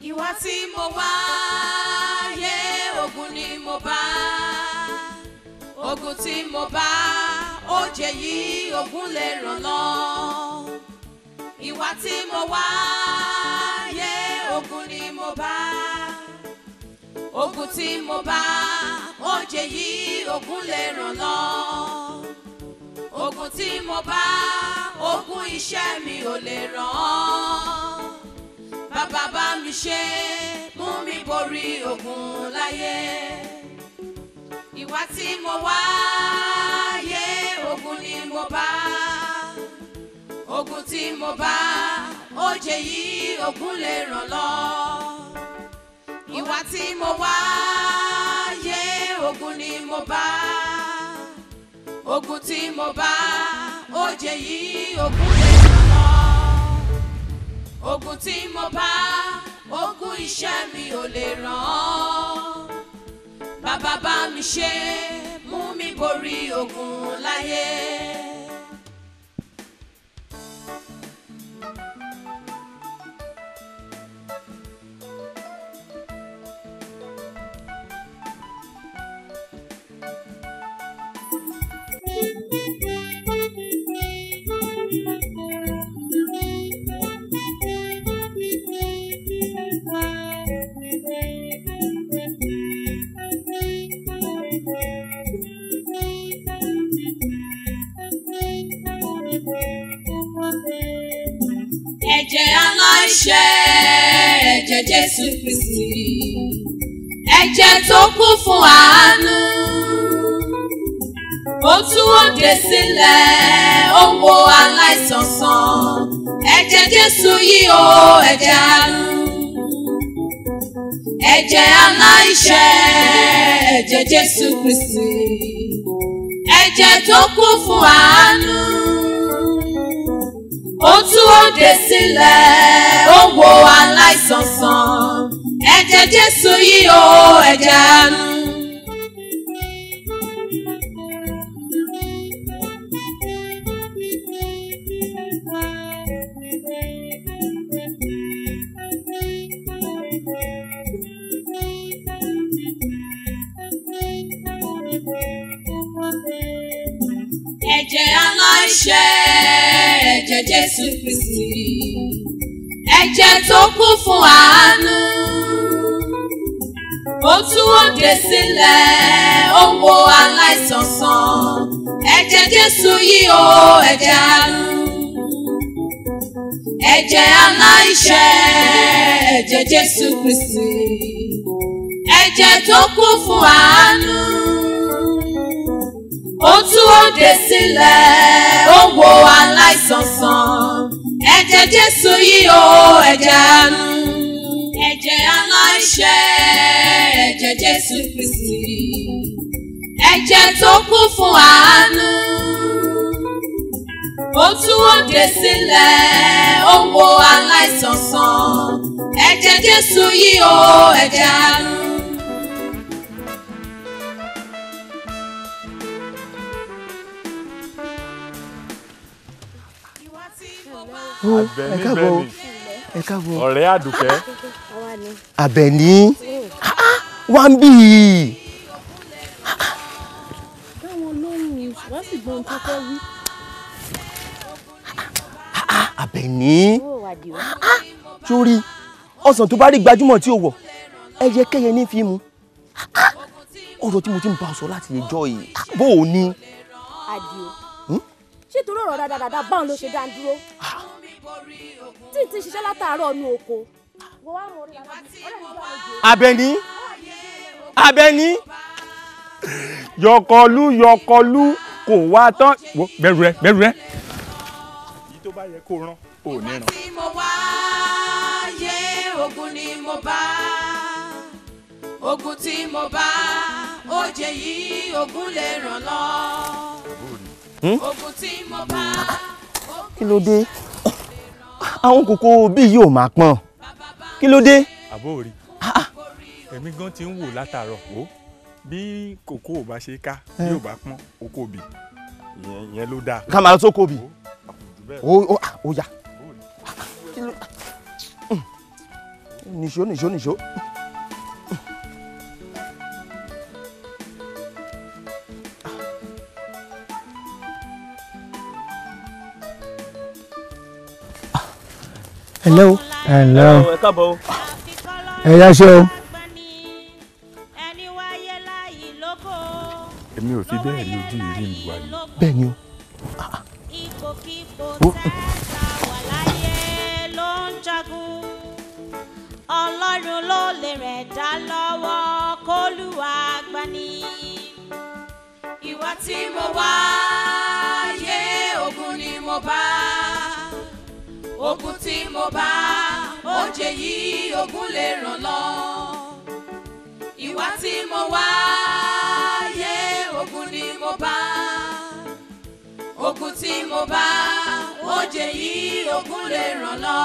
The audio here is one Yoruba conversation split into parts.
ìwà tí mo wá yé ogun ni mo bá ogun tí mo bá ó jẹ yìí ogun lè ràn lọ ìwà tí mo wá yé ogun ni mo bá ogun tí mo bá ó jẹ yìí ogun lè ràn lọ ogun tí mo bá ogun iṣẹ́ mi ò lè ràn án bàbá bá mi ṣe mú mi borí ogun láyé ìwà tí mo wá yé ogun ni mo bá ogun tí mo bá ó jẹ yìí ogun lè ràn lọ ìwà tí mo wá yé ogun ni mo bá ogun tí mo bá ó jẹ yìí ogun lè ràn lọ ogun tí mo bá ogun iṣẹ́ mi ò lè ràn án bàbá bá mi ṣe mú mi borí ogun láyé. ẹ̀jẹ̀ aláìṣẹ̀ ẹ̀jẹ̀ jésù kristi ẹ̀jẹ̀ tó kú fún àánú ó tú òde sílẹ̀ ó wo aláìsàn sàn ẹ̀jẹ̀ jésù yìí ó ẹ̀jẹ̀ àánú ẹ̀jẹ̀ aláìṣẹ̀ ẹ̀jẹ̀ jésù kristi ẹ̀jẹ̀ tó kú fún àánú ó tú òde sílẹ̀ ó wo aláìsàn sàn ẹ̀jẹ̀ jésù yìí ó ẹ̀jẹ̀ àánú. ẹ̀jẹ̀ aláìṣẹ̀ ẹ̀jẹ̀ jésù kristi ẹ̀jẹ̀ tó kú fún àánú ó tú òde sílẹ̀ ó wo aláìsàn sàn ẹ̀jẹ̀ jésù yìí ó ẹ̀jẹ̀ àánú ẹ̀jẹ̀ aláìṣẹ̀ ẹ̀jẹ̀ jésù kristi ẹ̀jẹ̀ tó kú fún àánú ó tú òde sílẹ̀ ó wo aláìsàn sàn ẹ̀jẹ̀ jésù yìí ó ẹ̀jẹ̀ àánú ẹ̀jẹ̀ aláìṣẹ̀ ẹ̀jẹ̀ jésù kristi ẹ̀jẹ̀ tó kú fún àánú ó tú òde sílẹ̀ ó wo aláìsàn sàn ẹ̀jẹ̀ jésù yìí ó ẹ̀jẹ̀ àánú. ó ẹ Àbẹ̀ní káàbọ̀ bẹ́ẹ̀ ni. ẹ káàbọ̀ ọ̀rẹ́ àdùkẹ́ Àbẹ̀ní wá ń bì í báwọn lóhùn wọ́n sì gbọ́n tó fẹ́ wí. Àbẹ̀ní ó wà dì ó. sórí ọsàn tó bá rí gbajúmọ̀ tí o wọ̀ ẹyẹ kẹyẹ ní fi mu ọ̀rọ̀ tí mo ti ń bá ọ sọ láti ẹjọ́ yìí bó o ní àdìo ṣé torí ọ̀rọ̀ dáadáa báwọn ló ṣe dá ń dúró tí ì ti ṣiṣẹ́ látàárọ̀ nu oko wọ́n wá mọ̀ ọ́ ọ̀rẹ́ mi bá mi jẹ́ Àbẹ̀ní Àbẹ̀ní yọkọlú yọkọlú kò wá tán wo bẹ̀rù rẹ bẹ̀rù rẹ. èyí tó bá yẹ kó rán ò ní ràn. tí mo wá yé ogun ni mo bá ogun tí mo bá ó jẹ yìí ogun lè ràn lọ ogun tí mo bá kí ló dé àwọn kòkó bíi yóò máa pọ́n kí ló dé àbó rí èmi gan ti ń wò látàárọ̀ o bí kòkó ò bá ṣe ká bí ò bá pọ́n oko bì ìyẹn ìyẹn ló dáa. ká máa lọ sóko bì Jù bẹ́ẹ̀ ó ó ó yá lọ, kí ló nìṣó nìṣó nìṣó. hello. hello ẹ káàbọ̀ o. ẹ yá ṣe o èmi ò fi bẹ́ẹ̀ rí ojú ìrí mi wáyé. bẹ́ẹ̀ ni o. ipòkípò tẹ́tà wà láyé ló ń jagun ọlọ́run ló lè rẹ̀ dá lọ́wọ́ kólúwa gbani. ìwà tí mo wá yé ogun ni mo bá ogun tí mo bá oje yìí ogun lè ràn lọ ìwà tí mo wá yé ogun ni mo bá ogun tí mo bá oje yìí ogun lè ràn lọ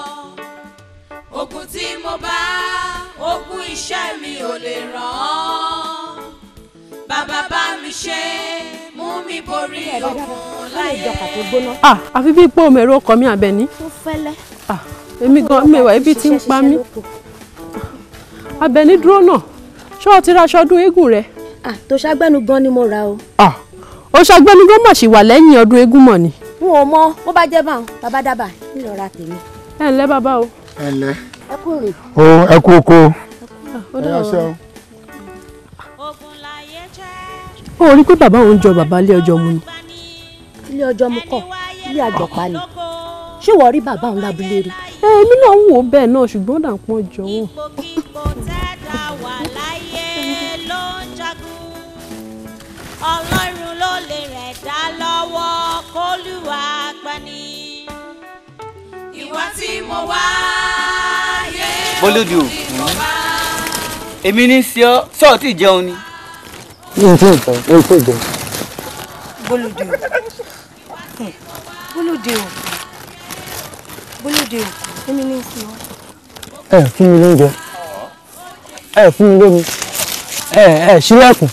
ogun tí mo bá ogun iṣẹ́ mi ò lè ràn án bàbá bá mi ṣe mú mi borí ogun láyé. ah àfi bíi pé òmèrè ọkọ mi àbẹ̀ní ó fẹ́lẹ́. ah èmi gan mẹ́wàá ibi tí ń pa mí àbẹ̀ní dúró náà ṣé o ti ra aṣọ ọdún eégún rẹ ah tó ṣàgbẹ́nu gan ni mo ra o. ah o ṣàgbẹ́ni gan mà ṣì wà lẹ́yìn ọdún eégún mọ̀ ni. n ò mọ bó bá jẹ́ báwọn bàbá dábà ńlọ ra tèmi. ẹ ǹlẹ́ bàbá o. ẹ ǹlẹ́ ẹ kú rìn. o ẹ kú oko Ah, ó ẹ dà yá ṣe o. o ogun láyé jẹ́ ó rí i pé bàbá òun jọ bàbá ilé ọjọ́ mu ni. ilé ọjọ́ mu kọ́ ilé àjọpá ni ṣé wọ́n rí bàbá òun lábúlé rí. ẹ èmi náà ń wò ó bẹ́ẹ̀ náà ṣùgbọ́n ó dà ń pọ́n jọ wọ́n. ipòkípò tẹ́tà wà láyé ló ń jagun ọlọ́run ló lè rẹ̀ dá lọ́wọ́ kólúwa gbani. ìwà tí mo wá yé Bólódì o. ogun ni mo bá. èmi ní sí ọ sọ́ọ̀ tí jẹun ni. mi ò tí ì jẹ mi ò tí ì jẹ bólódé o Hmm. bólódé o bólódé o èmi ní sí ọ. ẹ fún mi lóúnjẹ ẹ fún mi lómi ẹ ẹ ṣílẹ̀kùn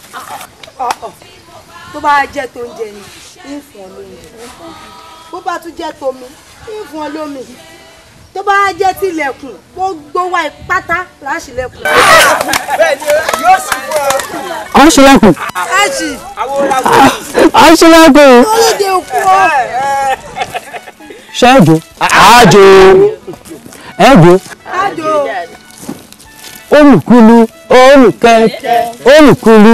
tó bá jẹ́ tó ń jẹ ni ń fún ọ lóúnjẹ bó bá tún jẹ́ tómi ń fún ọ lómi tó bá jẹ́ tilẹ̀kùn gbogbo wa pátá láṣìlẹ̀kùn. à ń ṣílẹ̀kùn láṣì à ń ṣílẹ̀kùn bólódé o kú ọ. ṣẹ́ẹ̀dù àjò ẹ̀gbọ́ ájò olùkulu olùkẹ́kẹ́ olùkulu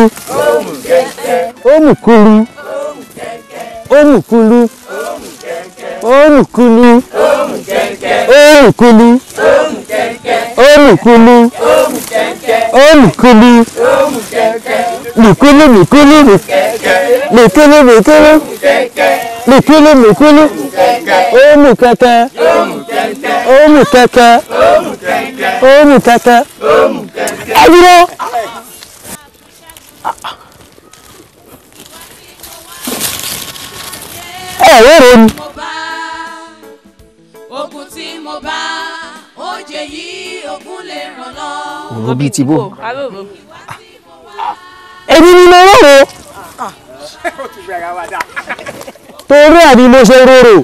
olùkulu olùkulu olùkulu olùkulu olùkulu olùkulu nìkulu nìkulu nìkulu nìkulu nìkulu nìkulu olùkẹ́kẹ́ olùkẹ́kẹ́ olùkẹ́kẹ́ ẹ dúró. ẹ wéèrè ni mo bá ogun tí mo bá oje yìí ogun lè ràn lọ. òun bíi ti bò. èmi ni mo rọrò torí ẹ̀ ni mo ṣe rorò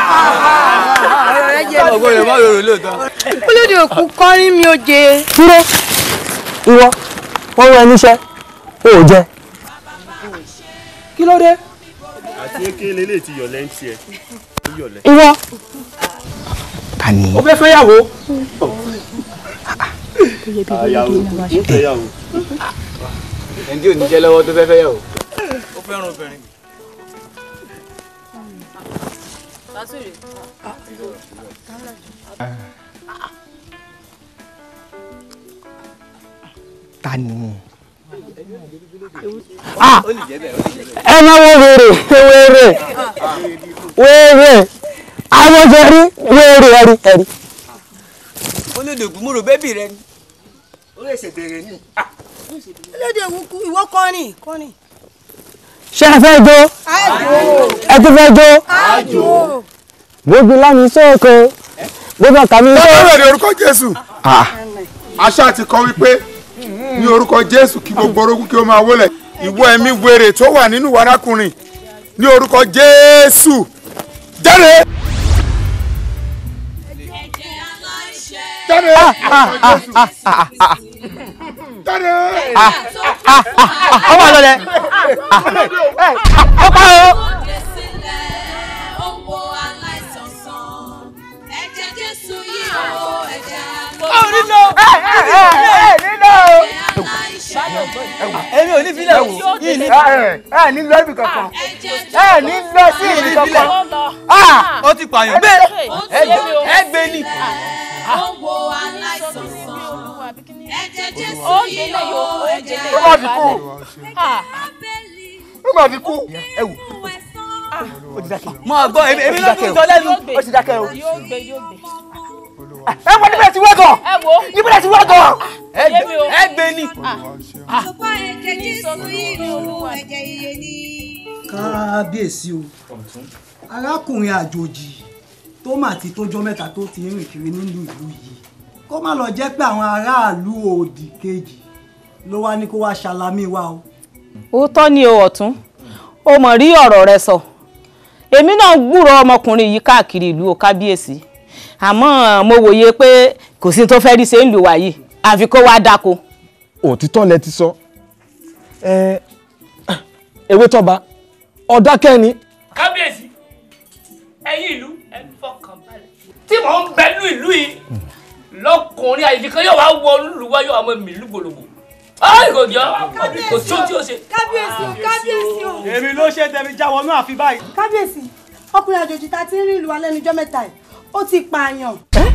ọgbọ́n má lòrò lóòótọ́. bólódé o kú kọrin mi ò jẹ. dúró ìwọ wọ́n wọ ẹni iṣẹ́ o ò jẹ kí ló dé àti ekele lè ti yọ̀lẹ́ ń tiẹ̀ ó yọ̀lẹ́. ìwọ ta ni. o fẹ́ fẹ́ yàwó àyàwó ń fẹ́ yàwó. ẹni tí ò ní jẹ́ lọ́wọ́ tó fẹ́ fẹ́ yàwó. ó fẹ́ràn obìnrin. ta ni. ó lè jẹ́ bẹ́ẹ̀ ó lè jẹ́ bẹ́ẹ̀. ẹ máa wọ wèrè wèrè wèrè àwọn jẹ rí wèrè ẹrí ẹrí Bólódì ògùn mo rò bébì rẹ ni. ó lè ṣe bèrè ni. bólódé o kú ìwọ kọrin kọrin. ṣé ẹ fẹ́ jó ẹ tún fẹ́ jó gbogbo lámì sóko gbogbo kàmí sóko. Bẹ́ẹ̀ ni orúkọ Jésù. Aṣá ti kọ́ wípé ní orúkọ Jésù kí gbogbo orókún kí ó máa wólẹ̀. Ìwọ ẹ̀mí wèrè tó wà nínú warákùnrin ní orúkọ Jésù. Jáde! ẹ̀jẹ̀ aláìṣẹ̀ jáde jáde. ó wà lọlẹ ó pa o. Ẹ̀jẹ̀ Jésù yìí o, ẹ̀jẹ̀ ó nílò ẹ ẹ ẹ nílò. èmi ò ní filẹ̀ o yìí ní. ẹ ní lọ ibì kankan ẹ ní lọ sí ibì kankan. ó ti pààyàn gbé ẹ gbé ní. Ó wo aláìsàn sàn. Ẹ̀jẹ̀ Jésù Ó yìí délé o, yóò, ó ẹ̀jẹ̀ délé. ó má ti kú ó má ti kú. ẹ wò ó ti dákẹ́. mọ gbọ́ èmi èmi ló tún jọ lẹ́nu. ó ti dákẹ́ o. yóò gbé yóò gbé. ẹ wọ níbẹ̀ tí wọ́n gan. ẹ wo níbẹ̀ tí wọ́n gan. ẹ gbé ẹ gbé ní. Ọ̀pọ̀ ẹ̀jẹ̀ Jésù yìí o, ẹ̀jẹ̀ iye ni. kábíyèsí o arákùnrin àjòjì tó mà ti tójọ́ mẹ́ta tó ti rìn kiri nílùú ìlú yìí kó má lọ jẹ́ pé àwọn aráàlú òdì kejì ló wá ní kó wá ṣàlámì wa o. òótọ́ ni o ọ̀tún o mọ̀ rí ọ̀rọ̀ rẹ sọ èmi náà gbúrò ọmọkùnrin yìí káàkiri ìlú o kábíyèsí àmọ́ mo wòye pé kò sí tó fẹ́ rí ṣe ń lù wá yìí àfi kó wá dáko. òtítọ́ lẹ ti sọ ẹ ewé tọ́ba ọ̀dákẹ́ ni kábíyèsí ẹ̀yin ìlú ẹ fọkàn balẹ̀ tí mò ń bẹ nínú ìlú yìí lọkùnrin àyíká yóò wá wọ olúwa yóò wá mọ mi ìlú gbòlògbò ayi kò jọ kò tó tí o ṣe. kábíyèsí o kábíyèsí o. èmi ló ṣe tẹ̀mí já wọnú àfi báyìí. kábíyèsí ọkùnrin àjòjì ta ti ń rí ìlú wa lẹ́nu ijọ́ mẹ́ta yìí ó ti pààyàn.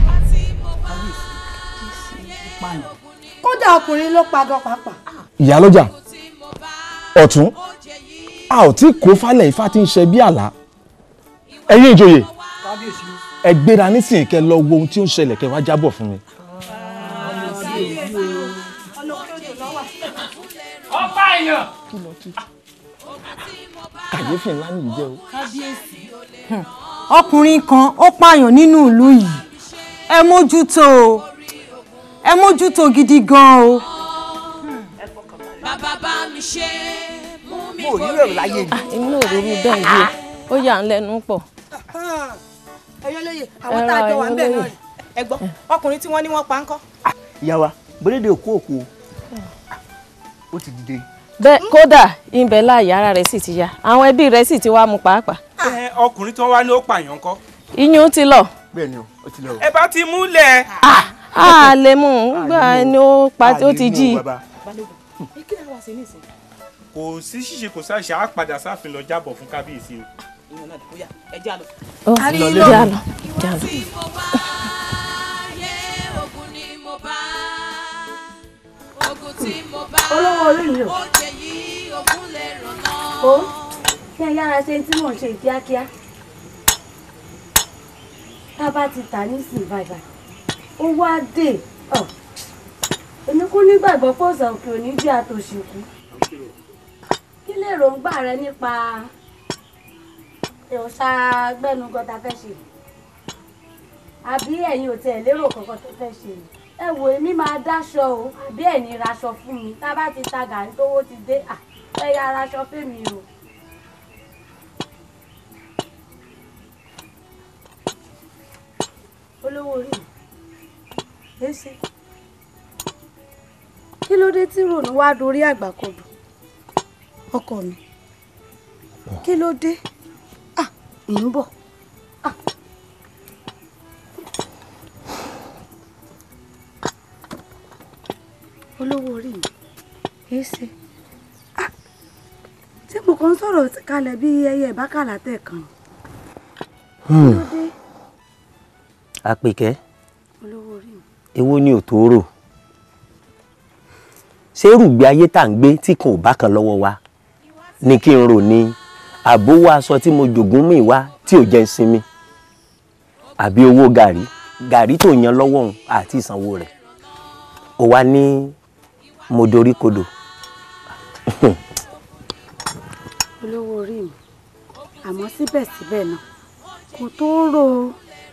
kódà ọkùnrin ló pa gan pàápàá. ìyálọ́jà ọ̀tún a ò tí kó falẹ̀ ifá tí ń ṣe bí àlá ẹ̀yin ìjòyè kábíyèsí o. ẹ gbéra nísìnyí kẹ́ lọ wo ohun tí ó ń ṣẹlẹ̀ kẹ́ wá jábọ̀ fún mi. ọba èèyàn. kàyéfì ńlá nìyí jẹ́ o. ọkùnrin kan ó pààyàn nínú ìlú yìí ẹ mójútó o ẹ mójútó gidi gan o. Bàbá bá mi ṣe mú mi mo ò ní rẹ̀ láyé mi. èmi náà rí irú bẹ́ẹ̀ yìí ó yà ń lẹ́nu pọ̀. ẹyọ lóye àwọn tá a jọ wà ń bẹ̀ náà rí. ẹ gbọ́ ọkùnrin tí wọ́n ní wọ́n pa ń kọ́. ìyá wa bọ́lẹ́dẹ̀ òkú òkú ó ti dìde. bẹ́ẹ̀ kódà ibẹ̀ láàyè ara rẹ̀ sì ti yá àwọn ẹbí rẹ̀ sì ti wá mú pàápàá. ẹ ọkùnrin tó wá ní ó pààyàn kọ́. iyún ti lọ. bẹ́ẹ̀ ni o ó ti lọ. ẹ bá ti múlẹ̀. a lè mú un gbà ẹni ó pa ó ti jí i. kí ló wá sí nísìnyí. kò sí ṣíṣe kò sáṣà á padà sáfin lọ jábọ̀ fún kábíyèsí o. ìyẹn náà dìbò yá ẹ já lọ. ó Àrí jà lọ. lọ jà lọ. Tí mo bá yé ogun ni mo bá. Ogun tí mo bá. Olówó orí mi o. Ó jẹ yìí ogun lè ràn náà. ó kí ẹ yára ṣe tí mò ń ṣe kíákíá tá a bá ti tà ní sìn bàbà ó wá dé ọ èmi kú nígbàgbọ́ pọ̀sán òkè òní bí àtòṣìkú kí lè ròǹgbà rẹ nípa ìrọ̀ṣà gbẹ́nugọ́ta fẹ́ ṣe àbí ẹ̀yin ò tiẹ̀ lérò kankan tó fẹ́ ṣe ni ẹ wò èmi máa dáṣọ o àbí ẹ̀ ní raṣọ fún mi tá a bá ti ta gàrí tówó ti dé à ẹ yá raṣọ fẹ́mi o. olówó orí mi èsì kí ló dé tí rònú wá dorí àgbàkodò ọkọ mi kí ló dé à ń bọ̀ à. olówó orí mi èsì à tí mo kàn ń sọ̀rọ̀ kalẹ̀ bí ẹyẹ ìbákàlà tẹ̀ kan kí ló dé àpèkẹ́ olówó orí mi. èwo ni òtòrò ṣé rúgbìn ayé tá à ń gbé tí kan ò bá kan lọ́wọ́ wa ni kí n rò ní àbówó aṣọ tí mo jogún mi wá tí ò jẹ́ ń sinmi àbí owó gàrí gàrí tó yan lọ́wọ́ òun àti ìsanwó rẹ̀ ó wá ní mo dorí kodò olówó orí mi àmọ́ síbẹ̀síbẹ̀ náà kò tó rò ó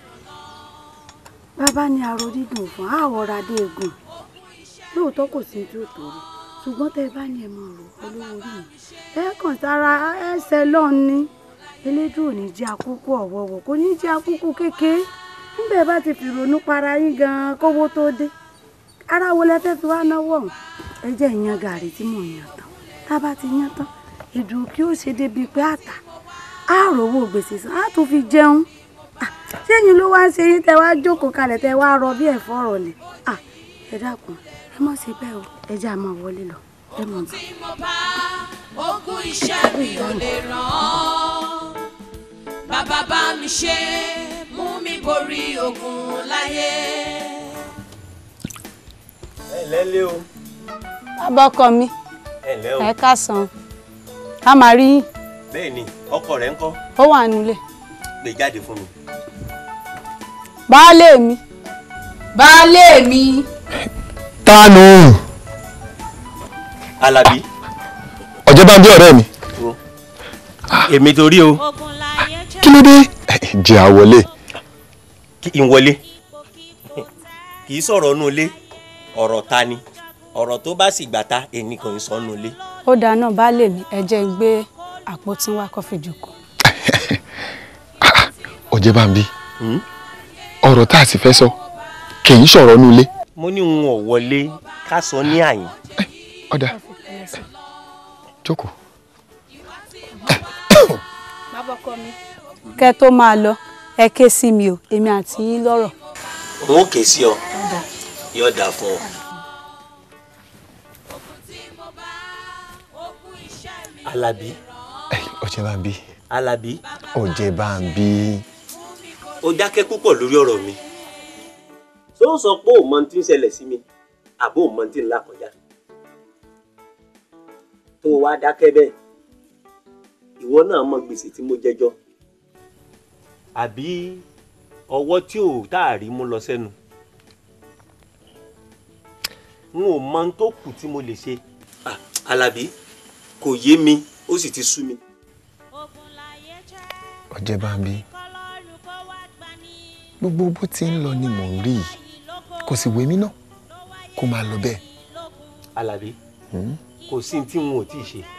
bàbá ní aró dídùn fún àwọ̀ra dé egun lóòótọ́ kò sí tí ó tó rí ṣùgbọ́n tẹ́ ẹ bá ní ẹ mọ̀ rò olówó orí mi ẹ kàn sára ẹsẹ̀ lọ́n ní elédùn ò ní jẹ́ àkókò ọ̀wọ́wọ́ kò ní jẹ́ àkókò kékeré níbẹ̀ bá ti fìrònú para yín gan-an kówó tó dé ara wo lẹ fẹ́ fi wá náwó ọ̀hún ẹ jẹ́ ìyan gàrí tí mò ń yan tán tá a bá ti yan tán ìdùn kí ó ṣe débi pé àtà á rówó gbèsè san á tún fi jẹun Ah, sẹ́yìn ló wá ń ṣe yín tẹ wá jókòó kalẹ̀ tẹ wá rọ bí ẹ̀fọ́ ọ̀rọ̀ ni Ah, ẹ dákun ẹ mọ̀ sí bẹ́ẹ̀ o ẹ jẹ́ àmọ́ wọlé lọ ẹ mọ̀ bá. tí mo bá ogún iṣẹ́ mi ò lè ràn án bàbá bá mi ṣe mú mi borí ogun láyé. ẹ ǹlẹ́ lé o bàbá ọkọ mi ẹ ǹlẹ́ o ẹ káàsán a máa rí yín bẹ́ẹ̀ ni ọkọ rẹ̀ ń kọ́ ó wà nílé gbé jáde fún mi. baálé mi baálé mi. tánu Alábí ọjọ́ bá ń bí ọ̀rẹ́ mi èmi torí o kí ló dé jẹ́ àwọlé kí n wọlé kì í sọ̀rọ̀ nù ilé ọ̀rọ̀ ta ni ọ̀rọ̀ tó bá sì gbà ta èmi kò ń sọ nù ilé. ó dáa náà baálé mi ẹ jẹ́ n gbé àpótí wá kọfí jókòó. ọjọ́ bá ń bí ọ̀rọ̀ tá a sì fẹ́ sọ kì í sọ̀rọ̀ nù ilé mo ní n ò wọlé ká sọ ní àyìn. ọ̀dà jókòó. bàbá ọkọ mi. kẹ́ tó máa lọ ẹ ké sí mi o èmi àti yín lọ́rọ̀. n ó ké sí ọ yóò dà fún ọ. Alábí ọjọ́ bá ń bí Alábí ọjọ́ bá ń bí ó dákẹ́ púpọ̀ lórí ọ̀rọ̀ mi. ṣé ó sọ pé òun mọ ohun tí ń ṣẹlẹ̀ sí mi àbó òun mọ ohun tí ń là kọjá. tó o wá dákẹ́ bẹ́ẹ̀ ìwọ náà mọ gbèsè tí mo jẹjọ́ àbí ọwọ́ tí ò tá a rí mú lọ sẹ́nu. n ò mọ ohun tó kù tí mo lè ṣe. Ah, Alábí kò yé mi ó sì ti sú mi. ọjọ́ bá ń bí gbogbo bó ti ń lọ ni mò ń rí yìí kò sì wé mi náà kó máa lọ bẹ́ẹ̀. Alábí Hmm? kò sí ní tí n ò tí ì ṣe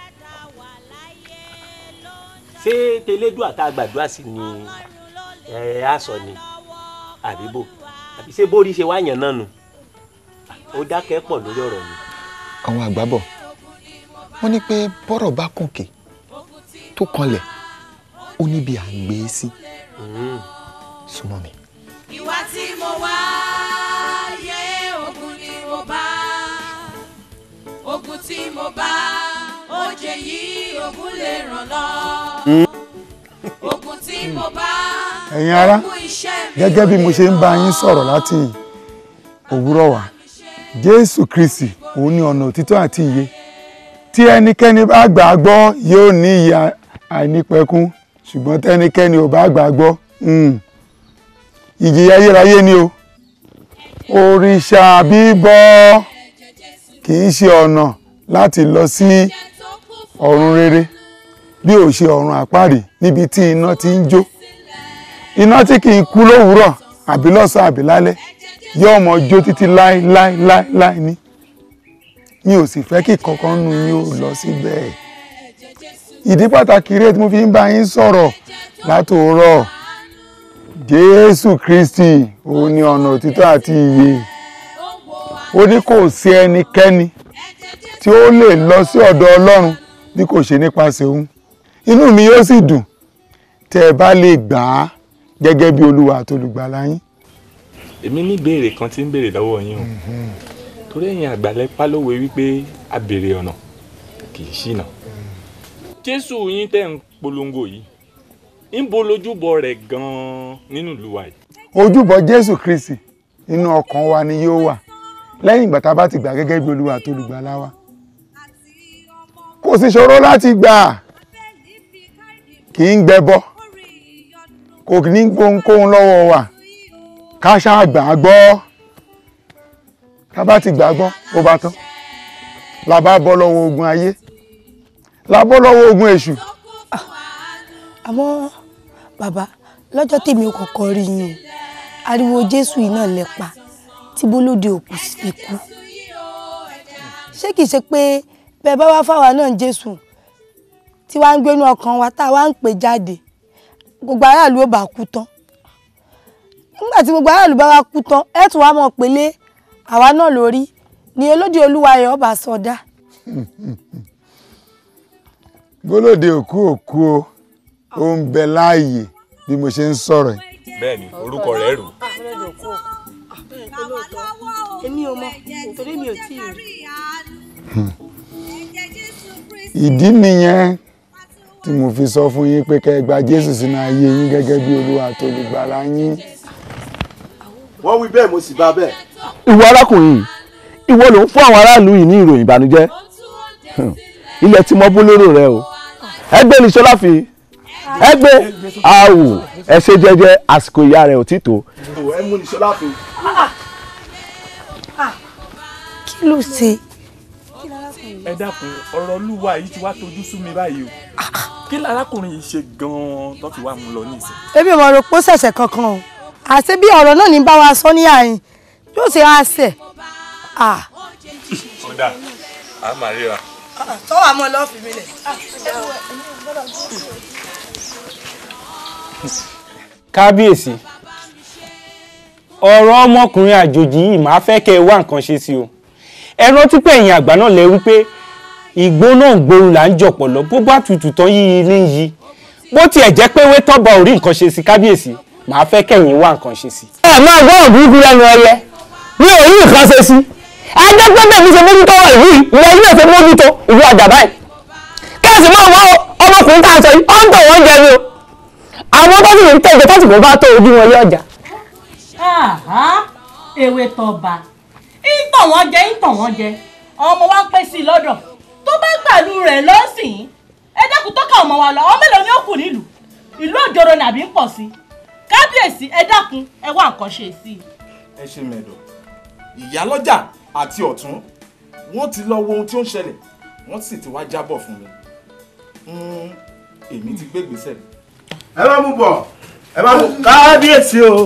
ṣé tẹlẹdùn àtàgbàdùà sí ni ẹ á sọ ni àbí bò àbí ṣé bórí ṣe wá yàn náà nù ó dákẹ́ pọ̀ lórí ọ̀rọ̀ mi. àwọn àgbà bọ̀ wọ́n ní pé bọ́rọ̀ bá kànkè tó kanlẹ̀ ó níbi à ń gbé e sí súnmọ́ mi. ìwà tí mo wá yé ogun ni mo bá ogun tí mo bá oje yìí ogun lè ràn lọ ogun tí mo bá ẹ̀yin ará ogun iṣẹ́ mi gẹ́gẹ́ bí mo ṣe ń bá yín sọ̀rọ̀ láti òwúrọ̀ wá jésù kristi òun ní ọ̀nà òtítọ́ àti ìyè tí ẹnikẹ́ni bá gbà á gbọ́ yóò ní ìyè àìnípẹ̀kun ṣùgbọ́n tẹ́nikẹ́ni ò bá gbà á gbọ́ hmm, ìjìyà ayérayé ni o òrìṣà bíbọ kì í ṣe ọ̀nà láti lọ sí ọ̀run rere bí ò ṣe ọ̀run àpáàdì níbi tí iná ti ń jó iná tí kì í kú lówùúrọ̀ àbí lọ́sàn-án àbí lálẹ́ yóò mọ jó títí láéláéláéláé ní mi ò sì fẹ́ kí kankan nu yín ó lọ síbẹ̀ ìdí pàtàkì rèé tí mo fi ń bá yín sọ̀rọ̀ látòórọ̀ jésù kristi òun ni ọ̀nà òtítọ́ àti ìyè ó ní kò sí ẹnikẹ́ni tí ó lè lọ sí ọ̀dọ̀ ọlọ́run bí kò ṣe nípasẹ̀ òun inú mi yóò sì dùn tẹ́ ẹ bá lè gbà á gẹ́gẹ́ bí olúwa àti olùgbàlà yín. èmi ní ìbéèrè kan tí ń béèrè lọ́wọ́ yín o torí ẹ̀yin àgbàlẹ̀ pálówe wípé a béèrè ọ̀nà kì í ṣìnà jésù yín tẹ́ ń polongo yìí ń bo lójúbọ rẹ̀ gan-an nínú ìlú wa yìí. ojúbọ jésù kristi inú ọkàn wa ni yóò wà lẹ́yìn ìgbà tá a bá ti gbà gẹ́gẹ́ bí olúwa àti olùgbàlà wa kò sì ṣòro láti gbà kì í gbẹbọ kò ní gbóhunkóhun lọ́wọ́ wa ká ṣáà gbà á gbọ́ ká bá ti gbà á gbọ́ ó bá tán la bá bọ́ lọ́wọ́ ogun ayé la bọ́ lọ́wọ́ ogun èṣù àmọ́ bàbá lọ́jọ́ tèmi ò kọ́kọ́ rí yín o ariwo jésù yìí náà lẹ pa tí bólóde òkú sì kú ṣé kìí ṣe pé bẹ́ẹ̀ bá wá fáwa náà jésù tí wàá ń gbénú ọkàn wa tá a wá ń pè jáde gbogbo aráàlú ò bá kú tán nígbà tí gbogbo aráàlú bá wa kú tán ẹ tún wá mọ̀ pélé àwa náà lórí ni olóde olúwa ẹ̀ ọba sọdá. bólóde òkú òkú o ó ń bẹ láàyè bí mo ṣe ń sọ̀rọ̀ yìí. bẹ́ẹ̀ ni orúkọ rẹ̀ rù. èmi ò mọ torí mi ò tí ì rí. ìdí nìyẹn tí mo fi sọ fún yín pé kẹ́ ẹ gba jésù sínú ayé yín gẹ́gẹ́ bí olúwa àti olùgbàlà yín. wọ́n wí bẹ́ẹ̀ mo sì bá bẹ́ẹ̀. ìwọ arákùnrin yìí ìwọ ló ń fún àwọn aráàlú yìí ní ìròyìn ìbànújẹ́ Hmm. ilẹ̀ tí mo bú lérò rẹ o ẹgbẹ́ ní sọlá fi ẹgbẹ́ àwò ẹ ṣe jẹ́jẹ́ àsìkò ìyá rẹ̀ ò tí tó. ẹ mú ní sọlá fún. kí ló ṣe. ẹ dákun ọ̀rọ̀ olúwa yìí ti wá tojú sú mi báyìí o kí lárákùnrin yìí ṣe gan-an tó fi wá mú lọ nísìn. èmi ò mọ̀ rò pé ó ṣẹ̀ṣẹ̀ kankan o àti bí ọ̀rọ̀ náà ní bá wa sọ ní àyìn yóò ṣe á ṣẹ̀. kódà a máa ríra. tọ́wọ́ àmọ́ lọ́ọ́ fi mi lẹ̀. kábíyèsí ọ̀rọ̀ ọmọkùnrin àjòjì yìí máa fẹ́ kẹ́ ẹ wá nǹkan ṣe sí o ẹ rántí pé ẹ̀yin àgbà náà lẹ wípé ìgbó náà gbóru là ń jọ̀pọ̀ lọ bó bá tutù tán yíyí ní yí bó tiẹ̀ jẹ́ pé wétọ́ba ò rí nǹkan ṣe sí kábíyèsí máa fẹ́ kẹ́yìn wá nǹkan ṣe sí. ẹ máa gbọ́ òbúrúkú lẹ́nu ẹyẹ mi ò rí nǹkan ṣe sí adẹ́gbẹ́gbẹ́ mi ṣe mójútó ọ̀rọ̀ ìlú yìí ìwọ ilé ìfẹ́ mójútó ìlú ọjà báyìí kẹ́sì máa wọ ọmọkùnrin tá a sọ yìí ó ń tọ̀ wọ́n jẹ ni o àwọn tó sì ń tẹ̀jẹ̀ tó sì kò bá tó ojú wọn lé ọjà. ewé tọba ìtàn wọn jẹ ìtàn wọn jẹ ọmọ wa ń pè sí i lọ́dọ̀ tó bá gbàlú rẹ̀ lọ́sìn ẹ dákun tó ká ọmọ wa lọ ọmọ mélòó ni ó kù nílùú ìlú òjòrò nàbí ń pọ̀ sí kábíyèsí ẹ dákun ẹ wá nǹkan ṣe sí i. ẹ ṣe mẹ́dọ̀ ìyálọ́jà àti ọ̀tún wọ́n ti lọ wo ohun tí ó ń ṣẹlẹ̀ wọ́n sì ti wá jábọ̀ fún mi Mm, èmi ti gbé gbèsè. ẹ bá mú bọ̀ ẹ bá mú kábíyèsí o.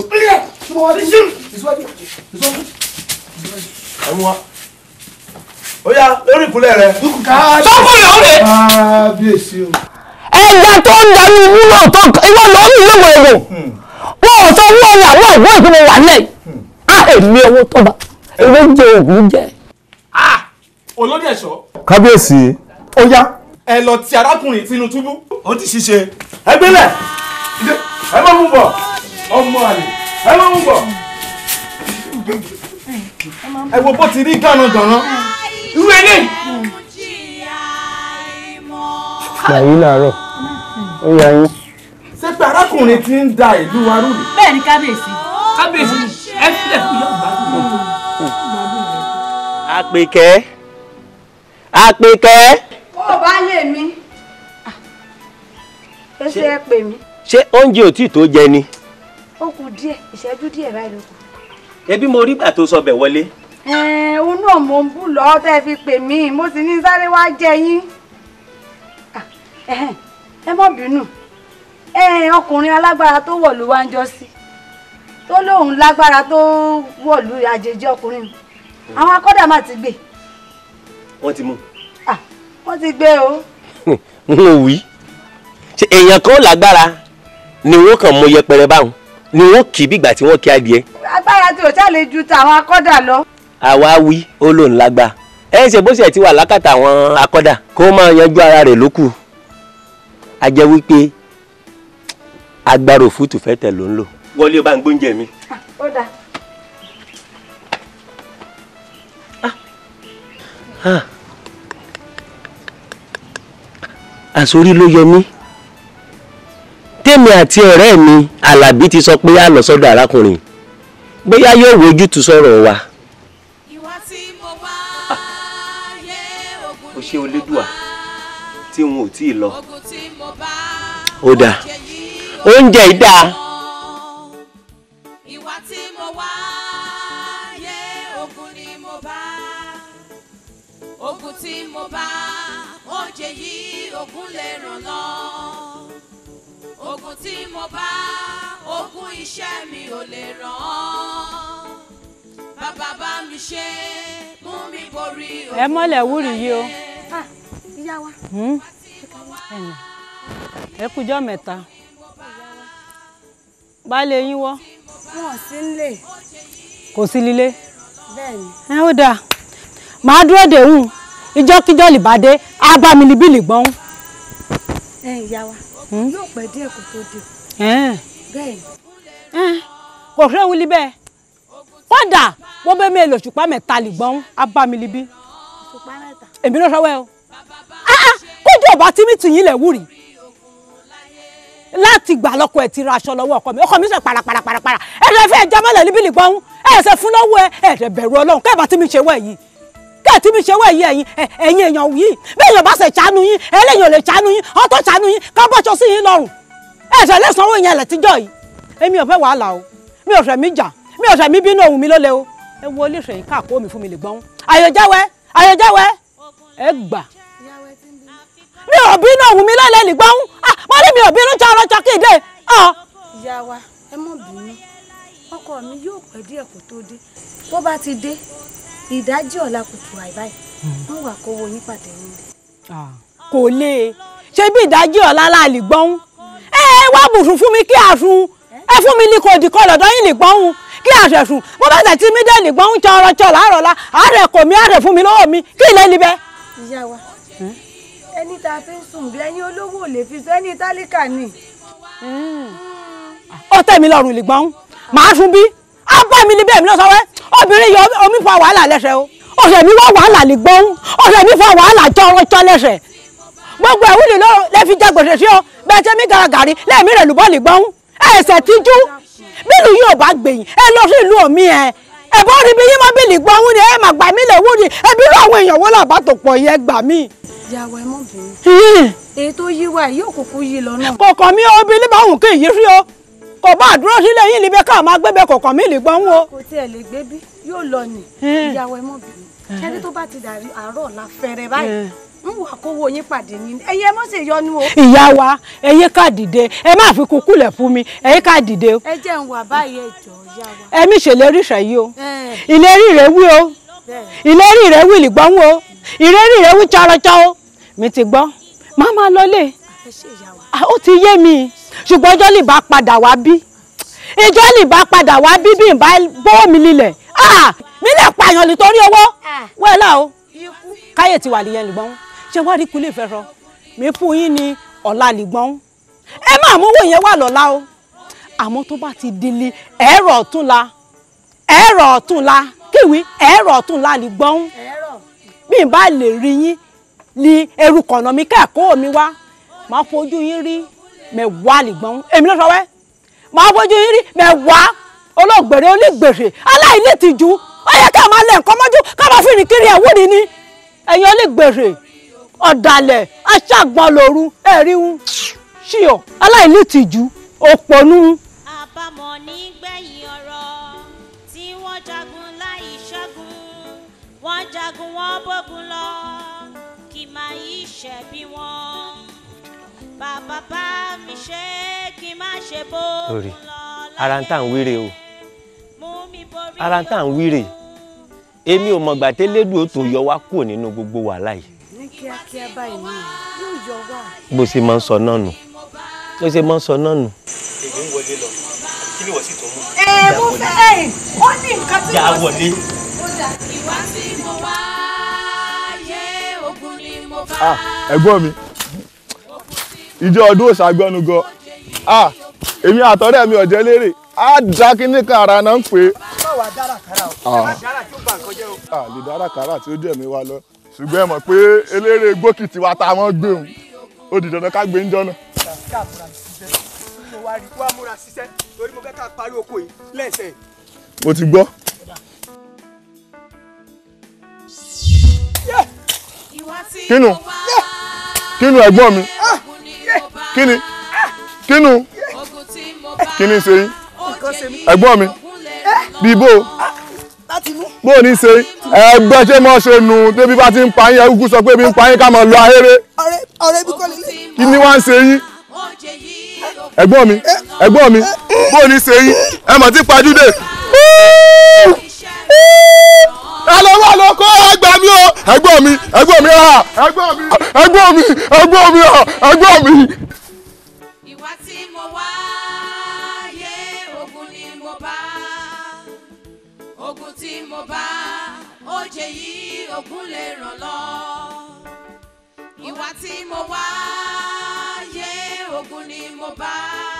ẹ mú wa ó yá lórí ìkúnlẹ̀ rẹ. sọ́kùnrin ọ̀rẹ́. kábíyèsí o. ẹja tó ń darí inú náà tó ìwọ lọ ń lé wọ èrò wọn ò sọ owó ọyà àwọn ìwọ ìpínlẹ̀ wà lẹ á èmi owó tọba ewé jẹ òògùn jẹ. olórí ẹ̀ṣọ́ kábíyèsí ó yá ẹ lọ ti arákùnrin sínú túbú. ó ti ṣiṣẹ́ ẹ gbélẹ̀ ẹ má mú bọ̀ ọmọ àlè ẹ má mú bọ̀. ẹ wo bó ti rí gánagànà irú ẹni. yàyí làárọ̀ ó yà yín. ṣé pé arákùnrin ti ń da ìlú wa rú ni. bẹ́ẹ̀ ni kábíyèsí. kábíyèsí ẹ sílẹ̀ fún yọ̀ọ́ gbádùn. àpèkẹ́ àpèkẹ́ ó bá lè mi ó ṣe é pè mí ṣé oúnjẹ ò tí ì tó jẹ ni ó kù díẹ̀ ìṣẹ́jú díẹ̀ báyìí ló kù. ẹbí mo rí gbà tó sọ bẹ̀ wọlé ẹ̀ẹ́n òun náà mò ń bù lọ́ọ́ tẹ́ fi pè mí mo sì ní sáré wá jẹ yín Ah, ẹ̀hẹ́n, ẹ má bínú ẹ̀ẹ́n, ọkùnrin alágbára tó wọ̀lú wá ń jọ sí tó lóun lágbára tó wọ̀lú àjèjì ọkùnrin àwọn akọ́dà má ti gbé wọ́n ti mú wọ́n ti gbé o. n ò wí ṣe èèyàn kan ó lágbára ni wọ́n kàn mú yẹpẹrẹ báwọn ni wọ́n kì í bìgbà tí wọ́n kí adìẹ agbára tí ò ṣàlè ju tàwọn akọ́dà lọ. àwa wí ó lòun lágbá ẹ ṣe bó ṣe ti wà lákàtà àwọn akọ́dà kó máa yanjú ara rẹ̀ lókù a jẹ́ wípé agbára òfútù fẹ́ tẹ̀ ló ń lò wọlé o bá ń gbóúnjẹ mi. ó dáa. Ah. àsorí ló yọ mí tèmi àti ọ̀rẹ́ mi alábí ti sọ pé a lọ sọ́dọ̀ arákùnrin bóyá yóò wojútùú sọ̀rọ̀ wa. o ṣe olédùà tí n ò tí ì lọ. ó dáa oúnjẹ yìí dáa. ìwà tí mo wá yé ogun ni mo bá ogun tí mo bá oúnjẹ yìí ogun lè ràn lọ ogun tí mo bá ogun iṣẹ́ mi ò lè ràn án bàbá bá mi ṣe mú mi borí ẹ mọ́lẹ̀ wúrì yìí o. ìyá wa. Hmm? Ẹnlẹ́. ẹ kújọ́ mẹ́ta baálé yín wọ́. wọn ò sí nílé kò sí lílé bẹ́ẹ̀ ni. ẹ ó dáa màá dúró dèhùn ìjọ́kíjọ́ lìbàdé á bá mi níbí lìgbọ́n. ẹ ìyá wa yóò pẹ́ díẹ̀ kó tó dé bẹ́ẹ̀ ni. kò ṣe wuli bẹ́ẹ̀ kódà wọ́n bẹ́ mi èlò ṣùpá mẹ́ta lìgbọ́n á bá mi níbí òṣùpá mẹ́ta. èmi ló sọ́wọ́ ẹ o Ah, ah, kójú ọba tí mi tì yín lẹ̀ wúrì láti gbà lọ́kọ ẹ̀ ti ra aṣọ lọ́wọ́ ọkọ mi ọkọ mi sẹ̀ paraparaparapara ẹ̀rẹ̀ fẹ́ jámọ́lẹ̀ níbí lìgbọ́n ẹ̀sẹ̀ fún lọ́wọ́ ẹ ẹ̀rẹ̀ bẹ̀rù ọlọ́run kẹ́ẹ̀ bá tí mi ṣe wọ̀ yìí kẹ́ẹ̀ tí mi ṣe wọ̀ yìí ẹ̀yin ẹ̀- ẹ̀yin èèyàn yìí bẹ́ẹ̀ yóò bá ṣe ṣàánú yín ẹlẹ́yìn ò lè ṣàánú yín ọ̀tọ̀ ṣàánú yín ká bọ́ṣọ sí yín lọ́rùn ẹ̀sẹ̀ lẹ́sàn-án owó yẹn lẹ̀ tíjọ́ yìí èmi ò fẹ́ wàhálà o mi ò fẹ́ mi jà mi ò fẹ́ mi bínú ohun mi ló le o ẹ wo olóṣèlú káàkó mi fún mi lè gbọ́n àyọ̀jáwẹ́ àyọ̀jáwẹ́ ẹ gbà mi ò bínú ohun mi lọ́lẹ̀ lè gbọ́n wọ́n ní mi ò bínú jọ ọlọ́jọ́ kéde ìyá wa ẹ mọ̀ bínú ọkọ mi yóò pẹ́ díẹ̀ kó tó dé tó bá ti dé ìdájí ọ̀la kùtù àìbáyìí wọ́n wà kówó yín pàdé nílé. kò lè ṣe bí ìdájí ọ̀la láàlì gbọ́n ẹ wá bùsùn fún mi kí àsun ẹ fún mi ní kò dìkọ́ lọ́dọ̀ yín lè gbọ́n kí àṣẹ̀sùn bó bá tẹ̀ tí mi dé lè gbọ́n jọ ọ̀rọ̀ jọ láàrọ̀ la àárẹ̀ kò mí àárẹ̀ fún mi lọ́wọ́ mi kí ilẹ̀ níbẹ̀. ìyá wa ẹni tá a fi ń sùn bí ẹni olówó ò lè fi sọ ẹni tálíkà ni. ó tẹ̀ mí lọ́rùn lè gbọ́n màá sun bí á bá mi níbẹ̀ mi lọ sọ wẹ́ obìnrin yọ omi fa wàhálà lẹ́sẹ̀ o ọ̀sẹ̀ mi wá wàhálà lè gbọ́n ọ̀sẹ̀ mi fa wàhálà jọrọ jọ lẹ́sẹ̀ gbogbo ẹ̀wúlì lọ́rọ̀ lẹ́ fi jẹ gbèsè sí ọ bẹ́ẹ̀ tẹ́ mi garagari lẹ́ẹ̀mí rẹ̀ lùbọ́ lè gbọ́n ẹ̀sẹ̀ tíjú bílù yóò bá gbẹ̀yìn ẹ lọ sí ìlú omi ẹ ẹ̀bọ́ rí bí yín mọ́ bílì gbọ́n ni ẹ mà gbà mí lè wúni ẹbí rú àwọn èèyàn wọ́n làbá tó pọ̀ yẹ gbà mí. ìyá wa ẹ mọ̀ bínú èyí tó yí wa yìí yóò kúkú yí lọ náà. kọ̀ọ̀kan mi obìnrin bá wùn kí èyí rí o kò bá àdúró sílẹ̀ yín níbẹ̀ ká máa gbébẹ̀ kọ̀ọ̀kan mi lè gbọ́n wo. kò tiẹ̀ lè gbé bí yóò lọ nì ìyá wa ẹ mọ̀ bínú ṣẹ́ni tó bá ti dàrí àárọ̀ ọ̀la fẹ́rẹ̀ báyìí ń wà kówó yín pàdé yín ẹ̀yin ẹ mọ̀ sì yọnu o. ìyá wa ẹyẹ ká dìde ẹ má fi kúkú lẹ̀ fún mi ẹyẹ ká dìde o ẹ jẹ́ ń wà báyìí ẹ jọ ìyá wa. ẹmí ṣèlérí ìṣẹ̀yí o Ẹ. ìlérí rẹ̀ wí o bẹ́ẹ̀ ìlérí rẹ̀ wí lìgbọ́n o ìlérí rẹ̀ wí tsọ́rọ́tsọ́ o mi ti gbọ́ máa máa lọlé ẹ ṣe ìyá wa. Ah, ó ti yé mi ṣùgbọ́n ọjọ́ lè bá padà wá bí ìjọ lè bá padà wá bí bí n bá bọ́ mi lílẹ̀ Ah, mi lè pààyàn nítorí owó wẹ́ẹ̀lá o káyè ti wà nìyẹn lìgbọ́n ṣé wá rí kulé ìfẹ́ sọ mi fún yín ní ọ̀la lìgbọ́n ẹ má mú owó yẹn wà lọ́la o àmọ́ tó bá ti délé ẹ̀rọ ọ̀túnla ẹ̀rọ ọ̀túnla kíwì ẹ̀rọ ọ̀túnla lìgbọ́n bí n bá lè rí yín ní eru kọ̀nà mi kẹ́ẹ̀kọ́ mi wá máa fojú yín rí mẹ́wàá lìgbọ́n èmi ló sọ wẹ́ máa fojú yín rí mẹ́wàá olóògbèrè onígbèrè aláìní tìjú ó yẹ ká máa lẹ nǹkan mọ́jú ká máa fi rìn kiri ẹ̀wúni ni ẹ̀yin onígbèrè ọ̀dàlẹ̀ aṣáàgbọ́n lòru ẹ̀rí ń ṣíọ aláìní tìjú òpònú. àbámọ̀ nígbẹ̀yìn ọ̀rọ̀ tí wọ́n jagun láì ṣẹ́gun wọ́n jagun wọ́n bógun lọ kì máa yí ṣẹ̀bi wọn bàbá bá mi ṣe kí n má ṣe bógun lórí ara ń tà ń wíre o ara ń tà ń wíre èmi ò mọ̀gbà tẹ́lẹ́dùn ó tó yọ wá kúrò nínú gbogbo wàhálà yìí ní kíákíá báyìí ni yóò yọ wá. bó ṣe máa ń sọ náà nù bó ṣe máa ń sọ náà nù. èmi ń wọlé lọ kí ni wọ́n sì tún mú. ẹ mo fẹ́ ẹ ó ní nǹkan tí já mo wọlé. ìwà tí mo wá yé ogun ni mo bá. ah ẹ̀gbọ́n mi ìjọ ọdún òṣàgbọ́nu gan ah èmi àtọ́rẹ́ mi ọ̀jẹ́ lérè á dá kínní kan ara náà ń pè é. báwa dára kára o Ah. ẹ má dára tí ó bá nǹkan jẹ́ o. a lè dára kàrà tí ó jẹ́ mi wá lọ ṣùgbọ́n ẹ mọ̀ pé eléré gbókìtì wa tá a mọ́ gbé òun ó di dandan ká gbé ń jọ́nà. ká múra ṣiṣẹ́ mo wá rí wá múra ṣiṣẹ́ torí mo fẹ́ ká parí oko yìí lẹ́sẹ̀. mo ti gbọ́. kínú kínú ẹ̀gbọ́n mi kíni kínú kíni ṣe yín nǹkan ṣe mí. ẹ̀gbọ́n mi bíbó láti mú. bó o ní ṣe ẹgbẹ́ ṣé mọ́ ṣe nù débi bá ti ń pa yín ẹ̀kú sọ pé bí ń pa yín ká máa lọ ahéré ọ̀rẹ́ ọ̀rẹ́ bí kọ́ lélẹ̀. kí ni wá ń ṣe yín ẹ̀gbọ́n mi ẹ̀gbọ́n mi bó o ní ṣe yín ẹ mọ̀ tí pajúdé. ẹ lọ wá lọ kó ẹgbẹ́ mi o ẹ̀gbọ́n mi ẹ̀gbọ́n mi ah ẹ̀gbọ́n mi ẹ̀gbọ́n mi ẹ̀gbọ́n mi ah ẹ̀gbọ́n mi. ìwà tí mo wá yé ogun ni mo bá ogun tí mo bá oje yìí ogun lè ràn lọ ìwà tí mo wá yé ogun ni mo bá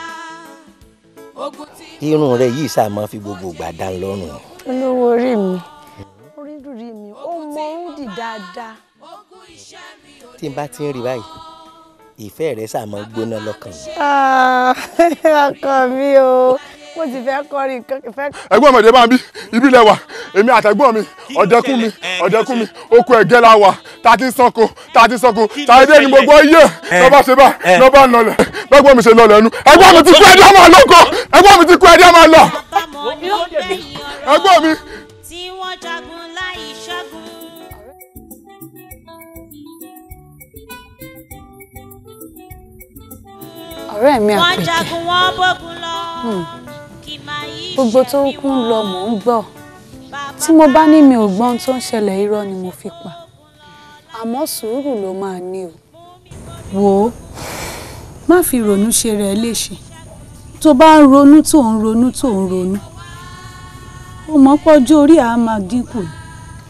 ogun tí. irun rẹ yìí sáà máa fi gbogbo ìgbà dá lọ́rùn olówó orí mi orí dùrí mi ó mọ ohun dì dáadáa tí n bá ti ń rí báyìí ìfẹ́ rẹ sáà máa gbóná lọ́kàn mi. Ah, ọkọ mi o mo ti fẹ́ kọrin nǹkan ìfẹ́. ẹ̀gbọ́n mi ìdẹ́bà bí ibi lẹ wà èmi àtẹ̀gbọ́n mi ọ̀dẹ́kùn mi ọ̀dẹ́kùn mi oko ẹ̀gẹ́ la wà tá a ti ń sanko tá a ti ń sanko tàdé ni gbogbo iye lọ́ba ṣe bá lọ́ba ń lọlẹ̀ bẹ́gbọ́n mi ṣe lọlẹ̀ ẹnu ẹ̀gbọ́n mi ti kú ẹ̀dí ọmọ lọ́kọ̀ ẹ̀gbọ́n mi ti kú ẹ̀dí ọmọ lọ ẹ̀gbọ́n mi. tí wọ́n jagun láì ṣẹ́gun. ọ̀rẹ́ mi wọ́n àpèkẹ́ jagun wọ́n bógun lọ. Hmm. kì máa yí gbogbo tó ń kún lọ mò ń gbọ́ tí mo bá ní mi ò gbọ́n tó ń ṣẹlẹ̀ irọ́ ni mo fi pa àmọ́ sùúrù ló máa ní o wò ó má fi ronú ṣe rẹ̀ léṣe tó bá ń ronú tó ń ronú tó ń ronú ó mọ̀ pọ́jọ́ orí àá máa dínkù ni.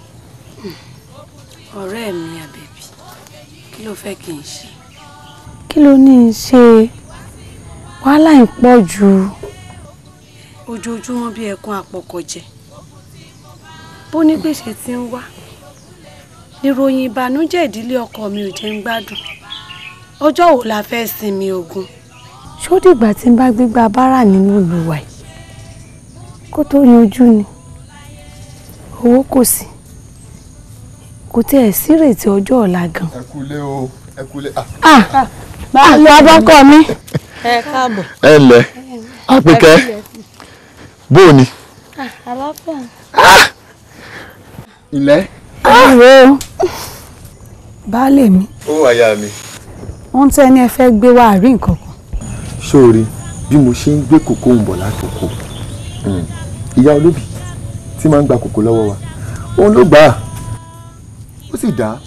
ọ̀rẹ́ mi àbẹ̀bí kí ló fẹ́ kí n ṣe. kí ló ní í ṣe wàhálà ń pọ̀ jù ojoojúmọ́ bí ẹkún àpọ̀kọ̀jẹ bó ní gbèsè tí ń wá níròyìn ìbànújẹ́ ìdílé ọkọ mi ò jẹ́ ń gbádùn ọjọ́ wo la fẹ́ sinmi ogun. ṣó dìgbà tí n bá gbégbá bára nínú ìlú wa yìí kó tó yanjú ni owó kò sí kò tiẹ̀ sírètí ọjọ́ ọ̀la gan. ẹ kúlé o ẹ kúlé. ah báwo abọ́kọ mi. ẹ káàbọ̀. ẹ ǹlẹ́ àpèkẹ́ bó o ní. àlàáfíà. ilẹ̀. àwọ̀ baálé mi ó àyà mi. wọ́n tẹ́ ní ẹ fẹ́ gbé wá àrí nǹkan kan. sóòrì bí mo ṣe ń gbé kòkó ń bọ̀ látòkò ìyá olóbì tí máa ń gba kòkó lọ́wọ́ wa òun ló gbà á ó sì dá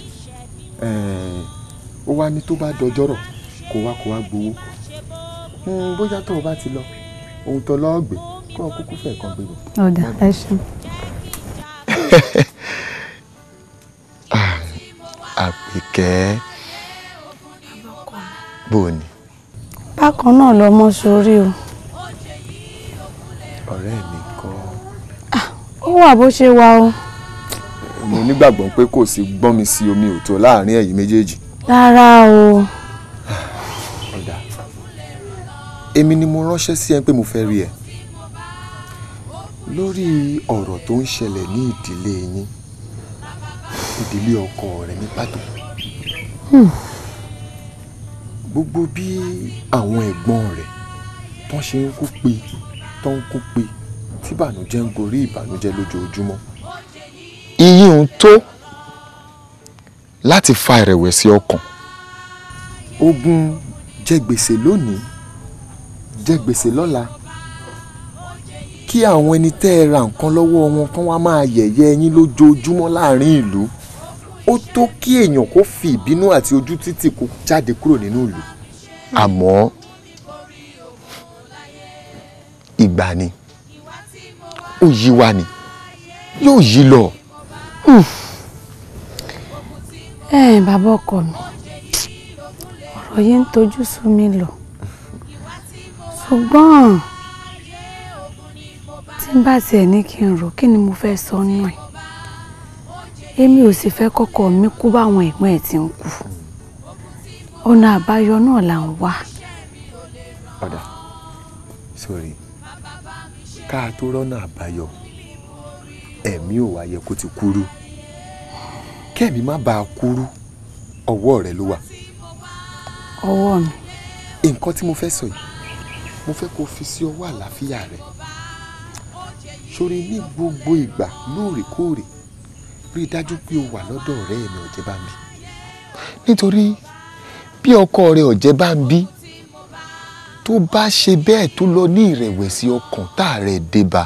ó wá ní tó bá dọjọ́rọ̀ kó wá kó wá gbowó Hmm, bóyá tó o bá ti lọ ohun tó lọ́ọ́ gbé kó o kúkú fẹ̀ kan gbé bọ̀. ọ̀dà ẹ ṣeun. àpèkẹ́ bó o ní bákan náà lọmọ sórí o ọ̀rẹ́ mi kọ́ ó wà bó ṣe wà o mo nígbàgbọ́ pé kò sí gbọ́n mi sí omi òtó láàrin ẹ̀yin méjèèjì rárá o ọ̀dà èmi ni mo ránṣẹ́ sí ẹ pé mo fẹ́ rí ẹ lórí ọ̀rọ̀ tó ń ṣẹlẹ̀ ní ìdílé yín ìdílé ọkọ rẹ ní pàtó Hmm. gbogbo bí àwọn ẹ̀gbọ́n rẹ̀ tó ṣe ń kú pé tó ń kú pé tí ìbànújẹ́ ń gorí ìbànújẹ́ lójoojúmọ́ iyì ń tó láti fa ìrẹ̀wẹ̀sì ọkàn ogun jẹ gbèsè lónìí jẹ gbèsè lọ́la kí àwọn ẹni tẹ́ ẹ ra nǹkan lọ́wọ́ wọn kán wá máa yẹ̀yẹ́ yín lójoojúmọ́ láàrin ìlú ó tó kí èèyàn kó fi ìbínú àti ojú títì kó jáde kúrò nínú ìlú àmọ́ ìgbà ni ó yí wa ni yóò yí lọ. Hmm. ẹ bàbá ọkọ mi ọ̀rọ̀ yìí ń tojú sú mi lọ ṣùgbọ́n tí n bá tiẹ̀ ní kí n rò kí ni mo fẹ́ sọ nù ẹ̀ èmi ò sì fẹ́ kọ́kọ́ mi kú báwọn ẹ̀gbọ́n ẹ̀ ti ń kú ọ̀nà àbáyọ náà là ń wá. padà sórí ká tó rọ́nà àbáyọ ẹ̀mí ò wáyé kó ti kúrú kẹ́mi má bàa kúrú ọwọ́ rẹ ló wà. ọwọ́ mi. nǹkan tí mo fẹ́ sọ yìí mo fẹ́ kó fi sí ọwọ́ àlàáfíà rẹ sórí ní gbogbo ìgbà lóòrèkóòrè rí i dájú pé o wà lọ́dọ̀ ọ̀rẹ́ mi ọ̀jẹ̀ bá ń bí nítorí bí ọkọ rẹ ọ̀jẹ̀ bá ń bí tó bá ṣe bẹ́ẹ̀ tó lọ ní ìrẹ̀wẹ̀sì ọkàn tá a rẹ̀ dé bá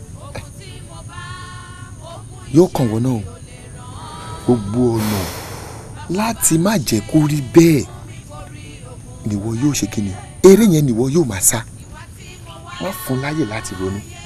yóò kàn wọ́n náà gbogbo ọ̀nà láti má jẹ́ kó rí bẹ́ẹ̀ nìwọ yóò ṣe kí ni eré yẹn nìwọ yóò máa sá má fún láyè láti ronú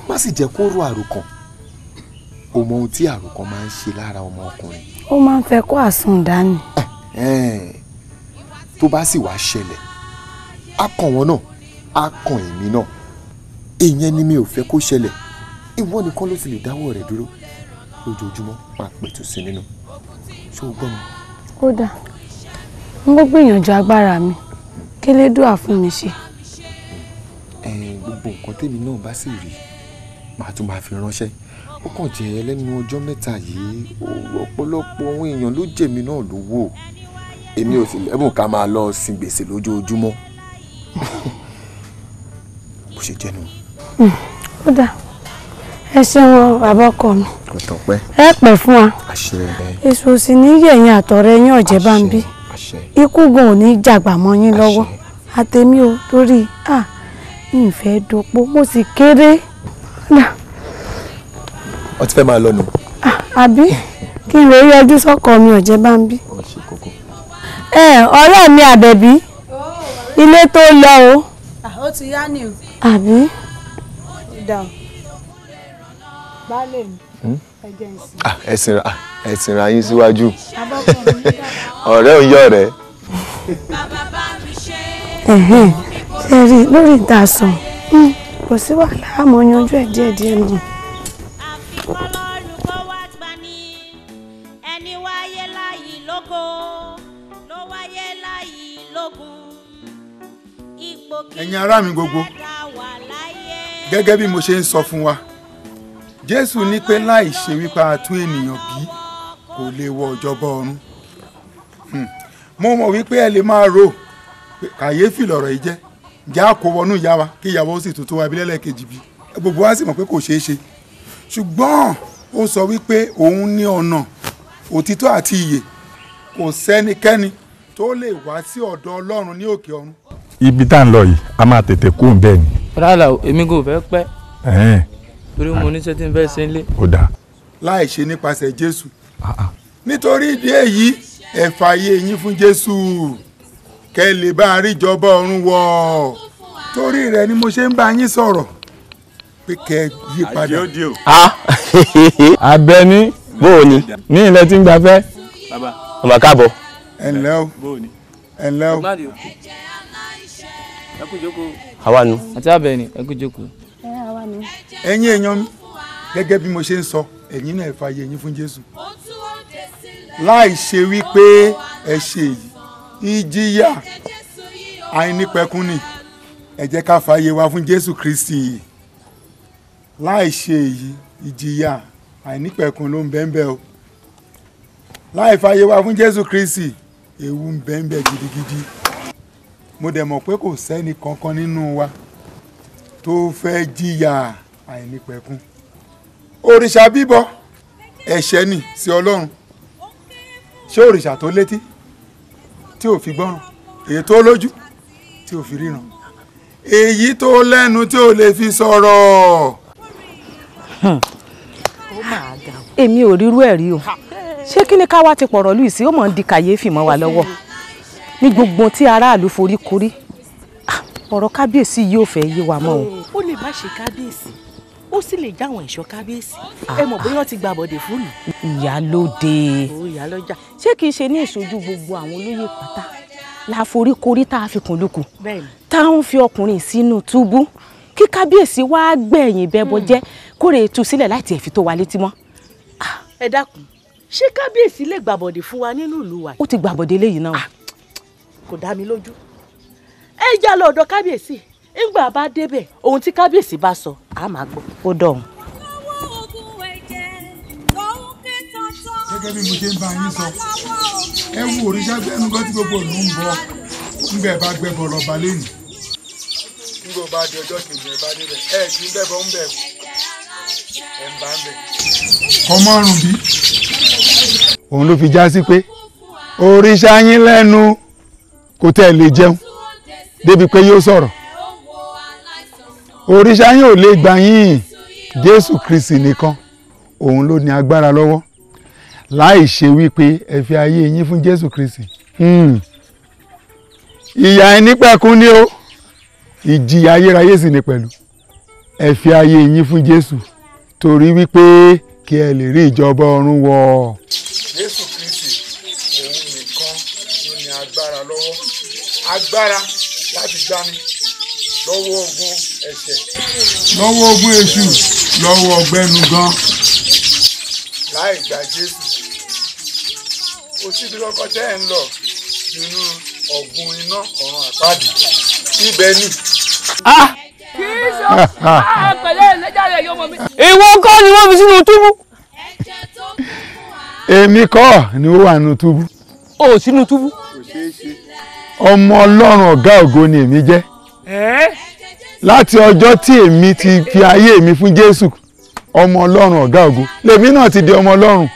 má sì jẹ́ kó ro àròkàn o mọ ohun tí àròkàn máa ń ṣe lára ọmọ ọkùnrin ó máa ń fẹ́ kó àsùn dání. Ẹ̀ẹ́n, tó bá sì wá ṣẹlẹ̀ á kàn wọ́n náà á kàn èmi náà ìyẹn ni mi ò fẹ́ kó ṣẹlẹ̀ ìwọ nìkan ló sì lè dáwọ́ rẹ̀ dúró lójoojúmọ́ máa pẹ̀tù sí nínú ṣó o gbọ́ mi. kódà n bó gbìyànjú agbára mi kí lédùá fún mi ṣe. Ẹ̀ẹ́n, gbogbo nǹkan tèmi náà bá sì rí màá tún máa fi ránṣẹ́ ó kàn jẹ́ lẹ́nu ọjọ́ mẹ́ta yìí ó- ọ̀pọ̀lọpọ̀ àwọn èèyàn ló jẹ̀mí náà lówó èmi ò sì lẹ́bùn ká máa lọ sin gbèsè lójoojúmọ́ bó ṣe jẹ́ nu kódà ẹ ṣeun bàbá ọkọ mi kò tán pẹ́ ẹ pẹ́ fún wa àṣẹ èso sì ní yẹ̀yìn àtọ̀rẹ́ yín ọ̀jẹ̀ bá ń bí ikú gan ò ní jàgbà mọ́ yín lọ́wọ́ àtẹ̀mí o torí à ìfẹ́ dopó mo sì kéré Kódà, ọ ti fẹ́ máa lọ nù. àbí kí n lè yọjú sọ́kọ mi ọ̀jẹ̀ bá ń bí. ẹ ọ̀rẹ́ mi àbẹ̀bí ilé tó lọ o ó ti yá ni o. àbí ó dà o. baálé mi ẹ jẹ́ n sí. Ah, ẹ̀sìn ra ẹ̀sìn ra yín síwájú abọ́kùnrin mi dà. ọ̀rẹ́ ò yọ̀ rẹ̀ ẹ̀hẹ́n ṣe rí i lórí ìdásàn kò sí wàhálà àmọ́ yanjú ẹ̀ díẹ̀díẹ̀ náà. ẹni wáyé láyì lógo ló wáyé láyì lógun ipò kí ẹ̀yin ará mi gbogbo gẹ́gẹ́ bí mo ṣe ń sọ fún wa jésù ní pé láì ṣe wípé a tún ènìyàn bí kò lè wọ ìjọba ọ̀run Hmm. mo mọ̀ wípé ẹ lè máa rò pé kàyéfì lọ̀rọ̀ yìí jẹ́ ǹjẹ́ a kò wọnú ìyá wa kí ìyàwó sì tuntun wa ibi lẹ́lẹ́kejì bí gbogbo wa sì mọ̀ pé kò ṣeé ṣe ṣùgbọ́n ó sọ wípé òun ní ọ̀nà òtítọ́ àti ìyè kò sẹ́nikẹ́ni tó lè wá sí ọ̀dọ̀ ọlọ́run ní òkè ọ̀run ibi tá à ń lọ yìí a máa tètè kú ń bẹ́ẹ̀ ni. rárá o èmi kò fẹ́ pẹ́ Ẹ̀hẹ́n, torí mo níṣẹ́ tí n fẹ́ ṣe ń lé. ó dáa. láì ṣe nípasẹ̀ jésù nítorí ìdí èyí ẹ fààyè yín fún jésù kẹ́ ẹ lè bá a rí ìjọba ọ̀run wọ̀ torí rẹ̀ ni mo ṣe ń bá yín sọ̀rọ̀ pé kẹ́ ẹ yí padà. Abẹ́ní bó o ní. ní ilẹ̀ tí ń gbafẹ́. ọmọ káàbọ̀. ẹ ǹlẹ́ o ẹ ǹlẹ́ o. ẹ kú jókòó. àwa nu. àti Àbẹ̀ní ẹ kú jókòó. ẹ̀yin èèyàn mi gẹ́gẹ́ bí mo ṣe ń sọ ẹ̀yin náà ẹ fààyè yín fún jésù láì ṣe wípé ẹ ṣe èyí ìjìyà àìnípẹ̀kun ni ẹ jẹ́ ká fààyè wa fún jésù kristi láì ṣe èyí ìjìyà àìnípẹ̀kun ló ń bẹ ń bẹ o láì fààyè wa fún jésù kristi ewu ń bẹ ń bẹ gidigidi mo dẹ̀ mọ̀ pé kò sẹ́ni kankan nínú wa tó fẹ́ jìyà àìnípẹ̀kun òrìṣà bíbọ ẹ̀ṣẹ̀ ni sí ọlọ́run ṣé òrìṣà tó létí tí ò fi gbọ́ràn èyí tó lójú tí ò fi ríran èyí tó lẹ́nu tí ò lè fi sọ̀rọ̀. èmi ò rírú ẹ̀ rí o ṣé kí ni ká wá ti pọ̀rọ̀ lùí sí ó mọ̀ ń di kàyéfì mọ́ wa lọ́wọ́ ní gbogbo tí aráàlú forí korí Ah, ọ̀rọ̀ kábíyèsí yìí ò fẹ́ yé wa mọ́ o. ó lè má ṣe kábíyèsí ó sì lè jáwọn ẹ̀ṣọ́ kábíyèsí ẹ mọ̀ bóyá wọ́n ti gba àbọ̀dè fún lù. ìyálóde ó ìyá lọ́jà. ṣé kìí ṣe ní ìṣojú gbogbo àwọn olóyè pátá la forí korí tá a fi kùn lukùn bẹ́ẹ̀ni táwọn fi ọkùnrin sínú túbú kí kábíyèsí wá gbẹ̀yìn bẹ́bọ jẹ́ kórè tú sílẹ̀ láti ẹ̀ fi tó wa létí mọ́. ẹ dákun ṣé kábíyèsí lè gba àbọ̀dè fún wa nínú ìlú wa yìí. ó ti gbàbọ̀dé léyìí náà. kò dá mi lójú. ẹ já lọ ọ̀dọ̀ kábíyèsí ńgbà bá débẹ̀ ohun tí kábíyèsí bá sọ á máa gbọ́. ó dọ̀hún. gẹ́gẹ́ bí mo ṣe ń bá yín sọ ẹ wo òrìṣà gbẹ́nu gan tí gbogbo ìlú ń bọ ńgbẹ́ bá gbẹ́bọ lọ́ba lẹ́nu ńgbọ́ bá di ọjọ́ kejì ẹ bá débẹ̀ ẹ kì í bẹ́bọ ń bẹ̀ ẹ ń bá ń bẹ̀. kọ́mọ́rùn bí. òun ló fi já sí pé òrìṣà yín lẹ́nu kò tẹ́ ẹ lè jẹun débi pé yóò sọ̀rọ̀ òrìṣà yín ò lè gbà yín jésù kristi nìkan òun ló ní agbára lọ́wọ́ láì ṣe wípé ẹ fi ayé yín fún jésù kristi Hmm. ìyà ẹni pẹ̀kun ni ó ìjìyà ayérayé sì ni pẹ̀lú ẹ fi ayé yín fún jésù torí wípé kí ẹ lè rí ìjọba ọ̀run wọ̀. jésù kristi òun nìkan ló ní agbára lọ́wọ́ agbára láti gbani lọ́wọ́ ogun ẹ̀ṣẹ̀ lọ́wọ́ ogun èṣù lọ́wọ́ ọgbẹ́nu gan. láì gba jésù kò síbi kọ́kọ́ tẹ́ ẹ̀ ń lọ nínú ọ̀gbun iná ọ̀run àpáàdì ibẹ̀ ni. kì í ṣe àpẹẹrẹ ẹlẹ́jà rẹ̀ yọmọ mi. ìwọ kọ́ ni wọ́n fi sínú túbú. èmi kọ́ ni ó wà nínú túbú o sínú túbú. ọmọ ọlọ́run ọ̀gá ògo ni èmi jẹ́ láti ọjọ́ tí èmi ti fi ayé mi fún jésù ọmọ ọlọ́run ọ̀gá ògo lèmi náà ti di ọmọ ọlọ́run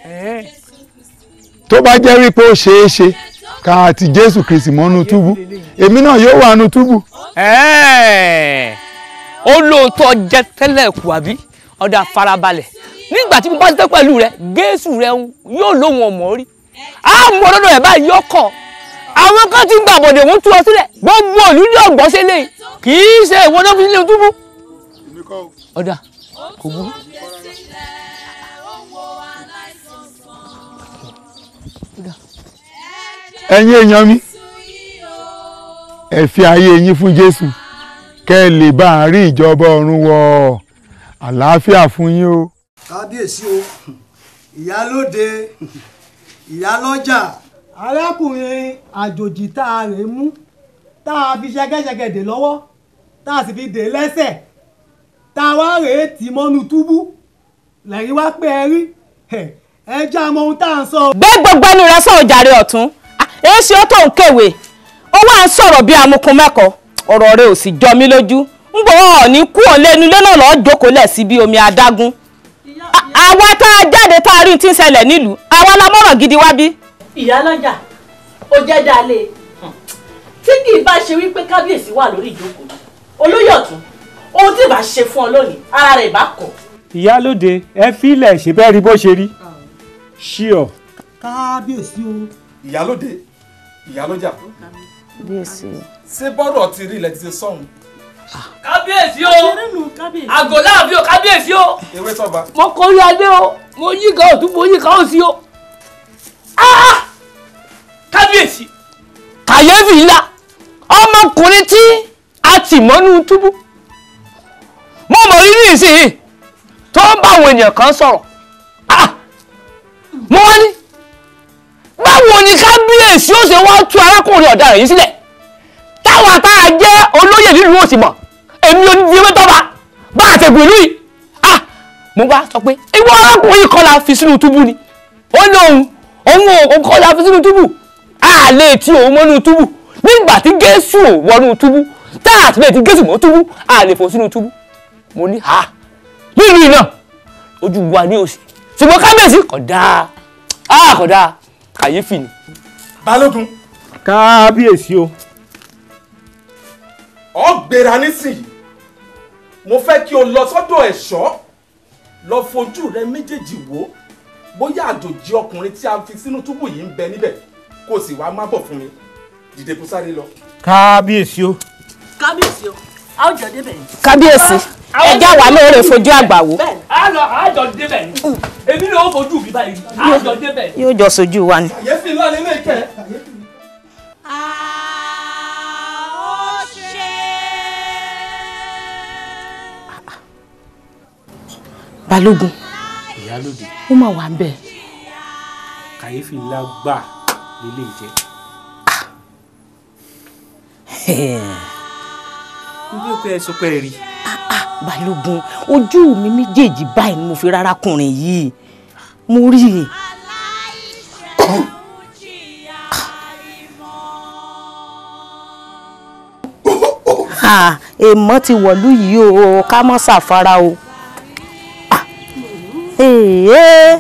tó bá jẹ́ wípé ó ṣeé ṣe ká ti jésù kristi mọ́nú túbú èmi náà yóò wà nínú túbú. ó lóòótọ́ jẹ́ tẹ́lẹ̀ kù àbí ọ̀dà farabalẹ̀ nígbà tí mo bá tẹ́ pẹ̀lú rẹ gẹ̀ẹ́sù rẹ yóò lóhun ọmọ rí á mọ ọdọdọ ẹ báyìí yóò kọ àwọn kan ti ń gbà bọ̀dẹ̀ wọ́n tú ọ sílẹ̀ gbogbo òlú ní ọ̀gbọ́n sílẹ̀ kì í ṣe ìwọ náà fi sílẹ̀ túbú. ọ̀dà kò burú. ẹ̀yin èèyàn mi ẹ fi ayé yín fún jésù kẹ́ ẹ lè bá a rí ìjọba ọ̀run wọ̀ àlàáfíà fún yín o. kábíyèsí o ìyálóde ìyálọ́jà arákùnrin àjòjì tá a rè mú tá a fi ṣẹgẹṣẹgẹ dè lọ́wọ́ tá a sì fi dè lẹ́sẹ̀ tá a wá rèé tì mọ́nú túbú lẹ́yìn wá pé ẹ rí ẹ jẹ́ àmọ́ ohun tá à ń sọ. gbé gbogbo ẹnu rẹ sọ̀rọ̀ jàre ọ̀tún èsì ó tó ń kéwèé ó wà ń sọ̀rọ̀ bí amukun mẹ́kọ̀ọ́ ọ̀rọ̀ rẹ ò sì jọ mí lójú ń bọ̀ ọ̀ ní kú ọ̀ lẹ́nu ilé náà lọ́ọ́ jókòó lẹ̀ sí bí omi adágún àwa tá a jáde tá a rí tí ń ṣẹlẹ̀ nílùú àwa la mọ̀ràn gidi wá bí. ìyálọ́jà ó jẹ́ dalé tí kì í bá ṣe wípé kábíyèsí wà lórí ìjókòó olóyè ọ̀tún ohun tí ì bá ṣe fún ọ lónìí ara rẹ̀ ìbá kọ̀. ìyálóde ẹ fílẹ̀ ṣe bẹ́ẹ̀ rí bó ṣe rí ṣíọ. kábíyèsí o. ìyálóde ìyálọ́jà kábíyèsí ṣé bọ́rọ̀ ti rí ilẹ̀ ti ṣe sọ́hun. kábíyèsí o àgọ́ láàfin o kábíyèsí o ewé tọ́ba. mo kọrí adé o mo yí kan òtún mo yí kan òsì o Ah! kábíyèsí kàyéfì ńlá ọmọkùnrin tí a tì mọ́nú túbú mo mọ̀ rírì ìsìn tó ń bá àwọn ènìyàn kan sọ̀rọ̀ Ah! mo wá ní báwo ni kábíyèsí ó ṣe wá tú arákùnrin ọ̀daràn yìí sílẹ̀ táwọn àtàrà jẹ́ olóyè nílùú òsì mọ̀ èmi ò ní fi ewé tọ́ba bá àtẹ̀gùn ìlú yìí Ah! mo bá sọ pé ìwọ arákùnrin kan la fi sínú túbú ni ó ní òun òun ò kọ́ la fi sínú túbú a lè ti òun mọ́nú túbú nígbà tí Jésù ò wọnú túbú tá a ti lè ti Jésù mọ́ túbú a lè fò sínú túbú mo ní ha nínú iná ojú wa ní òsì ṣùgbọ́n kábíyèsí kò dáa a kò dáa kàyéfì ni. balógun. kábíyèsí o. ọ gbéra nísìnyí mo fẹ́ kí o lọ sọ́dọ̀ ẹ̀ṣọ́ lọ fojú rẹ méjèèjì wò bóyá àjòjì ọkùnrin tí a fi sínú túbú yìí ń bẹ níbẹ̀ kó o sì wá má bọ̀ fún mi dìde kó sáré lọ. kábíyèsí o. kábíyèsí o a ó jọ débẹ̀ yìí. kábíyèsí ẹjá wà lóore fojú àgbà wò a lọ àjọ débẹ̀ ni èmi ni ó fojú mi báyìí àjọ débẹ̀ ni. yóò jọ sojú wa ni. kàyéfì ńlá ni ilé ìkẹ́. balógun ìyálóde ó mà wà ń bẹ̀. kàyéfì ńlá gbà lélẹ̀ jẹ́. níbi ó pé ẹ sọ pé ẹ rí. balógun ojú mi méjèèjì báyìí ni mo fi rárákùnrin yìí mo rí i. Ah, èèmọ̀ ti wọ̀lú yìí o ká mọ́ ṣàfara o. Ah, èèyàn.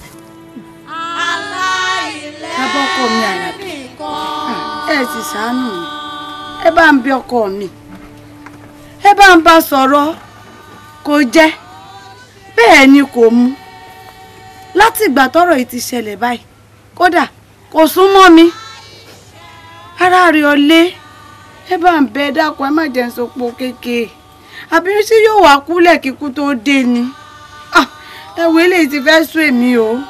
bàbá ọkọ mi àlàbí ẹ sì ṣàánú mi ẹ bá ń bí ọkọ mi ẹ bá ń bá sọ̀rọ̀ kò jẹ́ bẹ́ẹ̀ ni kò mú láti ìgbà tọ́rọ̀ yìí ti ṣẹlẹ̀ báyìí kódà kò sún mọ́ mi ara rẹ̀ ò lé ẹ bá ń bẹ dákun ẹ má jẹ́ ń sopọ̀ kékeré àbí ṣé yóò wá kúlẹ̀ kíkú tó dé ni Ah, ẹ wo eléyìí ti fẹ́ sún èmi o.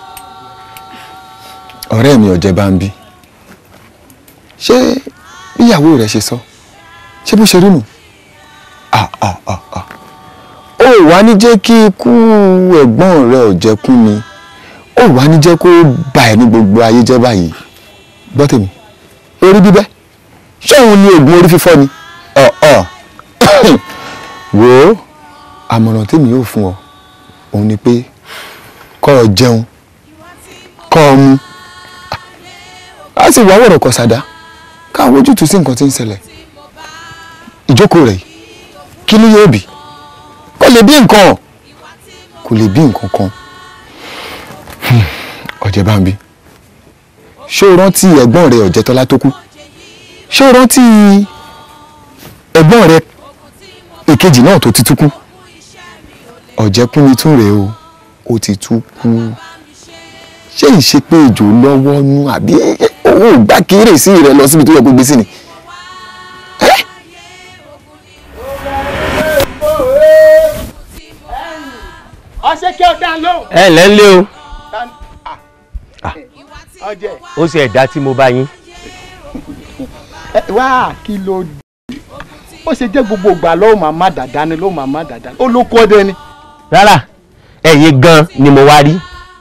ọ̀rẹ́ mi ọ̀jẹ̀ bá ń bí ṣé bíyàwó rẹ̀ ṣe sọ ṣé bó ṣe rí nù Ah, ah, ah, ah. ó wá ní jẹ́ kí ikú ẹ̀gbọ́n rẹ̀ ọ̀jẹ̀ kú ni ó wá ní jẹ́ kó bà ẹ́ ní gbogbo ayé jẹ́ báyìí gbọ́ tèmi orí bíbẹ́ ṣé òun ni oògùn orí fífọ́ ni ọ̀ ọ̀ wò ó àmọ̀ràn tèmi yóò fún ọ òun ni pé kọ́ ọ jẹun kọ́ ọ mu a sì wá wọ̀rọ̀ kọ̀ sàdá káwọn ojútùú sí nǹkan tí ń ṣẹlẹ̀ ìjókòó rẹ̀ yìí kí ni yóò bì kò lè bí nǹkan kò lè bí nǹkan kan Hmm, ọ̀jẹ̀ bá ń bí ṣé o rántí ẹ̀gbọ́n rẹ̀ ọ̀jẹ̀tọ́lá tó kú ṣé o rántí ẹ̀gbọ́n rẹ̀ èkejì náà tó ti tú kú ọ̀jẹ̀kúnmi tún rèé o ó ti tú kú ṣé ìṣe pé ìjò lọ́wọ́ nú àbí owó ìgbà kéré sí rẹ lọ síbi tó yẹ kó gbé sí ni. ọṣẹ kí ọ dá lóhùn. ẹ ǹlẹ́ ń lé o ọjẹ. ó sì ẹ̀dá tí mo bá yín. ẹ wá kí ló dé ó ṣe jẹ́ gbogbo ìgbà lọ́wọ́ màmá dàda ni lọ́wọ́ màmá dàda ni ó ló kọ́ dé ni. rárá ẹ̀yin gan ni mo wá rí.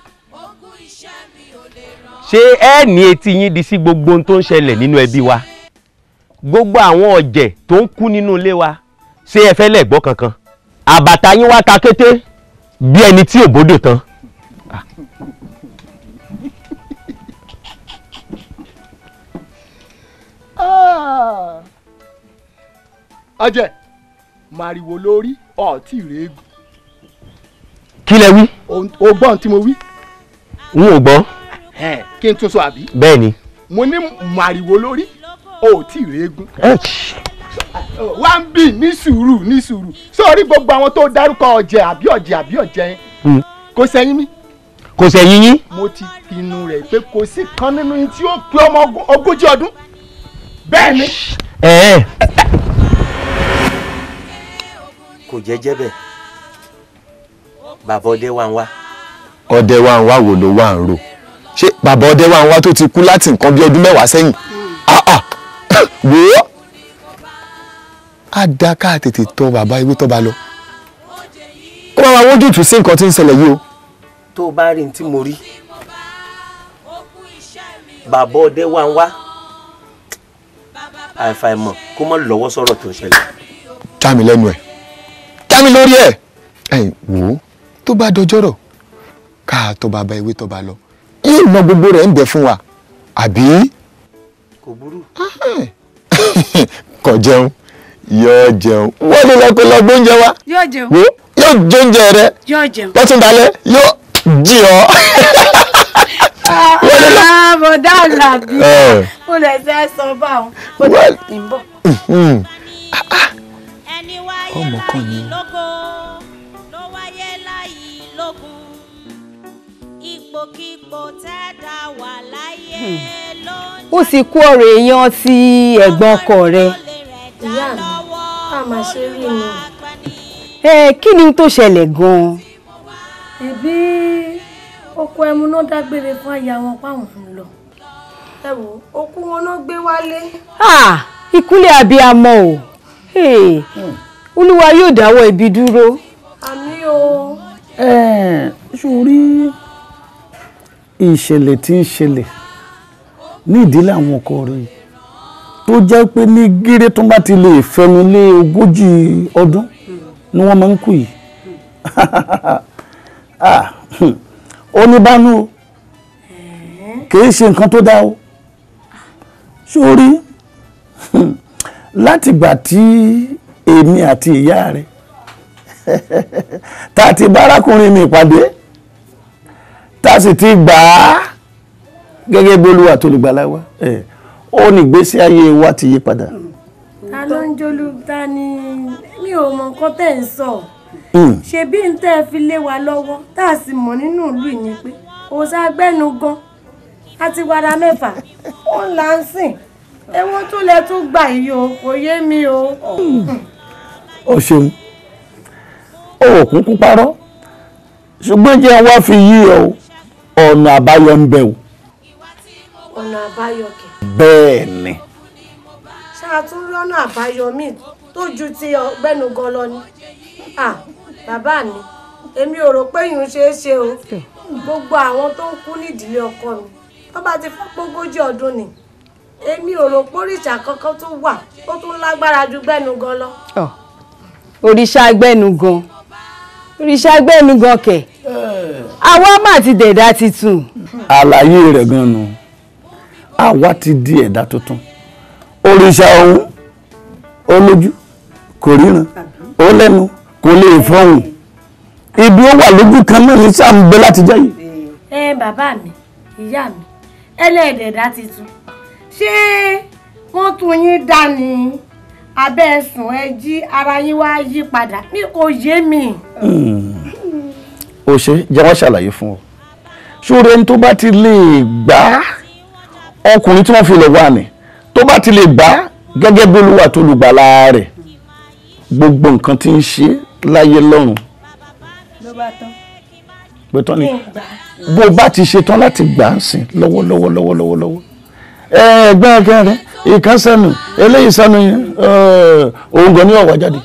ṣé ẹ ní etí yín di sí gbogbo ohun tó ń ṣẹlẹ̀ nínú ẹbí wa gbogbo àwọn ọ̀jẹ̀ tó ń kú nínú ilé wa ṣé ẹ fẹ́ lẹ́gbọ́ kankan àbàtà yín wá ta kété bí ẹni tí ò bódò tán. ọjẹ màrìwò lórí ọtí rèégùn kí lẹ wí. o gbọ́n tí mo wí. n ò gbọ́. Ẹn, kí n tún sọ àbí. bẹ́ẹ̀ ni. mo ní màrìwò lórí ọtí rèégùn. wá ń bì ní sùúrù ní sùúrù sórí gbogbo àwọn tó dárúkọ ọjẹ àbí ọjẹ àbí ọjẹ yẹn kò sẹ́yìn mi. kò sẹ́yìn yín. mo ti pinnu rẹ̀ pé kò sí kan nínú yín tí ó pé ọmọ ogún- ogójì ọdún. bẹ́ẹ̀ ni. ẹ ẹ kò jẹ́jẹ́ bẹ́ẹ̀ bàbá ọdẹ wa ń wá. ọdẹ wa ń wá wò ló wà ń rò ṣé bàbá ọdẹ wa ń wá tó ti kú láti nǹkan bí ọdún mẹ́wàá sẹ́yìn Ah, ah. wò ó á dá ká tètè tọ bàbá ewé tọ́ba lọ kó bá wa wójútùú sí nǹkan tí ń ṣẹlẹ̀ yìí o. tó o bá rí ní tí mo rí bàbá ọdẹ wa ń wá àìfàìmọ̀ kó mọ̀ lọ́wọ́ sọ̀rọ̀ tó ń ṣẹlẹ̀. já mi lẹ́nu ẹ̀ já mi lórí ẹ̀ ẹ̀ wò ó tó bá dọjọ́rọ̀ ká tọ bàbá ewé tọ́ba lọ yóò mọ gbogbo rẹ̀ ń bẹ fún wa àbí kò burú. kò jẹun yóò jẹun wọ́n lè lọ pé lọ gbóúnjẹ wa yóò jẹun wò ó yóò jóúnjẹ rẹ yóò jẹun. lọ́tún dalẹ̀ yóò jí ọ. bọ̀dá àlàbí Ẹ. ó lè fẹ́ sọ báwọn ó lè ń bọ̀. Hmm. ọmọ kan ni lógo ló wáyé láyé lógun ipòkípò tẹ́dá wà láyé ló ń ó sì kú ọ̀rọ̀ èèyàn ti ẹ̀gbọ́n ọkọ rẹ̀. ìyá mi a máa ṣe rí inú. ẹ kí ni tó ṣẹlẹ̀ gan-an. ẹbí oko ẹmu náà dágbére fún aya wọn páwọn ń lọ ẹ wò okú wọn náà gbé wálé. Ah, ìkúnlẹ̀ abiyamọ o Hey, olúwa yóò dáwọ́ ibi dúró. àmì o. Ẹ̀ẹ́n, sórí ìṣẹ̀lẹ̀ tí ń ṣẹlẹ̀ ní ìdílé àwọn ọkọ rẹ̀ tó jẹ́ pé ní gíré tó bá ti lè fẹnu lé ogójì ọdún ni wọ́n máa ń kú yìí Ah, hmm, ó ní bánú o kìí ṣe nǹkan tó dá o sórí hmm, látìgbà tí èmi àti ìyá rẹ̀ tá a ti bárakùnrin mi pàdé tá a sì ti gbà á gẹ́gẹ́ bí olúwa tó lè gbàlà wa ẹ̀, ó ní ìgbésí ayé wa ti yí padà. ta ló ń jólú ta ni mi ò mọ nǹkan tẹ́ ń sọ Mm. ṣebí ń tẹ́ ẹ fi lé wa lọ́wọ́ tá a sì mọ̀ nínú ìlú yìí ni pé òòṣà gbẹ́nu gan àti wàrà mẹ́fà ó ń là ń sìn ẹwọ́n tó lẹ tún gbà yìí o kò yé mi o. o ṣeun ó kúkú parọ́ ṣùgbọ́n jẹ́ wá fi yí ọ ọ̀nà àbáyọ ń bẹ o ọ̀nà àbáyọ kẹ̀. bẹ́ẹ̀ ni ṣáà tún rí ọ̀nà àbáyọ míì tó ju ti ọgbẹ́nu gan lọ ni. Ah, bàbá mi èmi ò rò pé yìí ń ṣeé ṣe o gbogbo àwọn tó ń kú nídìílé ọkọ mi tó bá ti fọ́ pógójì ọdún ni èmi ò rò pé òrìṣà kankan tó wà tó tún lágbára ju gbẹ́nu gan lọ. òrìṣà agbẹnugan òrìṣà agbẹnugan kẹ̀ àwa má ti dẹ̀dá titun. àlàyé rẹ̀ gan nu àwa ti di ẹ̀dá tuntun òrìṣà ọ̀hún ó lójú kò ríran ó lẹ́nu kò lè fọhùn ibi ó wà lójú kan náà ní sáà ń bẹ láti jẹ́ yìí. ẹ bàbá mi ìyá mi ẹlẹ́ẹ̀dẹ̀dá titun ṣé wọ́n tún yín dá ni abẹ́ ẹ̀sùn ẹ jí ara yín wá yí padà ní kò yé mi. ó ṣe jẹ́ wọ́n ṣàlàyé fún ọ ṣóore ẹni tó bá ti lè gbà á ọkùnrin tí wọ́n fi lè wà ní tó bá ti lè gbà á gẹ́gẹ́ bí olúwa tó lùgbàlà rẹ̀ gbogbo nǹkan tí ń ṣe láyé lọ́run ló bá tán. pé tán ni Kí n gbà á. bó o bá ti ṣe tán láti gbà á sìn lọ́wọ́lọ́wọ́ lọ́wọ́lọ́wọ́ lọ́wọ́ ẹ ẹgbẹ́ ẹgbẹ́ rẹ ìkan sẹ́nu eléyìí sẹ́nu yẹn ẹ, òun gan ni ọ̀wá jáde.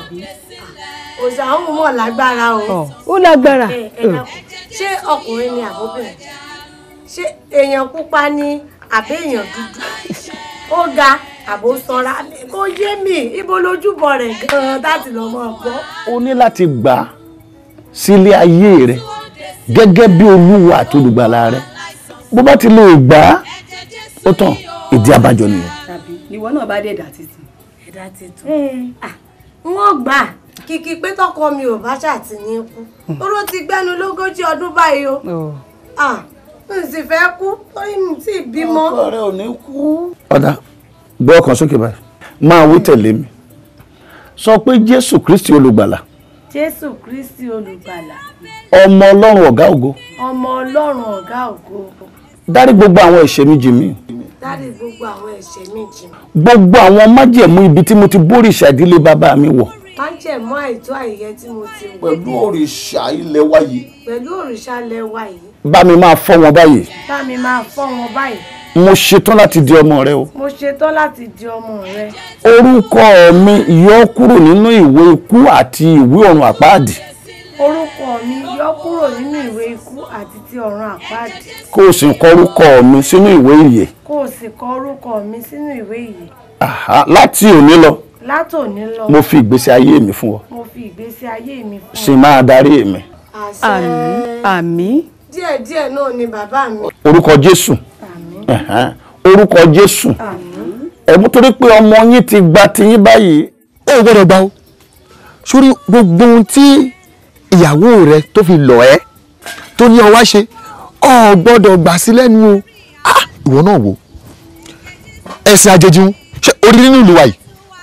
òṣà ń mọ̀ lágbára o. ó lágbára. Ẹ, ẹ dákun, ṣé ọkùnrin ni àbóbìnrin ṣé èèyàn pupa ni àbí èèyàn dúdú ó ga àbó sanra kó yé mi ibo lójúbọ rẹ̀ gan-an láti lọ mọ gbọ́. o ní láti gbà á sílé ayé rẹ gẹ́gẹ́ bí olúwa àti olùgbàlà rẹ bó bá ti lè gbà á ó tán ìdí abájọ nìyẹn. tàbí ìwọ náà bá dé ẹ̀dá títun. ẹ̀dá titun. n ó gbà kìkì pé tọkọ mi ò bá ṣàtì ní kú oró ti gbẹnu lógójì ọdún báyìí o Ah, n sì fẹ́ kú torí mi sì bímọ. ọkọ rẹ ò ní kú. ọ̀dà gbọ́ ọkàn sókè báyìí máa wí tẹ̀lé mi sọ pé jésù kristi olùgbàlà jésù kristi olùgbàlà ọmọ ọlọ́run ọ̀gá ògo ọmọ ọlọ́run ọ̀gá ògo dárí gbogbo àwọn ẹ̀ṣẹ̀ mi jì mí dárí gbogbo àwọn ẹ̀ṣẹ̀ mi jì mí. gbogbo àwọn májẹ̀mú ibi tí mo ti bórí ìṣàdílé bàbá mi wọ̀ má jẹ̀ mọ́ àìtó àìyẹ tí mo ti wọ̀ pẹ̀lú òrìṣà ilẹ̀ wa yìí pẹ̀lú òrìṣà lẹ́wà yìí bá mi máa fọ́ wọn báyìí bá mi máa fọ́ wọn báyìí mo ṣetán láti di ọmọ rẹ o mo ṣetán láti di ọmọ rẹ orúkọ mi yọ kúrò nínú ìwé ikú àti ìwé ọ̀run àpáàdì orúkọ mi yọ kúrò nínú ìwé ikú àti ti ọ̀run àpáàdì kó o sì kọ orúkọ mi sínú ìwé ìyè kó o sì kọ orúkọ mi sínú ìwé yìí Àhá, láti òní lọ látòní lọ mo fi ìgbésí ayé mi fún ọ mo fi ìgbésí ayé mi fún sì máa darí mi àṣẹ àmín díẹ̀díẹ̀ náà ni bàbá mi orúkọ jésù Ẹ̀hẹ́n. orúkọ jésù ẹ̀mú torí pé ọmọ yín ti gba tiyín báyìí ó gbọ́dọ̀ gbà ó sórí gbogbo ohun tí ìyàwó rẹ tó fi lọ̀ ẹ́ tó ní ọ wá ṣe ọ gbọ́dọ̀ gbà sí lẹ́nu o Ah, ìwọ náà wò ẹ̀sìn àjèjì ń ṣe orí nínú ìlú wa yìí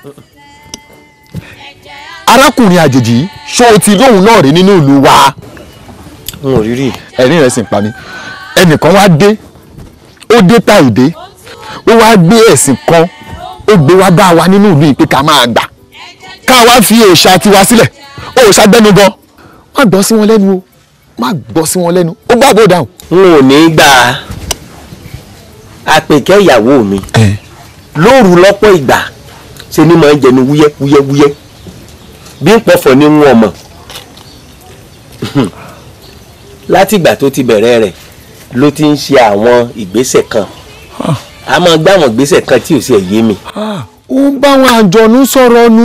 arákùnrin àjèjì yìí ṣó o ti lóhùn náà rí nínú ìlú wa. n ò rí rí ẹ̀rín rẹ̀ sì ń pa mí ẹnìkan wá dé ó dé ta ìdé ó wá gbé ẹ̀sìn kan ó gbé wá bá wa nínú ìlú yìí pé ká máa gbà ká wá fi òòṣà tiwa sílẹ̀ òòṣà gbẹ́nu gan má gbọ́ sí wọn lẹ́nu o má gbọ́ sí wọn lẹ́nu ó gbà bó dáhùn. n ò ní gbà á àpèkẹ́ ìyàwó mi lóru lọ́pọ̀ ìgbà ṣe ni màá jẹnu wúyẹ́ wúyẹ́ wúyẹ́ bí n pọ̀fọ̀ ní wọn mọ̀ látìgbà tó ti bẹ̀rẹ̀ rẹ̀ ló ti ń ṣe àwọn ìgbésẹ̀ kan a máa gbá àwọn ìgbésẹ̀ kan tí ò sí ẹ̀ yé mi. ó ń bá àwọn àjọ̀nú sọ̀rọ̀ nù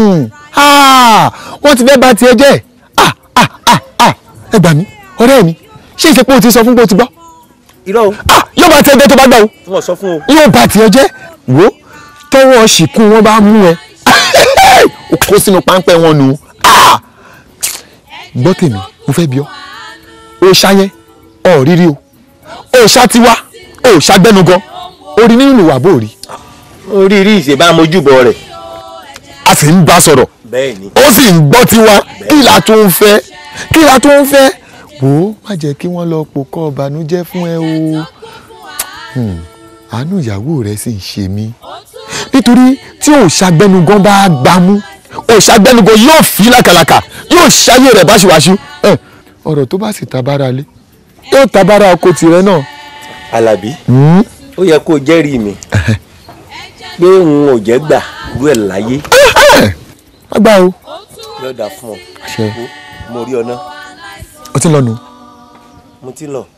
wọ́n ti fẹ́ bà tiẹ̀ jẹ́ Ah, ah, ah, ah. ẹ gbà mí ọ̀rẹ́ mi ṣé ìṣe pé o ti sọ fún pé o ti gbọ́. irọ́ o. yóò bá tiẹ̀ jẹ́ tó bá gbà o wọ́n sọ fún o. yóò bá tiẹ̀ jẹ́ wo tọwọ́ ṣìkún wọn bá mú ẹ o kó sínú páńpẹ́ wọn nù Ah! gbọ́ tèmi mo fẹ́ bí ọ òòṣà yẹn ọ̀ rírí o òòṣà tiwa òòṣà gbẹnugan orí nínú ìwà bò rí. orí rí ìṣèbá mojúbọ rẹ̀. a sì ń bá sọ̀rọ̀ bẹ́ẹ̀ ni. ó sì ń gbọ́ tiwa kí la tó ń fẹ́ kí la tó ń fẹ́ wò ó má jẹ́ kí wọ́n lọ pò kọ́ ọ̀bànújẹ́ fún ẹ o Hmm, àánú ìyàwó rẹ sì ń ṣe mí nítorí tí òòṣà gbẹnugan bá gbámú òòṣà gbẹnugo yóò fi làkàlàkà yóò ṣayé rẹ̀ báṣubàṣu ẹ ọ̀rọ̀ tó bá sì tabára lé yóò tabára ọkọ tirẹ̀ náà. Alábí ó yẹ kó jẹ́rìí mi pé òun ò jẹ́ gbà rú ẹ̀ láyé agbá o yóò dà fún ọ Àṣẹ. Wo, mo rí ọ náà ó ti ń lọ nù. mo ti lọ.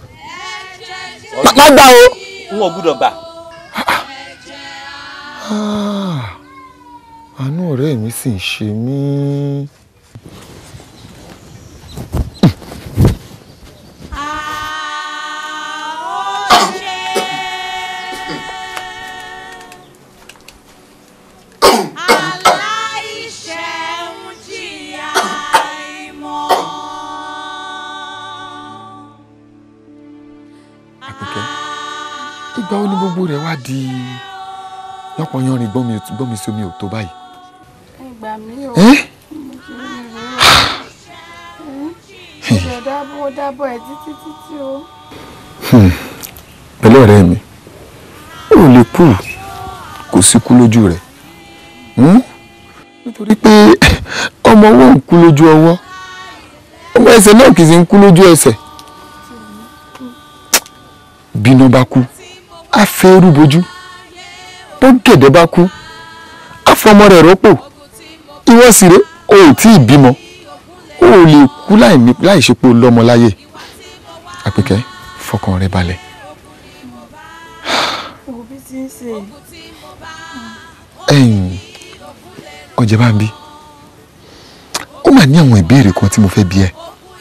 má gbà o. n ò gbúdọ̀ gbà. Ah, àánú ọ̀rẹ́ mi sì ń ṣe mí. ìgbà wo ni gbogbo rẹ̀ wá di lọ́pọ̀ yanrìn gbọ́n mi gbọ́n mi sí omi ò tó báyìí. Ìgbà mi ò. Ẹ́? Ìjọ dábọ̀ dábọ̀ ẹ̀ títí títí o. Hmm. pẹ̀lú ọ̀rẹ́ mi ó lè kú kò sí kú lójú rẹ̀ Hmm? nítorí pé ọmọ ọwọ́ ń kú lójú ọwọ́ ọmọ ẹsẹ̀ náà kì í sì ń kú lójú ẹsẹ̀ bíná bá kú á fẹ́ irú bojú bó gẹ̀dẹ̀ bá kú á fọmọ rẹ̀ rọ́pò ìwọ sì ré o ò tí ì bímọ o ò lè kú láì ní- láì ṣe pé o lọ́mọ láyé àpèkẹ́ fọkàn rẹ balẹ̀ Òbí ti ń ṣe. ẹ̀yìn ọ̀jẹ̀ bá ń bí ó mà ní àwọn ìbéèrè kan tí mo fẹ́ bí ẹ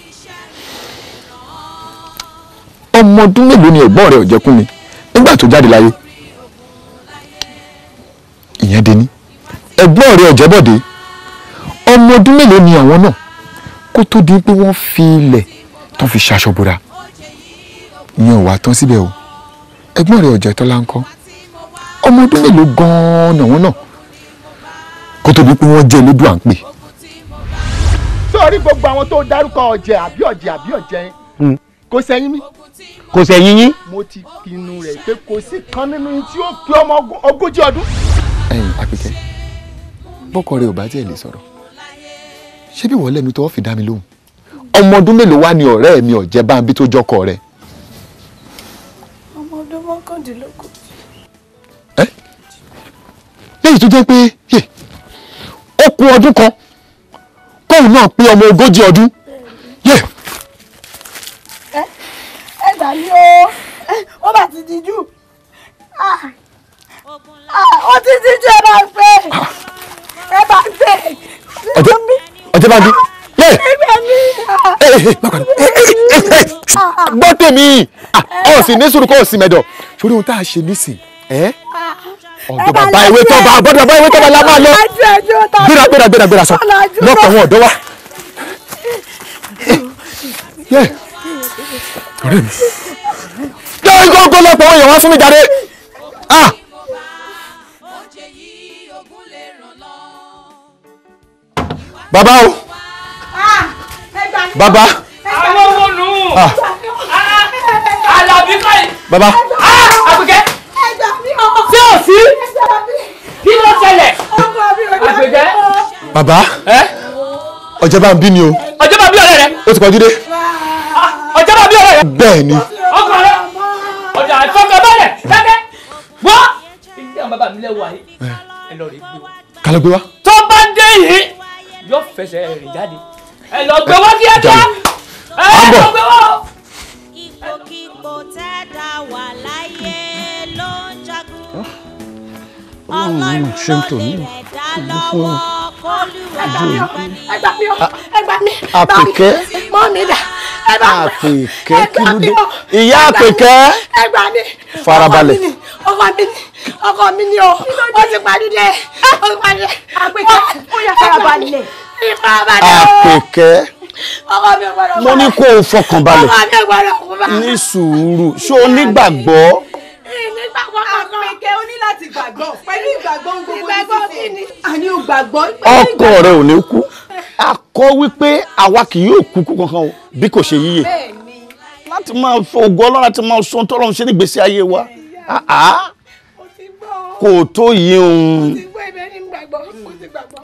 ọmọ ọdún mélòó ni ẹ̀gbọ́n rẹ ọ̀jẹ̀kúnmi nígbà tó jáde láyé ìyẹn dé ní ẹ̀gbọ́n rẹ ọ̀jẹ̀bọ̀dé ọmọ ọdún mélòó ni àwọn náà kó tó di pé wọ́n fi ilẹ̀ tó fi ṣaṣọ bora ìyẹn ò wá tán síbẹ̀ o ẹ̀gbọ́n rẹ ọ̀jẹ̀tọ́lá ń kọ́ ọmọ ọdún mélòó gan-an ni àwọn náà kó tó di pé wọ́n jẹ́ elédùn à ń pè. sórí gbogbo àwọn tó dárúkọ ọ̀jẹ̀ àbí ọ̀jẹ̀ àbí ọ̀jẹ̀ kò sẹ́yìn mi. kò sẹ́yìn yín. mo ti pinnu rẹ̀ pé kò sí kan nínú yín tí ó pé ọmọ ogún- ogójì ọdún. ẹ̀yin àpèkẹ́ bọ́kọ rẹ ò bá tiẹ̀ lè sọ̀rọ̀ ṣé bí wọ́n lẹ́nu tó wọ́n fi dá mi lóhùn ọmọ ọdún mélòó wá ni ọ̀rẹ́ mi ọ̀jẹ̀ bá ń bí tó jọkọ rẹ Ọmọ ọdún mọ́kàndínlógún. lẹ́yìn tó jẹ́ pé yè, ó kù ọdún kan kóun náà pé ọmọ ogójì ọdún yè Ẹ ẹ gbà mí o. Ẹ, Ó bá ti di jù. Ah, ah, Ó ti di jù ẹ bá ń pè. Ẹ bá ń pè. ọ̀jẹ̀ ọ̀jẹ̀ bá ń bí yè Ẹgbẹ́ mi. ẹ ẹ má kàn gbọ́ tèmi Ah, ọ̀ sì ní sùúrù kọ́ ọ̀ sì mẹ́dọ̀ sórí ohun tá a ṣe nísìn ẹ́ ọ̀dọ̀ bàbá ewé tọ́ba ọ̀dọ̀ bàbá ewé tọ́ba la máa lọ gbéra gbéra gbéra gbéra sọ lọ́pọ̀ àwọn ọ̀dọ́ wa. yẹ ọ̀rẹ́ mi yẹ gbọ́ngàn lọ́pọ̀ àwọn èèyàn wá fún mi jáde. Ah! bàbá o bàbá àwọn owó nù. Ah. Àlàbí kọ́ni. bàbá Àpèkẹ́. Ṣé ò sí? Kí ló ṣẹlẹ̀? Àpèkẹ́. bàbá ọ̀jẹ̀ bá ń bí ni o Ọjọ́ bá bí ọ̀rẹ́ rẹ̀. ó ti kọjú dé Ọjọ́ bá bí ọ̀rẹ́ rẹ̀. bẹ́ẹ̀ ni Ọkọ rẹ̀. Ọjà àìfọkànbalẹ̀. Dákẹ́. Wọ́. Ìdí àwọn bàbá mi lẹ́wọ̀ ayé. Ẹ lọ rè gbé wa. kálọ̀ gbé wá. Tó bá dé yìí, yóò fẹsẹ̀ rìn jáde. Ẹ lọ gbé wá kíákíá. Ẹ lọ gbé wá. ipòkípò tẹ́dá wà láyé ló ń jagun. ọlọ́run nínú ṣé ń tò ní ìlú fún Ẹ gbà mí o. Ẹ gbà mí. Àpèkẹ́. Mọ́ mi dà. Ẹ bá mi. àpèkẹ́ kí ló dé o. ìyá àpèkẹ́ Ẹ gbà mí. Farabalẹ̀. Ọkọ mi ni ọkọ mi ni o. Ó ti parí dẹ. Ó ti parí dẹ. Àpèkẹ́ ó yà farabalẹ̀. Ìfarabalẹ̀ o. àpèkẹ́ Ọkọ mi ò gbọdọ̀ mo ní kó o fọkàn balẹ̀ Ọkọ mi ò gbọdọ̀ kú bá. ní sùúrù ṣé o nígbàgbọ́ Àpèkẹ́ o ní láti gbàgbọ́ pẹ̀lú ìgbàgbọ́ ń gbogbo ìgbàgbọ́ kí ni. àní o gbàgbọ́. ọkọ rẹ ò ní kú akọ wípé àwa kì yóò kú kú kankan o bí kò ṣe yíyè láti máa fọ ògo ọlọ́run láti máa sọ tọ́lọ́run ṣe nígbèésí ayé wa Ah, ah. kò tó yí òun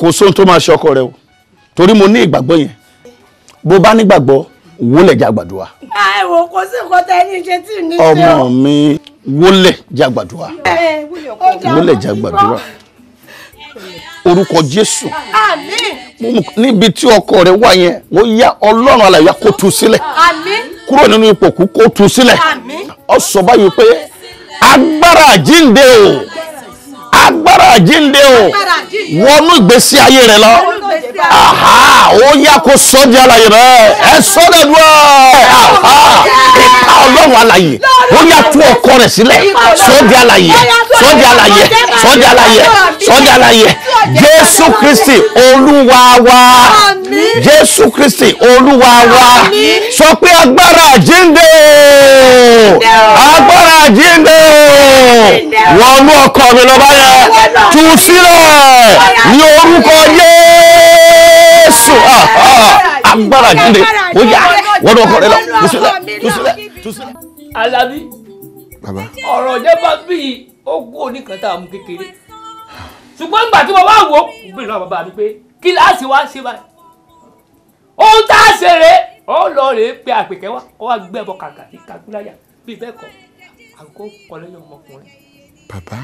kò sóhun tó máa ṣe ọkọ rẹ o torí mo ní ìgbàgbọ́ yẹn bó bá nígbàgbọ́ wólẹ̀ já gbàdúrà ẹ wò kò sí nǹkan tẹ ní ṣe tí ì ní ṣe ọmọ mi wólẹ̀ já gbàdúrà ẹ ó dà wólẹ̀ já gbàdúrà orúkọ Jésù àmín níbi tí ọkọ rẹ wà yẹn ó yá Ọlọ́run alàyè kó tú sílẹ̀ àmín kúrò nínú ipò kú kó tú sílẹ̀ àmín ó sọ báyìí pé agbára àjínde o agbára àjínde o wọnú ìgbésí ayé rẹ lọ aha ó yá kó sọ di alàyè rẹ ẹ sọ dẹdúrà aha ìka Ọlọ́run alàyè ó yá tú ọkọ rẹ sílẹ̀ sọ di alàyè sọ di alàyè sọ di alàyè sọ di alàyè Jésù Kristi Olúwa wa Jésù Kristi Olúwa wa sọ pé agbára àjínde o agbára àjínde o wọnú ọkọ mi lọ báyẹn tú sílẹ̀ ní orúkọ Jésù Ah, ah, agbára àjínde ó yá wọnú ọkọ rẹ lọ tú sílẹ̀ tú sílẹ̀ tú sílẹ̀. Alábí bàbá ọ̀rọ̀ jẹ́ bá bí ó kú oníkan tá a mú kékeré ṣùgbọ́n nígbà tí mo wá wò ó mo bèrè lọ́wọ́ bàbá mi pé kí láti wá ṣe báyìí ohun tá a ṣe rèé ó lọ rèé pé àpèkẹ́ wá ó wá gbé ẹbọ kàkà sí kakúláyà bíi bẹ́ẹ̀ kọ́ àgọ́ kọ́ lẹ́yìn ọmọkùnrin bàbá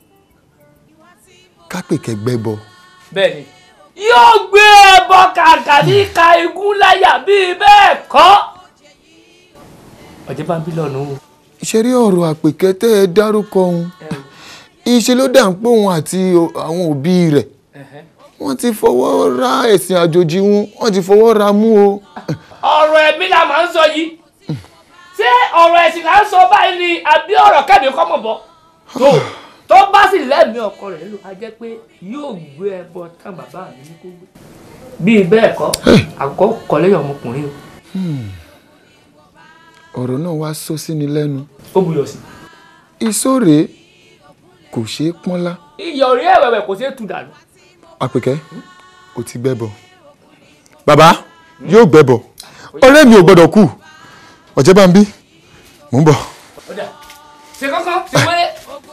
kápẹ̀kẹ́ gbẹ́bọ bẹ́ẹ̀ ni yóò gbé ẹbọ kàkà ní ka igun láyà bíi bẹ́ẹ̀ kọ́ ọ̀jẹ̀ bá ń bí lọ́nu o. ìṣeré ọ̀rọ̀ àpèkẹ́ tẹ́ ẹ dárúkọ òun ìṣe ló dà ń pé òun àti o- àwọn òbí rẹ̀ wọ́n ti fọwọ́ ra ẹ̀sìn àjòjì wọn wọ́n ti fọwọ́ ra mú o. ọ̀rọ̀ ẹ̀mí la máa ń sọ yìí ṣé ọ̀rọ̀ ẹ̀sìn là ń sọ báyìí ni àbí ọ̀rọ̀ kẹ́mi kọ́ mọ̀ bọ́ tó tó bá sì lẹ́mìí ọkọ rẹ̀ lò á jẹ́ pé yóò gbé ẹbọ tán bàbá mi ní kó gbé bíi bẹ́ẹ̀ kọ́ àgọ́ kọ́ lẹ́yìn ọmọkùnrin o Hmm. ọ̀rọ̀ náà wá sọ sí ni lẹ́nu. ó buyọ̀ sí. ìsóòrè kò ṣeé pọ́nlá. iyọ̀ rí ẹ̀wẹ̀wẹ̀ kò ṣeé tu dànù. àpèkẹ́ o ti gbẹ́bọ. bàbá yóò gbẹ́bọ ọ̀rẹ́ mi ò gbọ́dọ̀ kú ọ̀jẹ̀ bá ń bí mò ń bọ̀. Ọ̀dà, ṣe kọ́kọ́ ṣe wẹ́rẹ́.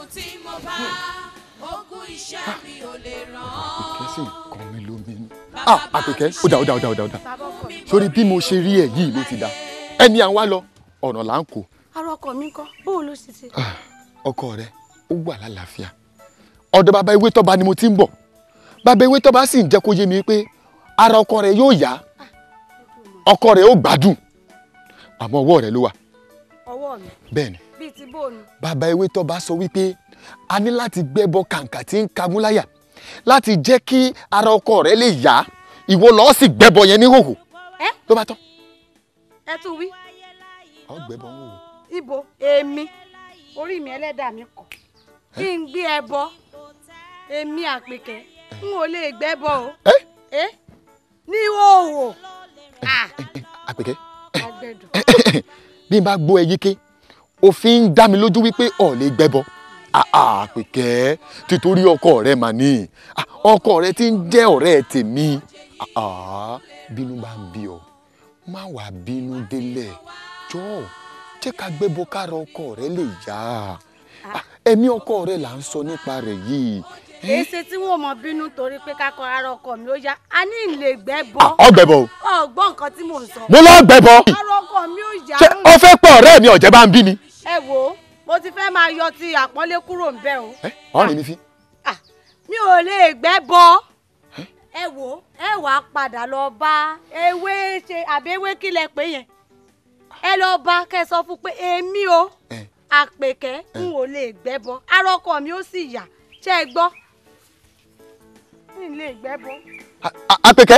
àpèkẹ́ sì kàn mí lóminú. ah àpèkẹ́ ó dà ó dà ó dà ó dà ó dà sórí bí mo ṣe rí ẹ yìí ló ti dà ẹni à ń wá lọ ọ̀nà là ń kó ara ọkọ mi kọ́ bóun ló ṣe ṣe. ọkọ rẹ ó wà lálàáfíà ọ̀dọ̀ bàbá ewé tọ́ba ni mo ti ń bọ̀ bàbá ewé tọ́ba sì ń jẹ́ kó yé mi pé ara ọkọ rẹ yóò yá ọkọ rẹ ó gbádùn àmọ́ ọwọ́ rẹ ló wà ọwọ́ mi bẹ́ẹ̀ ni bíi ti bóun. bàbá ewé tọ́ba sọ wípé a ní láti gbẹ́bọ kàǹkà tí ń kamúláyà láti jẹ́ kí ara ọkọ rẹ lè yá ìwọ lọ́ọ́ sì gbẹ́bọ yẹn ní hòhò ẹ ló bá tán ẹ tún wí ọ gbẹ́bọ ń hòhò ibo èmi orí mi ẹlẹ́dàá mi kọ̀ kí n gbé ẹbọ èmi àpèkẹ́ n ò lè gbẹ́bọ o ẹ ní òwò àpèkẹ́ agbẹ́dọ̀ bí n bá gbọ́ ẹ yíké òfin ń dá mi lójú wípé ọ̀ lè gbẹ́bọ àpèkẹ́ títorí ọkọ rẹ mà ní Ah, ọkọ rẹ ti ń jẹ́ ọ̀rẹ́ tèmi Ah, ah, bínú bá ń bí ọ má wàá bínú délẹ̀ jọ̀ọ́ jẹ́ ká gbẹ́bọ kára ọkọ rẹ lè yá Ah, ẹ̀mí ọkọ rẹ là ń sọ nípa rẹ̀ yìí èsì tí wọn mọ bínú torí pé kákọ ara ọkọ mi ó yá a ní ìlè gbẹ́bọ ọ gbẹ́bọ o ọgbọ́n nǹkan tí mò ń sọ mo lọ gbẹ́bọ ara ọkọ mi ó yá ṣé ọ fẹ́ pọ̀ ọ̀rẹ́ mi ọ̀jẹ̀ bá ń bí ni ẹ wò ó mo ti fẹ́ máa yọ ti àpọ́nlé kúrò ń bẹ̀ o ọ̀rìn mi fi mi ò lè gbẹ́bọ ẹ wò ó ẹ wàá padà lọ bá ewé ṣe àbí ewé kí lẹ pé yẹn ẹ lọ bá kẹ sọ fún pé èmi o àpèkẹ́ n ò lè gbẹ́bọ ara ọkọ mi ó sì yá ṣé ẹ gbọ́ n lè gbẹ́bọ. àpèkẹ́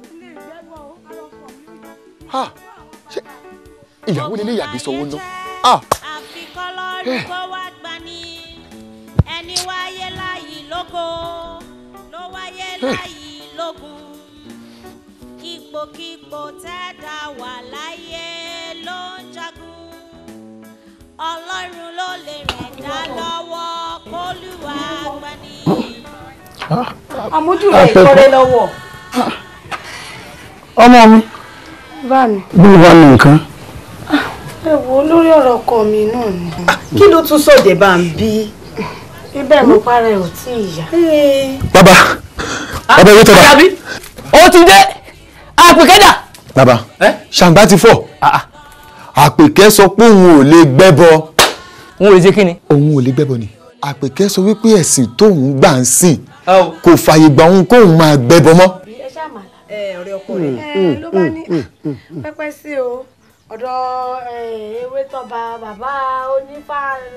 ha ṣé ìyàwó nílé yàgbé sanwó ná ah kọlọ́run kó wá gbani ẹni wáyé láyìí lógo ló wáyé láyìí lógun ipòkípò tẹ́dá wà láyé ló ń jagun ọlọ́run ló lè rẹ̀ dá lọ́wọ́ kólúwa gbani. àmójú rẹ̀ ìkọ́rẹ́ lọ́wọ́. ọmọ mi bá mi bí wà ní nǹkan ẹ wo lórí ọ̀rọ̀ ọkọ mi náà ni. kí ló tún sọ̀dẹ̀ bá ń bí. ibẹ̀ mo para ẹ̀ ò tí ì yá. bàbá ọbẹ̀ wí tọ́ba. àbí ó ti dé àpèkẹ́dà. bàbá ṣàǹgbá ti fọ́ àpèkẹ́ sọ pé òun ò lè gbẹ́bọ. òun ò lè ṣe kí ni. òun ò lè gbẹ́bọ ni àpèkẹ́ sọ wípé ẹ̀sìn tóun gbà ń sìn kò fààyè gbà òun kóun máa gbẹ́bọ mọ́. ẹ ṣáà mà ẹ ọ̀rẹ́ ọkọ rẹ̀ ẹ ló bá ní pẹ́pẹ́ sí o ọ̀dọ̀ ewé tọba bàbá onífà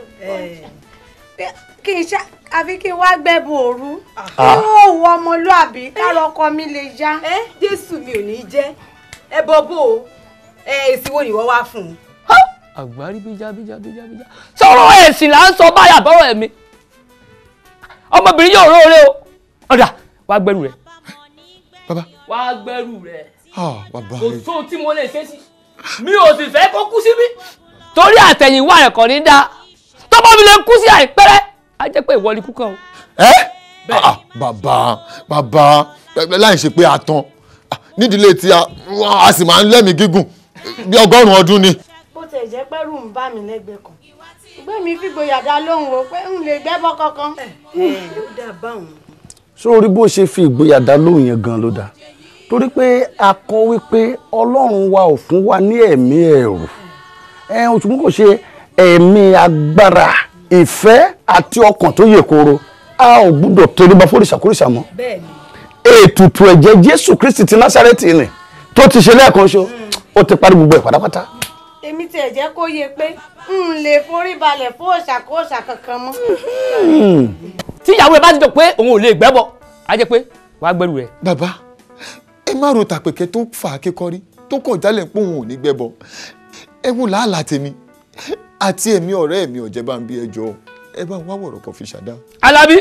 kí n ṣá àfi kí n wá gbẹ́bùn òru yóò wọ ọmọlúàbí káàrọ̀ ọkọ mi lè já. ẹ jésù mi ò ní jẹ́ ẹ bọ bó o ẹ èsì wo ni wọ́n wá fún un. àgbárí bíjá bíjá bíjá bíjá sọ̀rọ̀ ẹ̀sìn là ń sọ báyà bọ́rọ̀ ẹ̀mí ọmọbìnrin yóò róore o ọ̀dà wàá gbẹ́rù rẹ̀. bàbá. wàá gbẹ́rù rẹ̀ ah bàbá kò sóhun tí mo lè ṣe sí mi ò sì fẹ́ kó kú síbí torí àtẹ̀yìnwá rẹ̀ kàn ní dáa tọ́mọ mi lè kú sí àìpẹ́rẹ́ á jẹ́ pé ìwọ ni kú kàn o. ẹ Ah, bàbá bàbá láì ṣe pé a tán nídìílé tí a wọ́n a sì máa ń lẹ́mìí gígùn bí ọgọ́rùn-ún ọdún ni. bó tẹ̀ jẹ́ pẹ́rù ń bá mi lẹ́gbẹ̀ẹ́ kan ṣùgbọ́n mi fìgboyà dá lóhùn o pé n lè gbẹ́bọ kankan. ó dà báwọn. sórí bó ṣe fi ìgboyà dá lóhùn yẹn gan ló dáa torí pé a kọ wípé ọlọ́run wa ò fún wa ní ẹ̀mí ẹ̀rù ẹ̀ òṣùwọ̀n kò ṣe ẹ̀mí agbára ìfẹ́ àti ọkàn tó yè kooro a ò gbúdọ̀ tẹríba fóríṣàkóríṣà mọ́ bẹ́ẹ̀ni ètùtù ẹ̀jẹ̀ jésù kristi ti násárẹ́tì ni tó ti ṣe lẹ́ẹ̀kan ṣo ó ti parí gbogbo ẹ̀ pátápátá. èmi tiẹ̀ jẹ́ kó yé pé n lè forí balẹ̀ fún òòṣà kó òòṣà kankan mọ́. tí ìyàwó ẹ bá ti jọ pé òun ò lè gbẹ́bọ á jẹ́ pé wàá gbẹ́rù rẹ̀. bàbá ẹ má ro tàpẹ̀kẹ́ tó fà á kékọ́rí tó kàn jálẹ̀ pé òun ò ní gbẹ́bọ ẹ wò làálàá tèmi àti èmi ọ̀rẹ́ mi ọ̀jẹ̀ bá ń bí ẹjọ́ ẹ bá wá wọ̀rọ̀ kan fi ṣàdá. alábí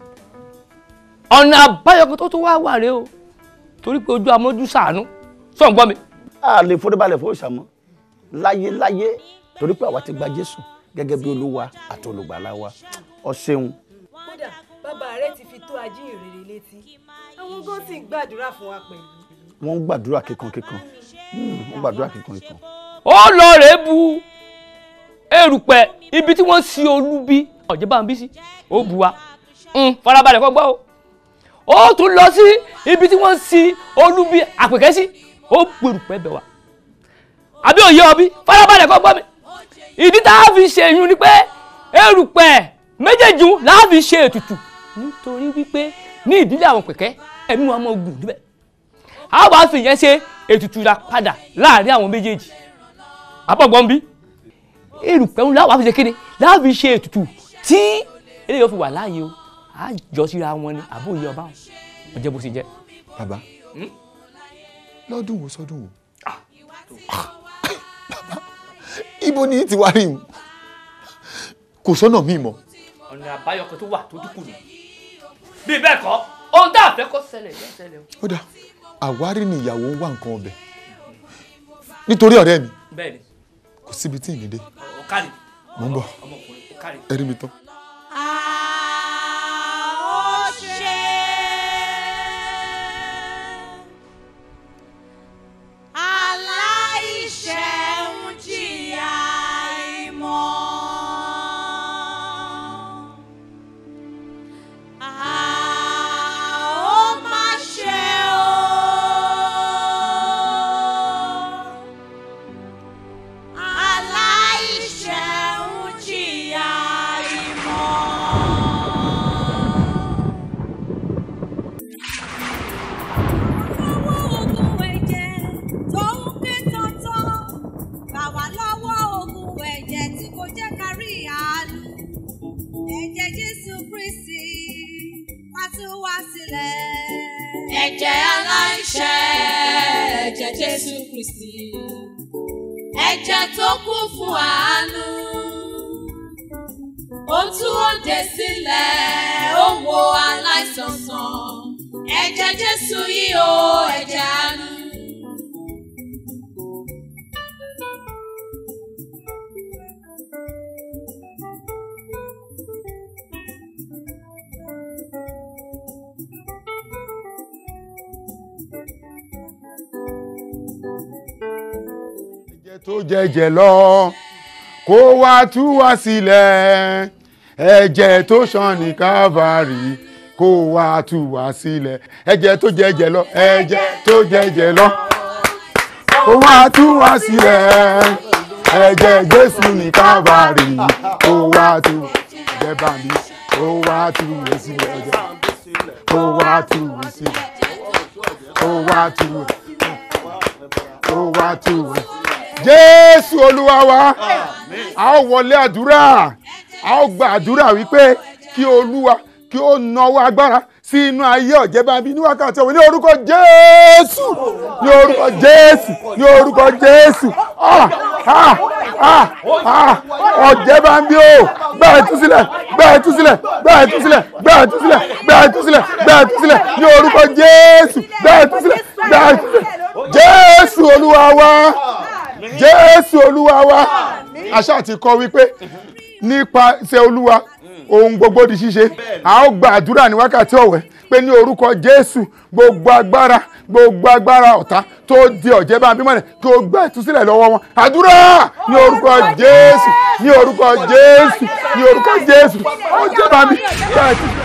ọ̀nà àbáyọ tó tó wá wà rèé o torí pé ojú amójú sàánú sọ̀ ń gbọ́ mi. a lè forí balẹ̀ fún òòṣà mọ́ láyé láyé torí pé àwa ti gba jésù gẹ́gẹ́ bí olúwa àti olùgbàlà wa ọ ṣeun. kódà bàbá rẹ ti fi tó ajíhìnrere létí àwọn gan sì ń gbàdúrà fún wa pẹ̀lú. wọ́n ń gbàdúrà kíkankíkan Hmm, wọ́n ń gbàdúrà kíkankíkan. ó lọ rèé bu erùpẹ̀ ibi tí wọ́n sí olúbí ọ̀jẹ̀ bá ń bí sí ó bu wa Mm, farabalẹ̀ kọ́ gbọ́ o ó tún lọ sí ibi tí wọ́n sí olúbí àpèkẹ́ sí ó bu erùpẹ̀ bẹ̀ wá àbí òye ọbí farabalẹ̀ kọ́ gbọ́ mi ìdí tá a fi ṣe yun ni pé erùpẹ̀ méjèèjì là á fi ṣe ètùtù nítorí wípé ní ìdílé àwọn pẹ̀kẹ́ ẹ̀mí wọn máa gùn níbẹ̀ a wàá fi yẹn ṣe ètùtù ra padà láàrin àwọn méjèèjì àbọ̀gbọ́n bí erùpẹ̀ ńlá wàá fi ṣe kéde láà fi ṣe ètùtù tí eléyìí ó fi wà láàyè o á jọ síra wọn ni àbó ìyá ọba wọn jẹ bó ṣe jẹ. bàbá lọ́dún wo sọ́dún wo bàbá ibo ni ti wá rí o kò sọ́nà míì mọ́. ọ̀nà àbáyọ kan tó wà tó dínkù ni bí bẹ́ẹ̀ kọ́ ohun tá a fẹ́ kó ṣẹlẹ̀ yóò ṣẹlẹ̀ o. ó dà àwárí ni ìyàwó ń wá nǹkan ọbẹ̀ nítorí ọ̀rẹ́ mi bẹ́ẹ̀ni kò síbi tí ì ní dé ọ̀kadì mò ń bọ̀ ọmọkùnrin ọ̀kadì. ẹ rí mi tán. aláìṣẹ̀ ń jìyà ìmọ̀. A ó má ṣe o. Aláìṣẹ̀ ń jìyà ìmọ̀. ogun ẹ̀jẹ̀ tó ń ké tọ́tọ́ gbà wá lọ́wọ́ ogun ẹ̀jẹ̀ tí kò jẹ́ ká rí àánú ẹ̀jẹ̀ Jésù Kristi wá tú wá sílẹ̀. ẹ̀jẹ̀ aláìṣẹ̀ ẹ̀jẹ̀ Jésù Kristi ẹ̀jẹ̀ tó kú fún àánú ó tú òde sílẹ̀ ó wo aláìsàn sàn ẹ̀jẹ̀ Jésù yìí o ẹ̀jẹ̀ àánú. ẹ̀jẹ̀ tó jẹ̀jẹ̀ lọ kó wá tú wá sílẹ̀ ẹ̀jẹ̀ tó ṣàn ní Calvary kó wá tú wá sílẹ̀ ẹ̀jẹ̀ tó jẹ ẹ̀jẹ̀ lọ ẹ̀jẹ̀ tó jẹ ẹ̀jẹ̀ lọ kó wá tú wá sílẹ̀ ẹ̀jẹ̀ Jésù ní Kábàárì kó wá tú ẹ̀jẹ̀ bàmí kó wá tú wá sílẹ̀ ẹ̀jẹ̀ kó wá tú wá sílẹ̀ kó wá tú wá kó wá tú wá. Jésù Olúwa wa a ó wọlé àdúrà a ó gba àdúrà wípé kí Olúwa kí ó nawọ́ agbára sí inú ayé Ọ̀jẹ̀bábí ní wákàtí ọ̀wọ̀ ní orúkọ Jésù ní orúkọ Jésù ní orúkọ Jésù ah ah ah ah Ọ̀jẹ̀bábí o gbà ẹ̀ tú sílẹ̀ gbà ẹ̀ tú sílẹ̀ gbà ẹ̀ tú sílẹ̀ gbà ẹ̀ tú sílẹ̀ gbà ẹ̀ tú sílẹ̀ gbà ẹ̀ tú sílẹ̀ ní orúkọ Jésù gbà ẹ̀ tú sílẹ̀ gbà ẹ̀ tú sílẹ̀ Jésù Olúwa wa Jésù Olúwa wa àṣà ti kọ wípé nípasẹ̀ Olúwa ohun gbogbo di ṣíṣe a ó gba àdúrà ní wákàtí ọ̀wẹ́ pé ní orúkọ Jésù gbogbo agbára gbogbo agbára ọ̀tá tó di Ọ̀jẹ̀bábí mọ́lẹ̀ kí o gba ìtúsílẹ̀ lọ́wọ́ wọn àdúrà ní orúkọ Jésù ní orúkọ Jésù ní orúkọ Jésù Ọ̀jẹ̀bábí gba ìtúsílẹ̀.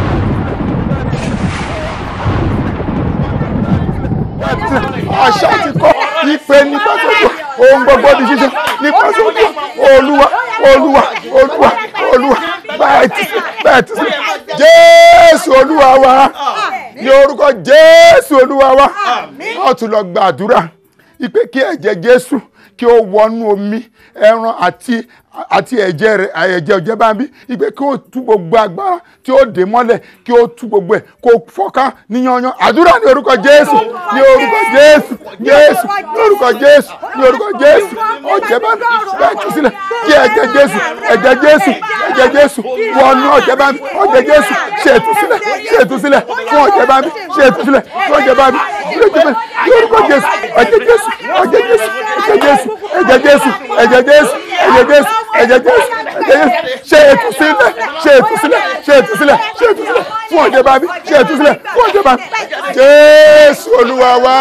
àṣà ti kọ́ ìpè nípa sọ́jọ́ ohun gbogbo di ṣíṣe nípa sọ́jọ́ olúwa olúwa olúwa olúwa báyìí ti báyìí ti sí jésù olúwa wa ní orúkọ jésù olúwa wa a tún lọ gbàdúrà ìpè kí ẹ̀jẹ̀ jésù kí ó wọnú omi ẹran àti àti ẹ̀jẹ̀ rẹ̀ ẹ̀jẹ̀ Ọ̀jẹ̀bábí ìgbé kí ó tú gbogbo agbára tí ó dè mọ́lẹ̀ kí ó tú gbogbo ẹ̀ kó fọ́ká níyanyan àdúrà ní orúkọ Jésù ní orúkọ Jésù Jésù ní orúkọ Jésù ní orúkọ Jésù Ọ̀jẹ̀bábí bẹ́ẹ̀ tú sílẹ̀ kí ẹ̀jẹ̀ Jésù ẹ̀jẹ̀ Jésù ẹ̀jẹ̀ Jésù wọnú Ọ̀jẹ̀bábí ọ̀jẹ̀ Jésù ṣe ìtúsílẹ̀ ṣe ìtúsílẹ̀ fún Ọ̀jẹ̀bábí ṣe ìtúsílẹ̀ fún Ọ̀jẹ̀bábí ní orúkọ Jésù ẹ̀jẹ̀ Jésù ẹ̀jẹ̀ Jésù ẹ̀jẹ̀ Jésù ẹ̀jẹ̀ Jésù ẹ̀jẹ̀ Jésù ẹ̀jẹ̀ Jésù ẹ̀jẹ̀ Jésù ẹ̀jẹ̀ Jésù ṣe ìtúsílẹ̀ ṣe ìtúsílẹ̀ ṣe ìtúsílẹ̀ ṣe ìtúsílẹ̀ fún Ọ̀jẹ̀bábí ṣe ìtúsílẹ̀ fún Ọ̀jẹ̀bábí Jésù Olúwa wa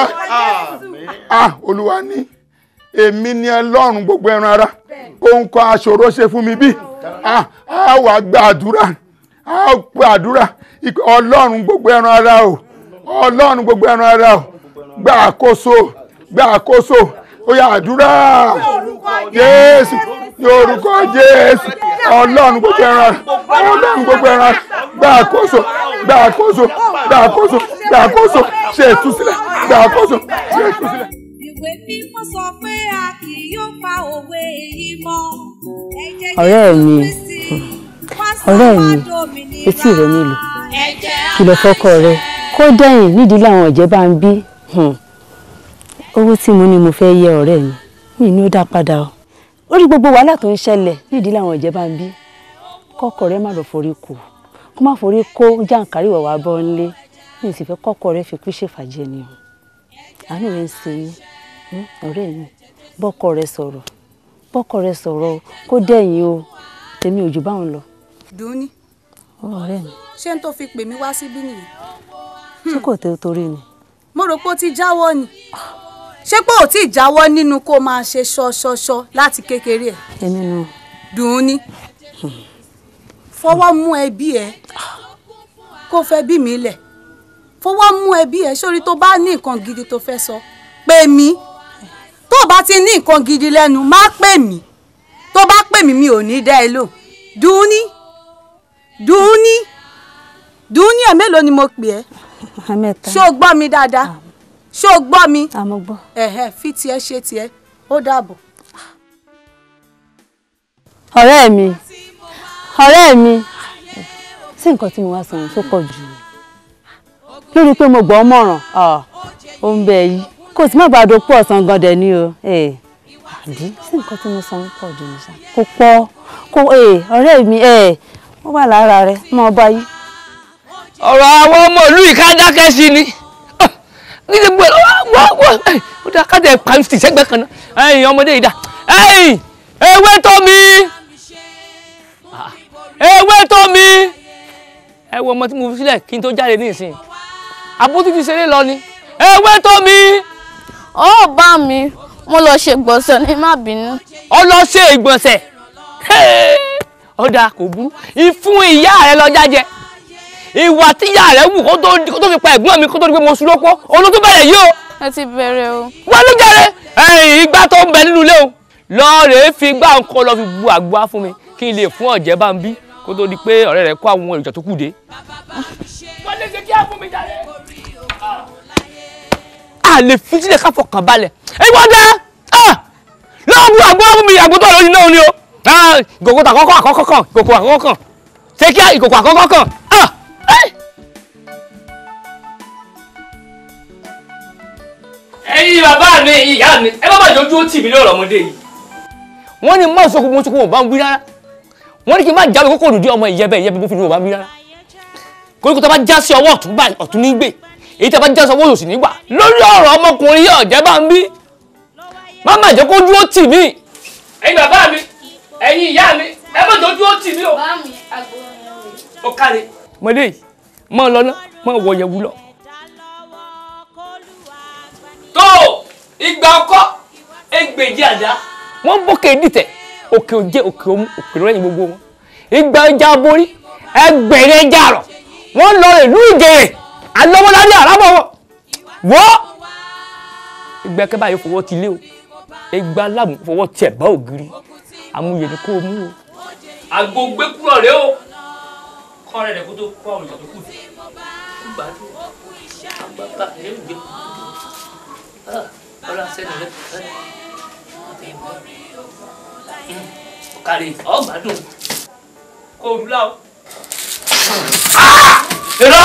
ah Olúwa ní èmi ni Ọlọ́run gbogbo ẹran ara ohun kan aṣòro ṣe fún mi bí ah a wà gbàdúrà a gbàdúrà Ọlọ́run gbogbo ẹran ara o Ọlọ́run gbogbo ẹran ara o gbà àkóso gbà àkóso ó yá àdúrà jésù ní orúkọ jésù ọlọ́run gbogbo ẹran ọlọ́run gbogbo ẹran gba àkóso gba àkóso gba àkóso gba àkóso ṣe ìtúsílẹ̀ gba àkóso ṣe ìtúsílẹ̀. ìwé mímọ́ sọ pé a kì yóò pa òwe yìí mọ́. ọ̀rẹ́ mi ọ̀rẹ́ mi etí rẹ nílò kìlọ̀ fọ́kọ rẹ kó dẹ̀yìn nídìí làwọn Ọ̀jẹ̀bábí owó tí mo ní mo fẹ́ yẹ ọ̀rẹ́ mi mi ní ó dá padà o orí gbogbo wàhálà tó ń ṣẹlẹ̀ nídìí làwọn Ọ̀jẹ̀bábí kọ́kọ́ rẹ má lọ forí kù kó má forí kó jàǹkárí wà wá bọ́ ńlé mi sì fẹ́ kọ́kọ́ rẹ fi kú ṣèfàjẹ́ ni o àánú rẹ ń ṣe mí ọ̀rẹ́ mi bọ́kọ rẹ sọ̀rọ̀ bọ́kọ rẹ sọ̀rọ̀ kó dẹ̀yìn o tèmi ò jù báwọn lọ. dùnní ọ̀rẹ́ mi ṣé n tó fi pè mí wá síbí nìyí. ṣé kò tẹ́ torí ni. mo rò pé ó ti jáwọ́ ni ṣé pé ò tí ì jáwọ́ nínú kó máa ṣe ṣọṣọṣọ láti kékeré ẹ̀. èmi nù. dùnní fọwọ́ mú ẹbí ẹ kó fẹ́ bí mi lẹ̀ fọwọ́ mú ẹbí ẹ sórí tó bá ní nǹkan gidi tó fẹ́ sọ pè mí tó bá ti ní nǹkan gidi lẹ́nu má pè mí tó bá pè mí mi ò ní dá ẹ lò dùnní dùnní dùnní ẹ̀ mélòó ni mo pè ẹ́ ṣé o gbọ́ mi dáadáa ṣé o gbọ́ mi àmọ́ gbọ́ ẹ̀hẹ́ fi tiẹ̀ ṣe tiẹ̀ ó dàbọ̀. ọ̀rẹ́ mi ọ̀rẹ́ mi sí nǹkan tí mo wá sọ tó pọ̀ jù lórí pé mo gbọ́ mọ̀ràn ó ń bẹ yìí kò sí má gbàdo pọ̀ ọ̀sán gan dẹ̀ ni o àdí sí nǹkan tí mo sọ ń pọ̀ jù nìṣá kò pọ̀ kò ọ̀rẹ́ mi ó wà lára rẹ mọ́ ọba yìí. ọ̀rọ̀ àwọn ọmọ ìlú yìí ká dákẹ́ sí ni ní ti gbé wá wá ó dá ká tẹ̀ pa fìtì sẹ́gbẹ́ kan náà ẹ̀yìn ọmọdé yìí dá ẹ̀yìn ewé tó mi ewé tó mi ẹ wo ọmọ tí mo fi sílẹ̀ kí n tó jáde ní ìsìn àbótú ti ṣeré lọ ni ewé tó mi. ó bá mi mo lọ ṣe gbọ̀nsẹ̀ ní má bínú. ó lọ ṣe ìgbọ̀nsẹ̀ ó dáa kò burú ìfún ìyá rẹ lọ jájẹ ìwà tíyà rẹ̀ wù kó tó kó tó fi pa ẹ̀gbọ́n mi kó tó di pé mo sùn lọ́pọ̀ òun ló tún bẹ̀rẹ̀ yìí o. ẹ ti bẹ̀rẹ̀ o. wọ́n ní jàre ẹ̀yìn igbá tó ń bẹ nínú ilé o lọ́ọ̀rẹ́ fi gbá nǹkan lọ fi bu àgbo wá fún mi kí n lè fún ọ̀jẹ̀ bá ń bí kó tó di pé ọ̀rẹ́ rẹ̀ kó àwọn èròjà tó kù dé. wọ́n lè ṣe kí á fún mi jàre. a lè fi sílẹ̀ ká fọkàn balẹ̀ èyí wọ́n dẹ́ lọ́wọ́ bu àgbo wá fún mi àgbo tó lórí náà ni o ìkòkò àkọ́kọ́ àkọ́kọ́ kan ìkòkò àkọ́kọ́ kan ṣé kí ìkòkò àkọ́kọ́ kan. ẹ̀yin bàbá mi ẹ̀yin ìyá mi ẹ má bàjẹ́ ojú ó tì mí lọ́rọ̀ ọmọdé yìí. wọ́n ní mọ́ ìṣokùn mọ́ ìṣokùn wọn bá ń wí rárá wọ́n ní kí n má jáwé kókò lùdí ọmọ ìyẹ́bẹ̀ ìyẹ́bẹ̀ bó fi ní wọn bá ń wí rárá. koríko tó bá já sí ọwọ́ ọ̀tún báyìí ọ̀tún ní gbè èyí tó bá já sí ọwọ́ òsì nígbà lórí ọ̀rọ̀ ọmọkùnrin yóò jẹ́ bá ń bí. má má jẹ́ kójú ó tì mí. ẹ̀yin bàbá mi ẹ̀yin ìyá mi ẹ má jẹ́ ojú ó tì mí o. ó káre. mọ̀lẹ́ yìí mọ̀ lọ́nà mọ̀ wọ̀yẹ̀wù lọ tó ìgbà ọkọ ẹgbẹ̀jì àdá wọ́n bókè dìtẹ̀ òkè òjé òkè òmu òkè lọ́yìn gbogbo wọn ìgbà ọjà borí ẹgbẹ̀rẹ̀ ẹja àrọ̀ wọ́n lọ ìlú ìjẹrè alọ́wọ́ládé àràbọ̀ wọn wọ́ ìgbà kẹ́ báyìí fọwọ́ ti lé o ìgbà aláàmú fọwọ́ tiẹ̀ bá ògiri amúyẹ ni kó o mú o. àgbo gbé kúrò rẹ o kọ́ rẹ̀ rẹ̀ kó tó kọ́ ọ̀rùn ìtọ́jú kù gbàdúrà àgbàgbà rẹ̀ ń gbé ọlá sẹ́nu rẹ̀ ọ̀kàrẹ̀ ọ̀gbádùn kó o dúlá o. ìrọ́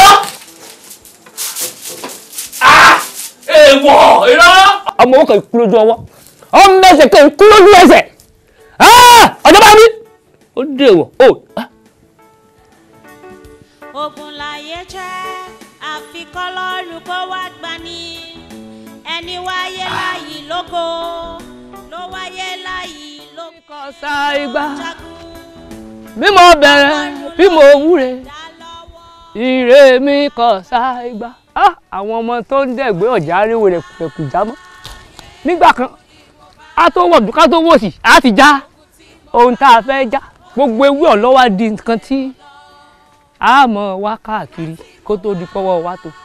èèwọ̀ ìrọ́. ọmọ owó kan kú lójú ọwọ́ ọmọ ẹsẹ̀ kan kú lójú ẹsẹ̀ ọjọ́ bá mi ó dé wọ̀ ó. ogun láyé jẹ́ àfikọ́ lọ́rùn kó wá gbani ẹni wáyé láyì lógo ló wáyé láyì lógo. kọsá igbá bí mo bẹ̀rẹ̀ bí mo wúre ire mi kọsá igbá àwọn ọmọ tó ń dẹ̀gbẹ́ ọ̀jà aríwò rẹ̀ pẹ̀kù jámọ́ nígbà kan a tó wọ̀dù ká tó wòsì á ti já ohun tá a fẹ́ já gbogbo ewé ọ̀lọ́wà di nǹkan tí a mọ̀ wá káàkiri kó tó di pọ́wọ́ wa tó.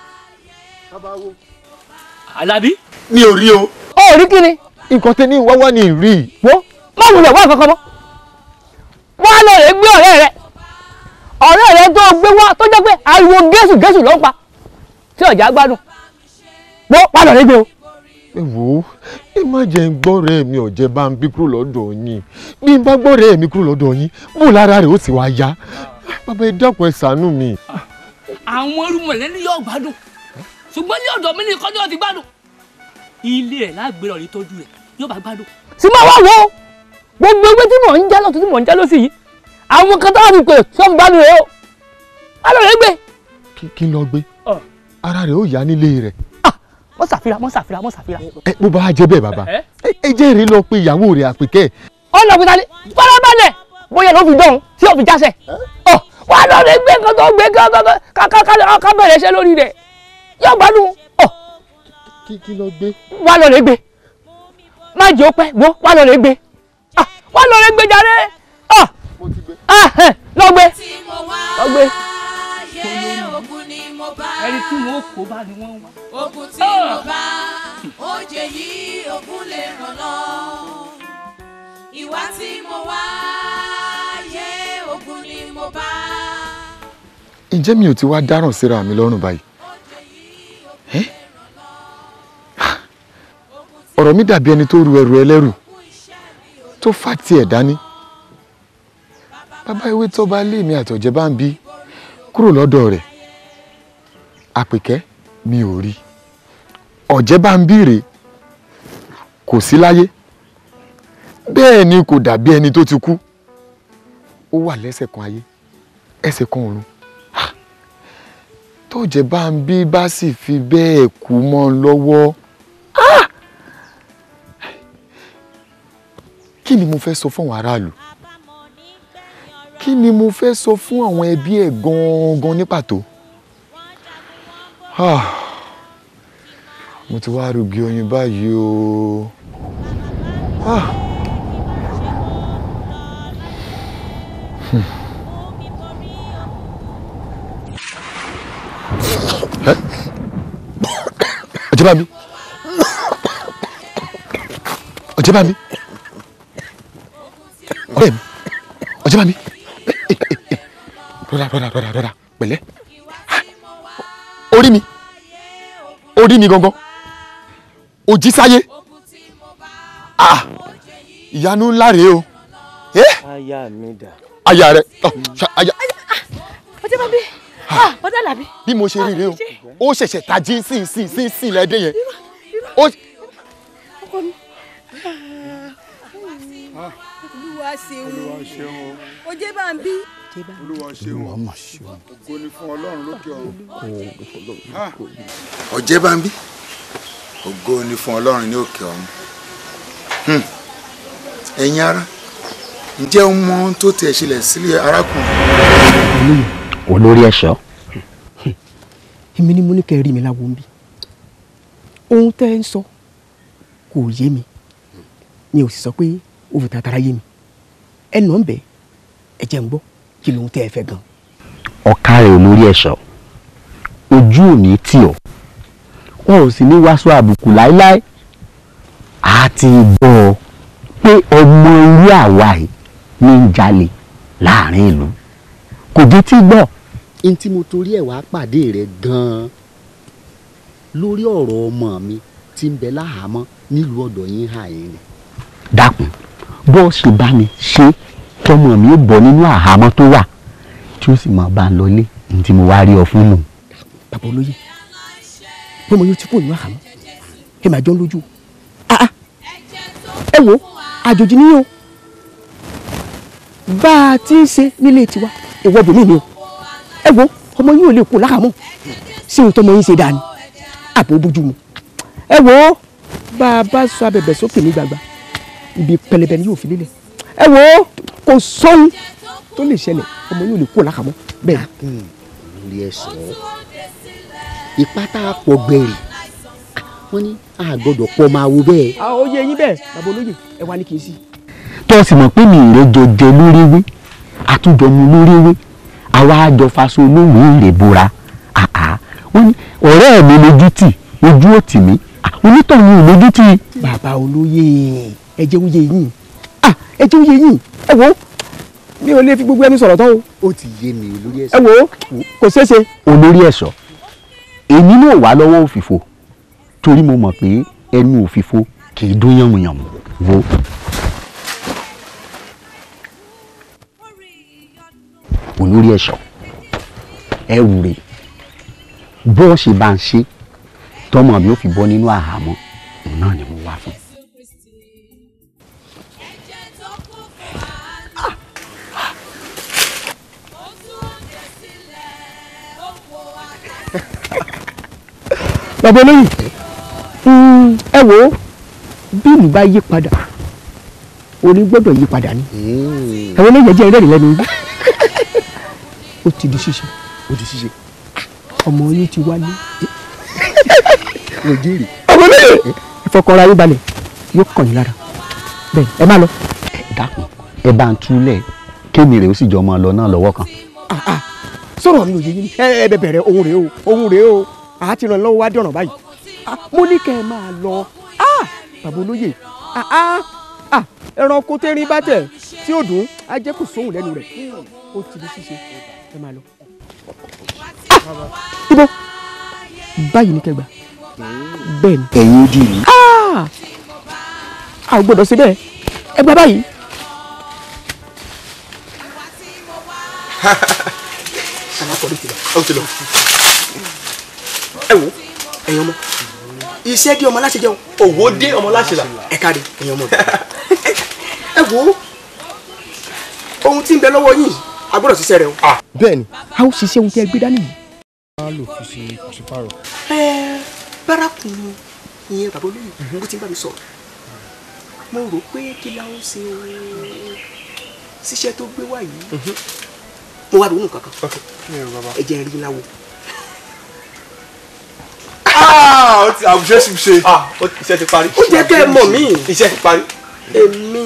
Àlàbí. mi ò rí o. ó rí kí ni. nǹkan tẹ ní wáwá ni rí. wo má wulẹ̀ wá kankan mọ́ wá lọ rẹ̀ gbé ọ̀rẹ́ rẹ̀ ọ̀rẹ́ rẹ̀ tó gbé wá tó jẹ́ pé ariwo gẹ̀ẹ́sù gẹ̀ẹ́sù ló ń pa tí ọ̀jà gbádùn wo wá lọ rẹ̀ gbé o. ẹ wò ó ẹ má jẹ́ ń gbọ́ ọ̀rẹ́ mi ọ̀jẹ̀ bá ń bí kúrò lọ́dọ̀ yín bí n bá gbọ́ ọ̀rẹ́ mi kúrò lọ́dọ̀ yín bó lára rẹ̀ ó sì wá yá bàbá ẹ dákun ẹ ṣàánú mi. àwọn irúmọlẹ́ ní yóò gbádùn ṣùgbọ́n ní ọ̀dọ̀ mi ní kọ́jú ọtí gbádùn ilé ẹ̀ lágbèrè ọ̀rẹ́ tọ́jú rẹ̀ yóò bá gbádùn. sì máa wá wo gbogbo ewé tí mò ń já lọ́tún tí mò ń já lọ́sì yìí àwọn kan tó wà ní pé sọ́n gbádùn rẹ̀ o alọ́ rẹ̀ gbé. kí n lọ gbé ara rẹ̀ ó yá nílé rẹ̀. mọ́ ṣàfihàn mọ́ ṣàfihàn mọ́ ṣàfihàn. ẹ bó bá jẹ́ bẹ́ẹ̀ bàbá ẹ jẹ́ èrè lọ pé ìyàwó rẹ̀ àpèkẹ́. ọ̀nà òkúta ni fọlábàlẹ̀ bóyá ló fi dán tí ò fi jásẹ̀ wà á lọ rẹ̀ gbé nǹkan tó gbé ká bẹ̀rẹ̀ iṣẹ́ lórí rẹ̀ yóò gbádùn ọ. kí kí lọ gbé. wà lọ rẹ gbé má jẹ́ ó pẹ́ wo wà lọ rẹ gbé wà lọ rẹ gbé jàre lọ gbé lọ gbé. ẹni tí wọn kó bá ni wọn wá. ogun tí mo bá oje yìí ogun lè ràn lọ ìwà tí mo wá yé ogun ni mo bá. ǹjẹ́ mi ò ti wá dáràn síra mi lọ́rùn báyìí? ọ̀rọ̀ mi dàbí ẹni tó ru ẹrù ẹlẹ́rù tó fà tiẹ̀ dání bàbá ewé tó bá lé mi àtọ̀jẹ́ bá ń bí kúrò lọ́dọ̀ rẹ̀ àpèkẹ́ mi ò rí ọ̀jẹ́ bá ń bí rè kò sí láyé bẹ́ẹ̀ ni kò dàbí ẹni tó ti kú ó wà lẹ́sẹ̀ kan ayé ẹsẹ̀ kan ọ̀run tọ́jẹ́ bá ń bí bá sì fi bẹ́ẹ̀ kú mọ́ ọ lọ́wọ́. kí ni mo fẹ́ sọ fún àwọn aráàlú kí ni mo fẹ́ sọ fún àwọn ẹbí ẹ̀ gangan ní pàtó mo ti wá rúgi oyin báyìí o ah. ọ̀jẹ̀bámi ọ̀jẹ̀bámi ọ̀rẹ́ mi ọ̀jẹ̀bámi rọra rọra rọra rọra pẹ̀lẹ́ orí mi orí mi gangan òjì sáyé ah ìyanu ńlá rèé o eh aya mi dà. aya rẹ ọ ṣa aya ọjọ́ bá bí ọjọ́ làbí. bí mo ṣe rí rèé o ó ṣẹ̀ṣẹ̀ tají sí sí sí sí lẹ́dẹ̀ yẹn ó ọkọ mi. olúwa ṣeun ojé bá ń bí. olúwa ṣeun ògo ni fún ọlọ́run lókè ọ̀run. ọ̀jẹ̀ bá ń bí ògo ni fún ọlọ́run ní òkè ọ̀run. Hmm. ẹ̀yin ará ǹjẹ́ o mọ ohun tó tiẹ̀ ṣẹlẹ̀ sílé arákùnrin. olórí ẹ̀ṣọ́ èmi ni mo ní kẹ́ ẹ rí mi láwo ń bí ohun tẹ́ ẹ ń sọ kò yé mi mi ò sì sọ pé ó fi tàtàrà yé mi ẹ nà ń bẹ ẹ jẹ́ ń gbọ́ kí lóhun tẹ́ ẹ fẹ́ gan. ọ̀ka rẹ̀ olórí ẹ̀ṣọ́ ojú ò ní tì ọ́ wọn ò sì ní wàásù àbùkù láéláé a ti gbọ́ ọ pé ọmọ irú àwa yìí ní ń jalè láàrin ìlú kò dé tí gbọ́. n tí mo torí ẹ̀ wá pàdé rẹ̀ gan-an lórí ọ̀rọ̀ ọmọ mi tí ń bẹ láhàámọ́ nílùú ọ̀dọ̀ yín hà yín ni. dákun bó ṣe bá mi ṣe tọmọ mi ó bọ́ nínú àhámọ́ tó wà tí ó sì máa bá ń lọlé ní tí mo wá rí ọ fún nù. bàbá olóyè pé mo yóò ti kú ìlú àhámọ́ ẹ máa jọ ń lójú Ah, ah. ẹ wo àjòjì ni yín o bá a ti ń ṣe nílé tiwa ìwọ bòmí ni o ẹ wo ọmọ yín ò lè kú láhàámọ́ sí ohun tọmọ yín ṣe dáa ni àbò bójú mu ẹ wo bá a bá sọ abẹ̀bẹ̀ sókè ní gbàgbà ibi pẹlẹbẹ ni yóò fi lélẹ̀ ẹ wo kò sọ́hun tó lè ṣẹlẹ̀ ọmọ yín ò lè kú láhàámọ́ bẹ́ẹ̀ ni. lórí ẹ sọ ipá tá a pọ̀ gbẹ̀rì wọ́n ní a gbọ́dọ̀ pọ̀ máa wo bẹ́ẹ̀. a ó yé yín bẹ́ẹ̀ bàbá olóyè ẹ wá ní kì í sí. tó o sì mọ̀ pé mi ìrẹ́jọ jẹ lórí ewé àtúnjọ mu lórí ewé àwa àjọ faṣọ olóhùn ìrè bora àá wọ́n ní ọ̀rẹ́ mi lójú tì ojú ò tì mí Ah, onítọ̀hún ò lójú tì. bàbá olóyè ẹ jẹ́ oyè yín ah ẹ jẹ́ oyè yín ẹ wo mi ò lè fi gbogbo ẹni sọ̀rọ̀ tán o. ó ti yé mi olórí ẹ wo kò ṣeé ṣe. olórí ẹ̀ṣọ́ èmi náà wà lọ́wọ́ òfìfo torí mo mọ̀ pé ẹnu òfìfo kì í dún yànmùyànmù wo. olórí ẹ̀ṣọ́ ẹrù rẹ̀ bó ṣe bá ń ṣe tọmọ mi ò fi bọ́ nínú àhámọ́ òun náà ni mo wá fún. bàbá olóyè mm, ẹ wo bí ìlú bá yí padà orin gbọ́dọ̀ yí padà ni àwọn olóyè jẹ́ ìrẹ́rìn lẹ́nu yìí ó ti di ṣíṣe ó di ṣíṣe ọmọ yín ti wálé rojiri ọmọ olóyè ìfọkànra yín balẹ̀ yóò kàn yín lára bẹ́ẹ̀ ẹ má lọ. dákun ẹ bá ń túlẹ̀ kémi rẹ̀ ó sì jọ ọmọ lọ náà lọ́wọ́ kan. Ah, ah, sọ̀rọ̀ mi ò yé yín ni ẹ ẹ bẹ bẹ̀rẹ̀ ohun rèé o ohun rèé o àá ti ràn lọ́wọ́ wá dọ̀ràn báyìí Ah, mo ní kẹ́ ẹ máa lọ Ah, bàbá olóyè Ah, ah, ah, ẹranko tẹ́rín bá tẹ̀ tí ó dùn á jẹ́ kó sóhùn lẹ́nu rẹ̀ ó ti di ṣíṣe ẹ máa lọ. Ah, ibo báyìí ní kẹgbà bẹ́ẹ̀ ni. ẹ̀yin ojú mi. Ah, a ò gbọ́dọ̀ ṣe bẹ́ẹ̀ ẹ gbà báyìí. alákọ̀ọ́lẹ̀ ti lọ ó ti lọ. ẹ wo ẹ̀yin ọmọ iṣẹ́ dé ọmọ láṣẹ jẹun òwò dé ọmọ láṣẹ là ẹ káre ẹ̀yin ọmọ mi. ẹ wo ohun tí ń bẹ lọ́wọ́ yìí a gbọ́dọ̀ ṣiṣẹ́ rẹ o. bẹ́ẹ̀ ni a ó ṣiṣẹ́ ohun tí ẹ gbé dání yìí. a lò fi ṣe pàṣípàrọ̀. ẹ bárakùn ìyẹn bàbá olóyè bó ti ń bá mi sọ̀rọ̀ mo rò pé kí la ó ṣe o ṣiṣẹ́ tó gbé wá yìí mo wá ronú kankan ẹ jẹ́ rí láwo. ó ti àwùjọ sì ṣe iṣẹ́ ti parí. ó jẹ́ kẹ́ ẹ mọ̀ mí. iṣẹ́ ti parí. èmi.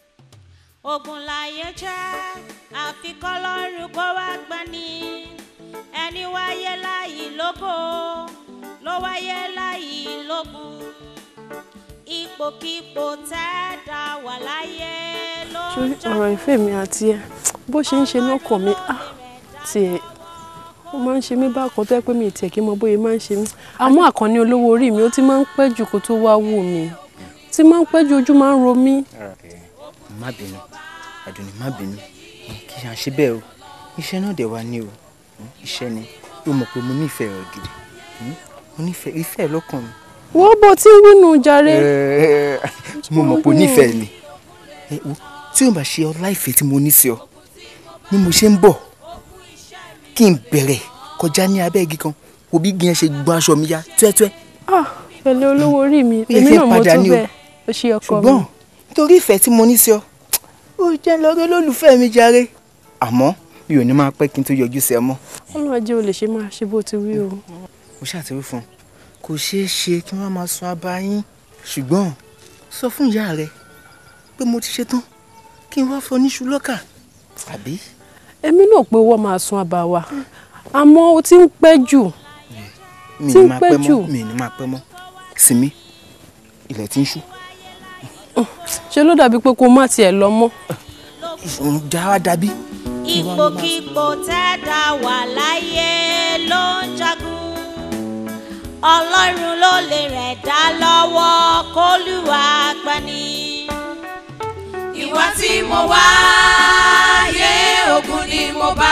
ogun láyé jẹ́ àfikọ́ lọ́rùn kó wá gbani ẹni wáyé láyì lógo ló wáyé láyì lógun ipòkípò tẹ́ẹ̀dá wà láyé ló ń sórí jà ọ̀rọ̀ ìfẹ́ mi àti ẹ bó ṣe ń ṣe lọ́kàn mi ah tiẹ̀ ó máa ń ṣe mí bákan tó yẹ pé mi ì tiẹ̀ kí n mọ bóyá máa ń ṣe mí àmọ́ àkànní olówó orí mi ó ti máa ń pẹ́ jù kó tó wá wù mí tí máa ń pẹ́ jù ojú máa ń ro mí. má bínú àdùnní má bínú kì í ṣe bẹ́ẹ̀ o iṣẹ́ náà dẹ̀ wá ní o iṣẹ́ ni ó mọ̀ pé mo nífẹ̀ẹ́ rẹ̀ gidi mo nífẹ̀ẹ́ ìfẹ́ ẹ̀ lọ́kàn mi. wo bó ti ń wínú jàre. mo mọ̀ pé o nífẹ̀ẹ́ mi Ẹ wo, tí o bá ṣe ọlá ìfẹ́ tí mo ní sí ọ ni mo ṣe ń bọ̀ kí n bẹ̀rẹ̀ kọjá ní abẹ́ igi kan òbí gan ṣe gbọ́n aṣọ mi ya tuẹ́tuẹ́ ah pẹ̀lẹ́ olówó orí mi Ó yẹ èmi kí n náà mo padà tó ní o. bẹ́ẹ̀ ó ṣe ọkọ mi. ṣùgbọ́n nítorí ìfẹ́ tí mo ní sí ọ ó jẹ́ lọ́rẹ́ lólùfẹ́ mi jàre àmọ́ mi ò ní máa pẹ́ kí n tó yọjú sí ẹ mọ́ ọlọ́run ajé o lè ṣe máa ṣe bó ti wí o. mo ṣàtìwí fún un kò ṣeé ṣe kí wọ́n máa sọ abá yín ṣùgbọ́n sọ fún ìyá rẹ pé mo ti ṣetán kí n wá fọ níṣu lọ́kà àbí. èmi náà pé owó máa sun àbá wa àmọ́ o ti ń pẹ́ jù mi ti ní ń máa pẹ́ pẹ́ jù. mọ́ mi ní máa pẹ́ mọ́ sinmi ilẹ̀ tí ń ṣú ṣe ló dàbí pé kó má tiẹ̀ lọ mọ́. òun já wa dàbí. ipòkípò tẹ́ẹ̀dá wà láyé ló ń jagun ọlọ́run ló lè rẹ̀ dá lọ́wọ́ kólúwa gbani. ìwà tí mo wá yé ogun ni mo bá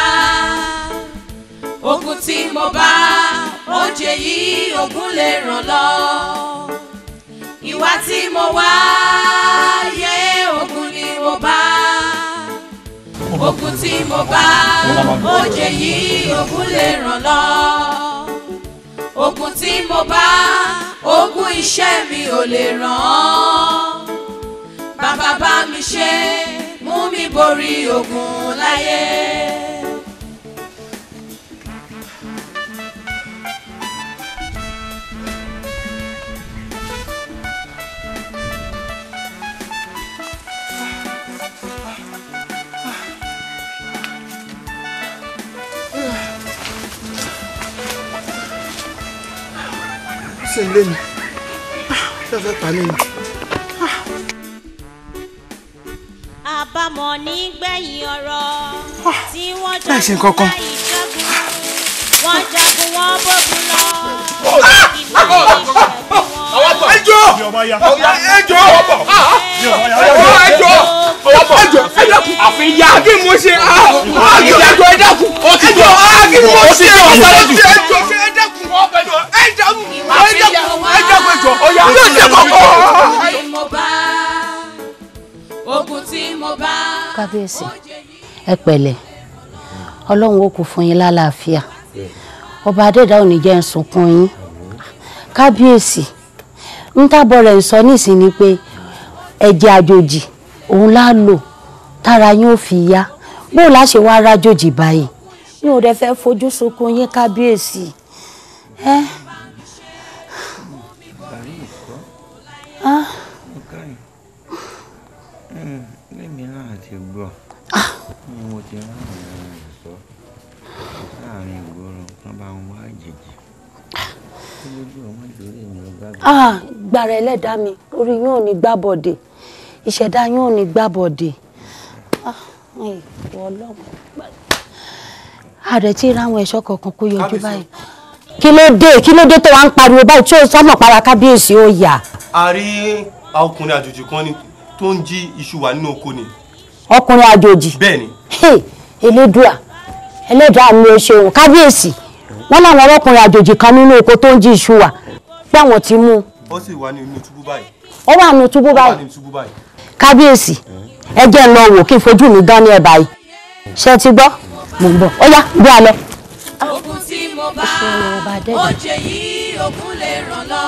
ogun tí mo bá oúnjẹ yìí ogun lè ràn lọ ìwà tí mo wá yé ogun ni mo bá ogun tí mo bá oúnjẹ yìí ogun lè ràn lọ ogun tí mo bá ogun iṣẹ́ mi ò lè ràn án bàbá bá mi ṣe mú mi borí ogun láyé. ṣe ń lé mi ṣé fẹ́ pa mí ni. àbámọ̀ nígbẹ̀yìn ọ̀rọ̀ tí wọ́n láì ṣe jagun nǹkan kan. láì jagun wọ́n jagun wọ́n bógun lọ. ẹjọ́ ẹjọ́ ẹjọ́ ẹjọ́ ẹjọ́ àfihàn kí mo ṣe ẹjọ́ ẹjọ́ ẹjọ́ ẹjọ́ kí mo ṣe ẹjọ́ ẹjọ́ ẹjọ́ ẹ dákun ẹjọ́ ẹ dákun ẹ dákun ẹ dákun ẹjọ́ yóò ṣe kọ́kọ́. tí mo bá ogun tí mo bá. kábíyèsí ẹ pẹ̀lẹ́ ọlọ́run ó kú fún yín lálàáfíà ọba adẹ́dá ò ní jẹ́ ń sunkún yín kábíyèsí ń tábọ̀ rẹ̀ ń sọ nísìnyí pé ẹ̀jẹ̀ àjòjì òun lá lò tára yín ó fi yá bó o láṣẹ wá rájòjì báyìí mi ò dẹ̀ fẹ́ fojú sunkún yín kábíyèsí ẹ. Ah. lẹ́mi náà ti gbọ́ ni mo ti rán àwọn ọ̀rẹ́ sọ láàrin ìgboro kan bá ń wá àjèjì kí lójú ọmọ ìdórí mi ló bá ah gbàrà ẹlẹ́dàá mi orí yín ò ní gbàbọ̀dè ìṣẹ̀dá yín ò ní gbàbọ̀dè ah ìwọ ọlọ́run ààrẹ tí ráwọn ẹ̀ṣọ́ kọ̀ọ̀kan kó yọjú báyìí kí ló dé kí ló dé tó wá ń pariwo báyìí tí ó sọmọ para kábíyèsí ó yà a rí ọkùnrin àjòjì kan ni tó ń jí iṣu wà nínú oko ni. ọkùnrin àjòjì bẹ́ẹ̀ ni. Hey, elédùà ẹlẹ́dàá mi ò ṣeun kábíyèsí wọn làwọn ọlọ́kùnrin àjòjì kan nínú oko tó ń jí iṣu wà pé àwọn ti mú un ó sì wà ní inú túbú báyìí. ó wà nù túbú ó wà báyìí ní túbú báyìí. kábíyèsí ẹ jẹ́ ń lọ wò kí n fojú mi dán ní ẹ̀ báyìí ṣé ti gbọ́ mò ń bọ̀ ó yá bí a lọ. ogun tí mo bá oúnjẹ yìí ogun lè ràn lọ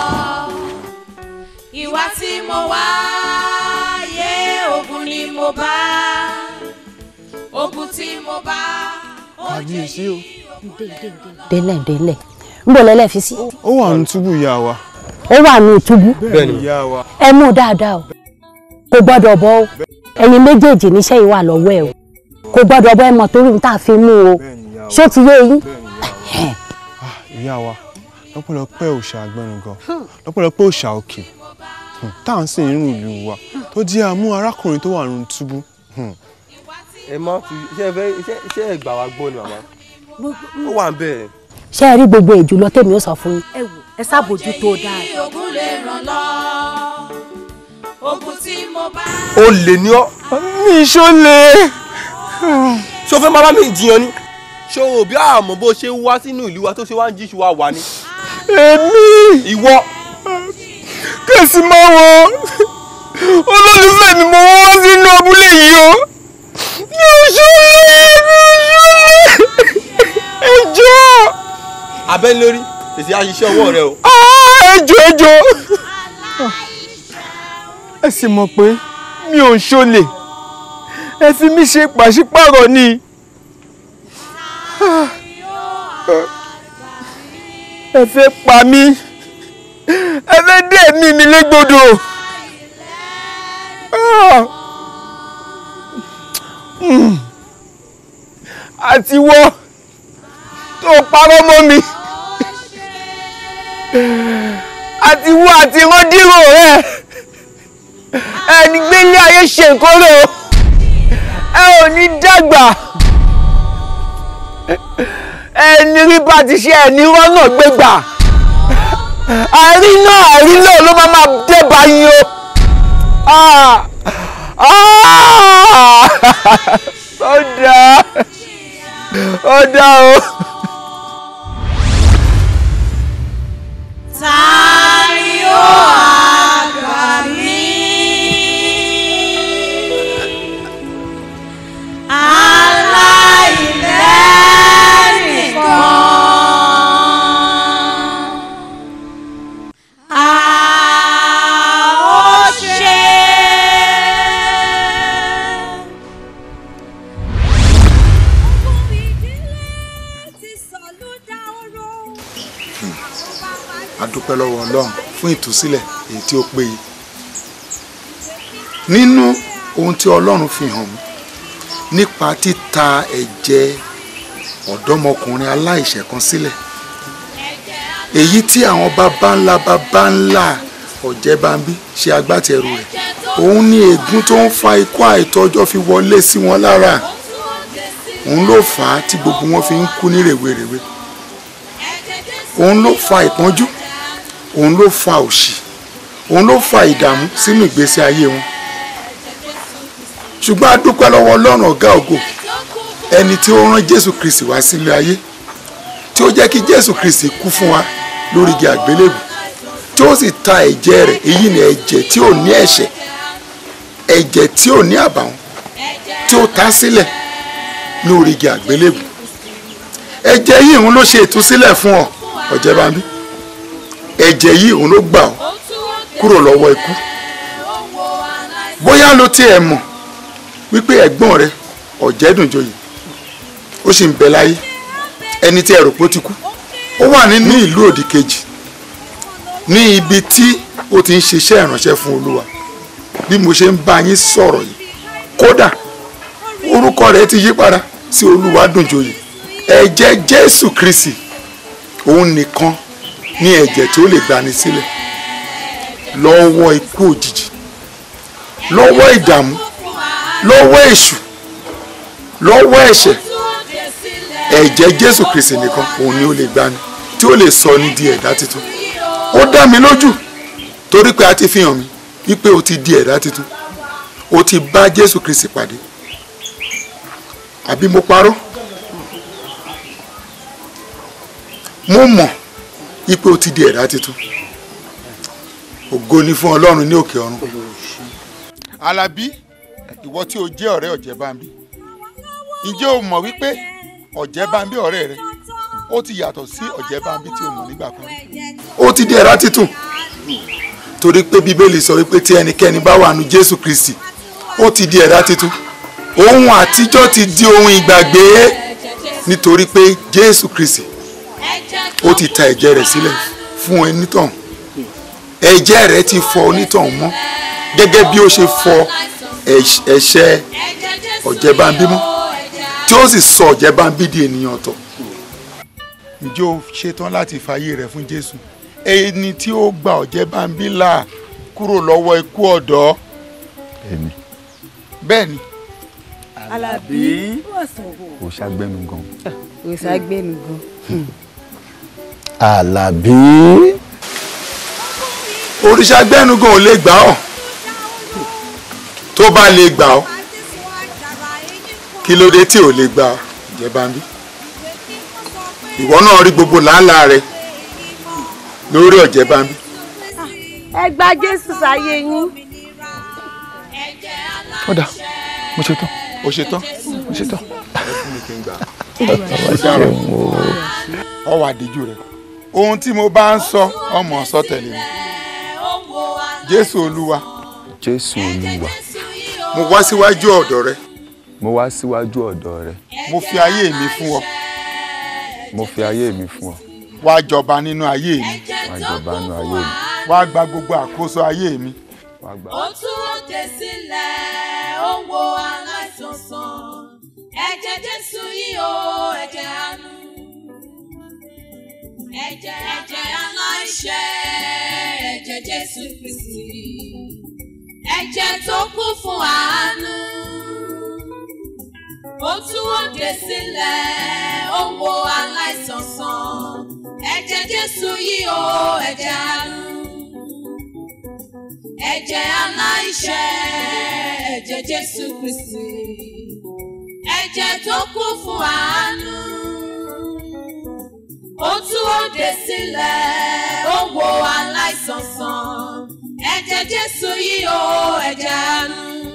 ìwà tí mo wá yé ogun ni mo bá ogun tí mo bá oúnjẹ kábíyèsí o. délẹ̀ délẹ̀ ń bọ̀ lẹ́lẹ̀ fi sí. ó wà ní túbú ìyá wa. ó wà ní ìtúbú bẹ́ẹ̀ni ìyá wa. ẹ mú dáadáa o kò gbọ́dọ̀ bọ́ o ẹ̀yin méjèèjì níṣẹ́ yìí wà lọ́wọ́ ẹ o kò gbọ́dọ̀ bọ́ ẹ mọ̀ torí ohun tá a fi mú o ṣó ti yé yín ìyá wa lọ́pọ̀lọpọ̀ òòṣà àgbẹ̀rùngàn lọ́pọ̀lọpọ̀ òòṣà òkè hmm, tá à ń sìn nínú ìlú wa tó jẹ́ àmú arákùnrin tó wà nínú túbú. hmm. ẹ má fi ṣé ẹ fẹ́ ṣé ṣé ẹ gbà wá gbọ́ ni màmá ó wà ń bẹ̀. ṣé ẹ rí gbogbo èjò lọ tèmi ó sọ fún yín. ẹ wò ẹ ṣàbójú tó dáa. ogun lè ràn lọ ogun tí mo bá. ó lè ní ọ. mi ṣó lè. ṣé o fẹ́ máa bá mi jiyàn ni ṣé o bí àmọ́ bó ṣe wá sínú ìlú wa tó ṣe wá ń jíṣu wa wà ni. èmi. ìwọ. kèsì máa wọ olólùfẹ́ mi mo wá sínú abúlé yìí o mi ò ṣó lè mi ò ṣó lè ẹjọ́. abẹ́ni lórí tètè àṣìṣe ọwọ́ rẹ o. ẹjọ́ ẹjọ́ ẹ sì mọ̀ pé mi ò ṣọlẹ̀ ẹ fi mí ṣe pàṣípàrọ̀ ni ẹ fẹ́ pa mí ẹ fẹ́ dé ẹ̀mí mi légbodò àti wọ́ tó parọ́ mọ́ mi àti wọ́ àti rọ́dírò rẹ̀ ẹni gbélé ayé ṣe nǹkan rẹ̀ o ẹ ò ní dàgbà ẹni rí bá ti ṣe ẹni rọ́nà gbégbà àrí náà àrí náà ló máa máa débà yín o Ah! Ah! ó dáa ó dáa o. ta ni ó àgbà mí. aláìlẹ́nìkan. a ó ṣe. a dúpẹ́ lọ́wọ́ ọlọ́run fún ìtúsílẹ̀ èyí tí ó péye nínú ohun tí ọlọ́run fi hàn mí nípa títa ẹ̀jẹ̀ ọ̀dọ́mọkùnrin aláìṣẹ̀ kan sílẹ̀ èyí tí àwọn baba ńlá baba ńlá ọ̀jẹ̀bámbí ṣe agbátẹrù rẹ̀ òun ni ègún tó ń fa ikú àìtọ́jọ́ fi wọlé sí wọn lára òun ló fà á tí gbogbo wọn fi ń kú ní rèwerèwe òun ló fa ìpọ́njú òun ló fa òṣì òun ló fa ìdààmú sínú ìgbésí ayé wọn ṣùgbọ́n a dúpẹ́ lọ́wọ́ ọlọ́run ọ̀gá ògo ẹni tí ó rán jésù kristi wá sílé ayé tí ó jẹ́ kí jésù kristi kú fún wa lórí igi àgbélébù tí ó sì ta ẹ̀jẹ̀ rẹ̀ èyí ni ẹ̀jẹ̀ tí ò ní ẹ̀ṣẹ̀ ẹ̀jẹ̀ tí ò ní àbàwọ́n tí ó ta sílẹ̀ ní orí igi àgbélébù ẹ̀jẹ̀ yìí òun ló ṣe ìtúsílẹ̀ fún ọ ọ̀jẹ̀bámbí ẹ̀jẹ̀ yìí òun ló gbà ọ́ kúrò lọ́wọ́ ikú bóyá ló tiẹ̀ mọ̀ wípé ẹ̀gbọ́n rẹ ọ̀jẹ̀dùnjoyè ó sì ń bẹ láyé ẹni tí ẹ rò pé ó ti kú ó wà nínú ìlú òdì kejì ní ibi tí ó ti ń ṣiṣẹ́ ìránṣẹ́ fún olúwa bí mo ṣe ń bá yín sọ̀rọ̀ yìí kódà orúkọ rẹ̀ ti yí padà sí olúwadùnjoyè ẹ̀jẹ̀ jésù kristi òun nìkan ní ẹ̀jẹ̀ tí ó lè gbani sílẹ̀ lọ́wọ́ ikú òjijì lọ́wọ́ ìdààmú lọ́wọ́ èṣù lọ́wọ́ ẹ̀ṣẹ̀ ẹ̀jẹ̀ jésù kristi nìkan òun ni ó lè gbani tí ó lè sọ ní di ẹ̀dá tuntun ó dá mi lójú torí pé a ti fi hàn mí wípé o ti di ẹ̀dá tuntun o ti bá jésù kristi pàdé àbí mo parọ́ mo mọ̀ wípé o ti di ẹ̀dá tuntun ògo ni fún ọlọ́run ní òkè ọ̀run. alábí ìwọ tí o jẹ́ ọ̀rẹ́ ọ̀jẹ̀bámbí ǹjẹ́ o mọ̀ wípé ọ̀jẹ̀bámbí ọ̀rẹ́ rẹ ó ti yàtọ̀ sí ọ̀jẹ̀bámbí tí o mọ̀ nígbà kan rí. ó ti di ẹ̀dá tuntun torí pé bíbélì sọ wípé tí ẹnikẹ́ni bá wà nù jésù kristi ó ti di ẹ̀dá tuntun ohun àtijọ́ ti di ohun ìgbàgbé nítorí pé jésù kristi ó ti ta ẹ̀jẹ̀ rẹ̀ sílẹ̀ fún onítọ̀hún ẹ̀jẹ̀ rẹ̀ ti fọ onítọ̀hún mọ́ gẹ́gẹ́ bí ó ṣe fọ ẹ̀ṣẹ̀ ọ̀jẹ̀bámbí mọ́ tí ó sì sọ ọ̀jẹ̀bámbí di ènìyàn ọ̀tọ̀ ǹjẹ́ o ṣetán láti fàyè rẹ̀ fún jésù ẹni tí ó gba ọ̀jẹ̀ bámbí là kúrò lọ́wọ́ ikú ọ̀dọ́ èmi bẹ́ẹ̀ ni Alábí ò ṣàgbẹ́nu gan. òṣàgbẹ́nu gan. Àlàbí. òrìṣà gbẹ́nugan ò lè gbà ọ́ tó bá lè gbà ọ́ kí ló dé tí ò lè gbà ọ́ ǹjẹ́ bámbí ìwọ náà rí gbogbo làálàá rẹ lórí ọ̀jẹ̀ bámbí ẹ gba jésù sáyé yín. ó dà mo ṣe tán o ṣe tán mo ṣe tán. ọ wà díjú rẹ ohun tí mo bá ń sọ ọmọ sọ tẹ̀lé mi jésù olúwa jésù olúwa mo wá síwájú ọ̀dọ̀ rẹ mo wá síwájú ọ̀dọ̀ rẹ mo fi ayé mi fún ọ mo fi ayé mi fún ọ wá jọba nínú ayé mi wá jọba nínú ayé mi wá gba gbogbo àkóso ayé mi wá gbà. ó tún òde sílẹ̀ ó wo aláìsàn sàn ẹ̀jẹ̀ jésù yìí ó ẹ̀jẹ̀ àánú ẹ̀jẹ̀ ẹ̀jẹ̀ aláìṣẹ̀ ẹ̀jẹ̀ jésù kristi ẹ̀jẹ̀ tó kú fún àánú ó tún òde sílẹ̀ ó wo aláìsàn sàn ẹ̀jẹ̀ jésù yìí ó ẹ̀jẹ̀ àánú ẹ̀jẹ̀ aláìṣẹ̀ ẹ̀jẹ̀ jésù kristi ẹ̀jẹ̀ tó kú fún àánú ó tú òde sílẹ̀ ó wo aláìsàn sàn ẹ̀jẹ̀ jésù yìí ó ẹ̀jẹ̀ àánú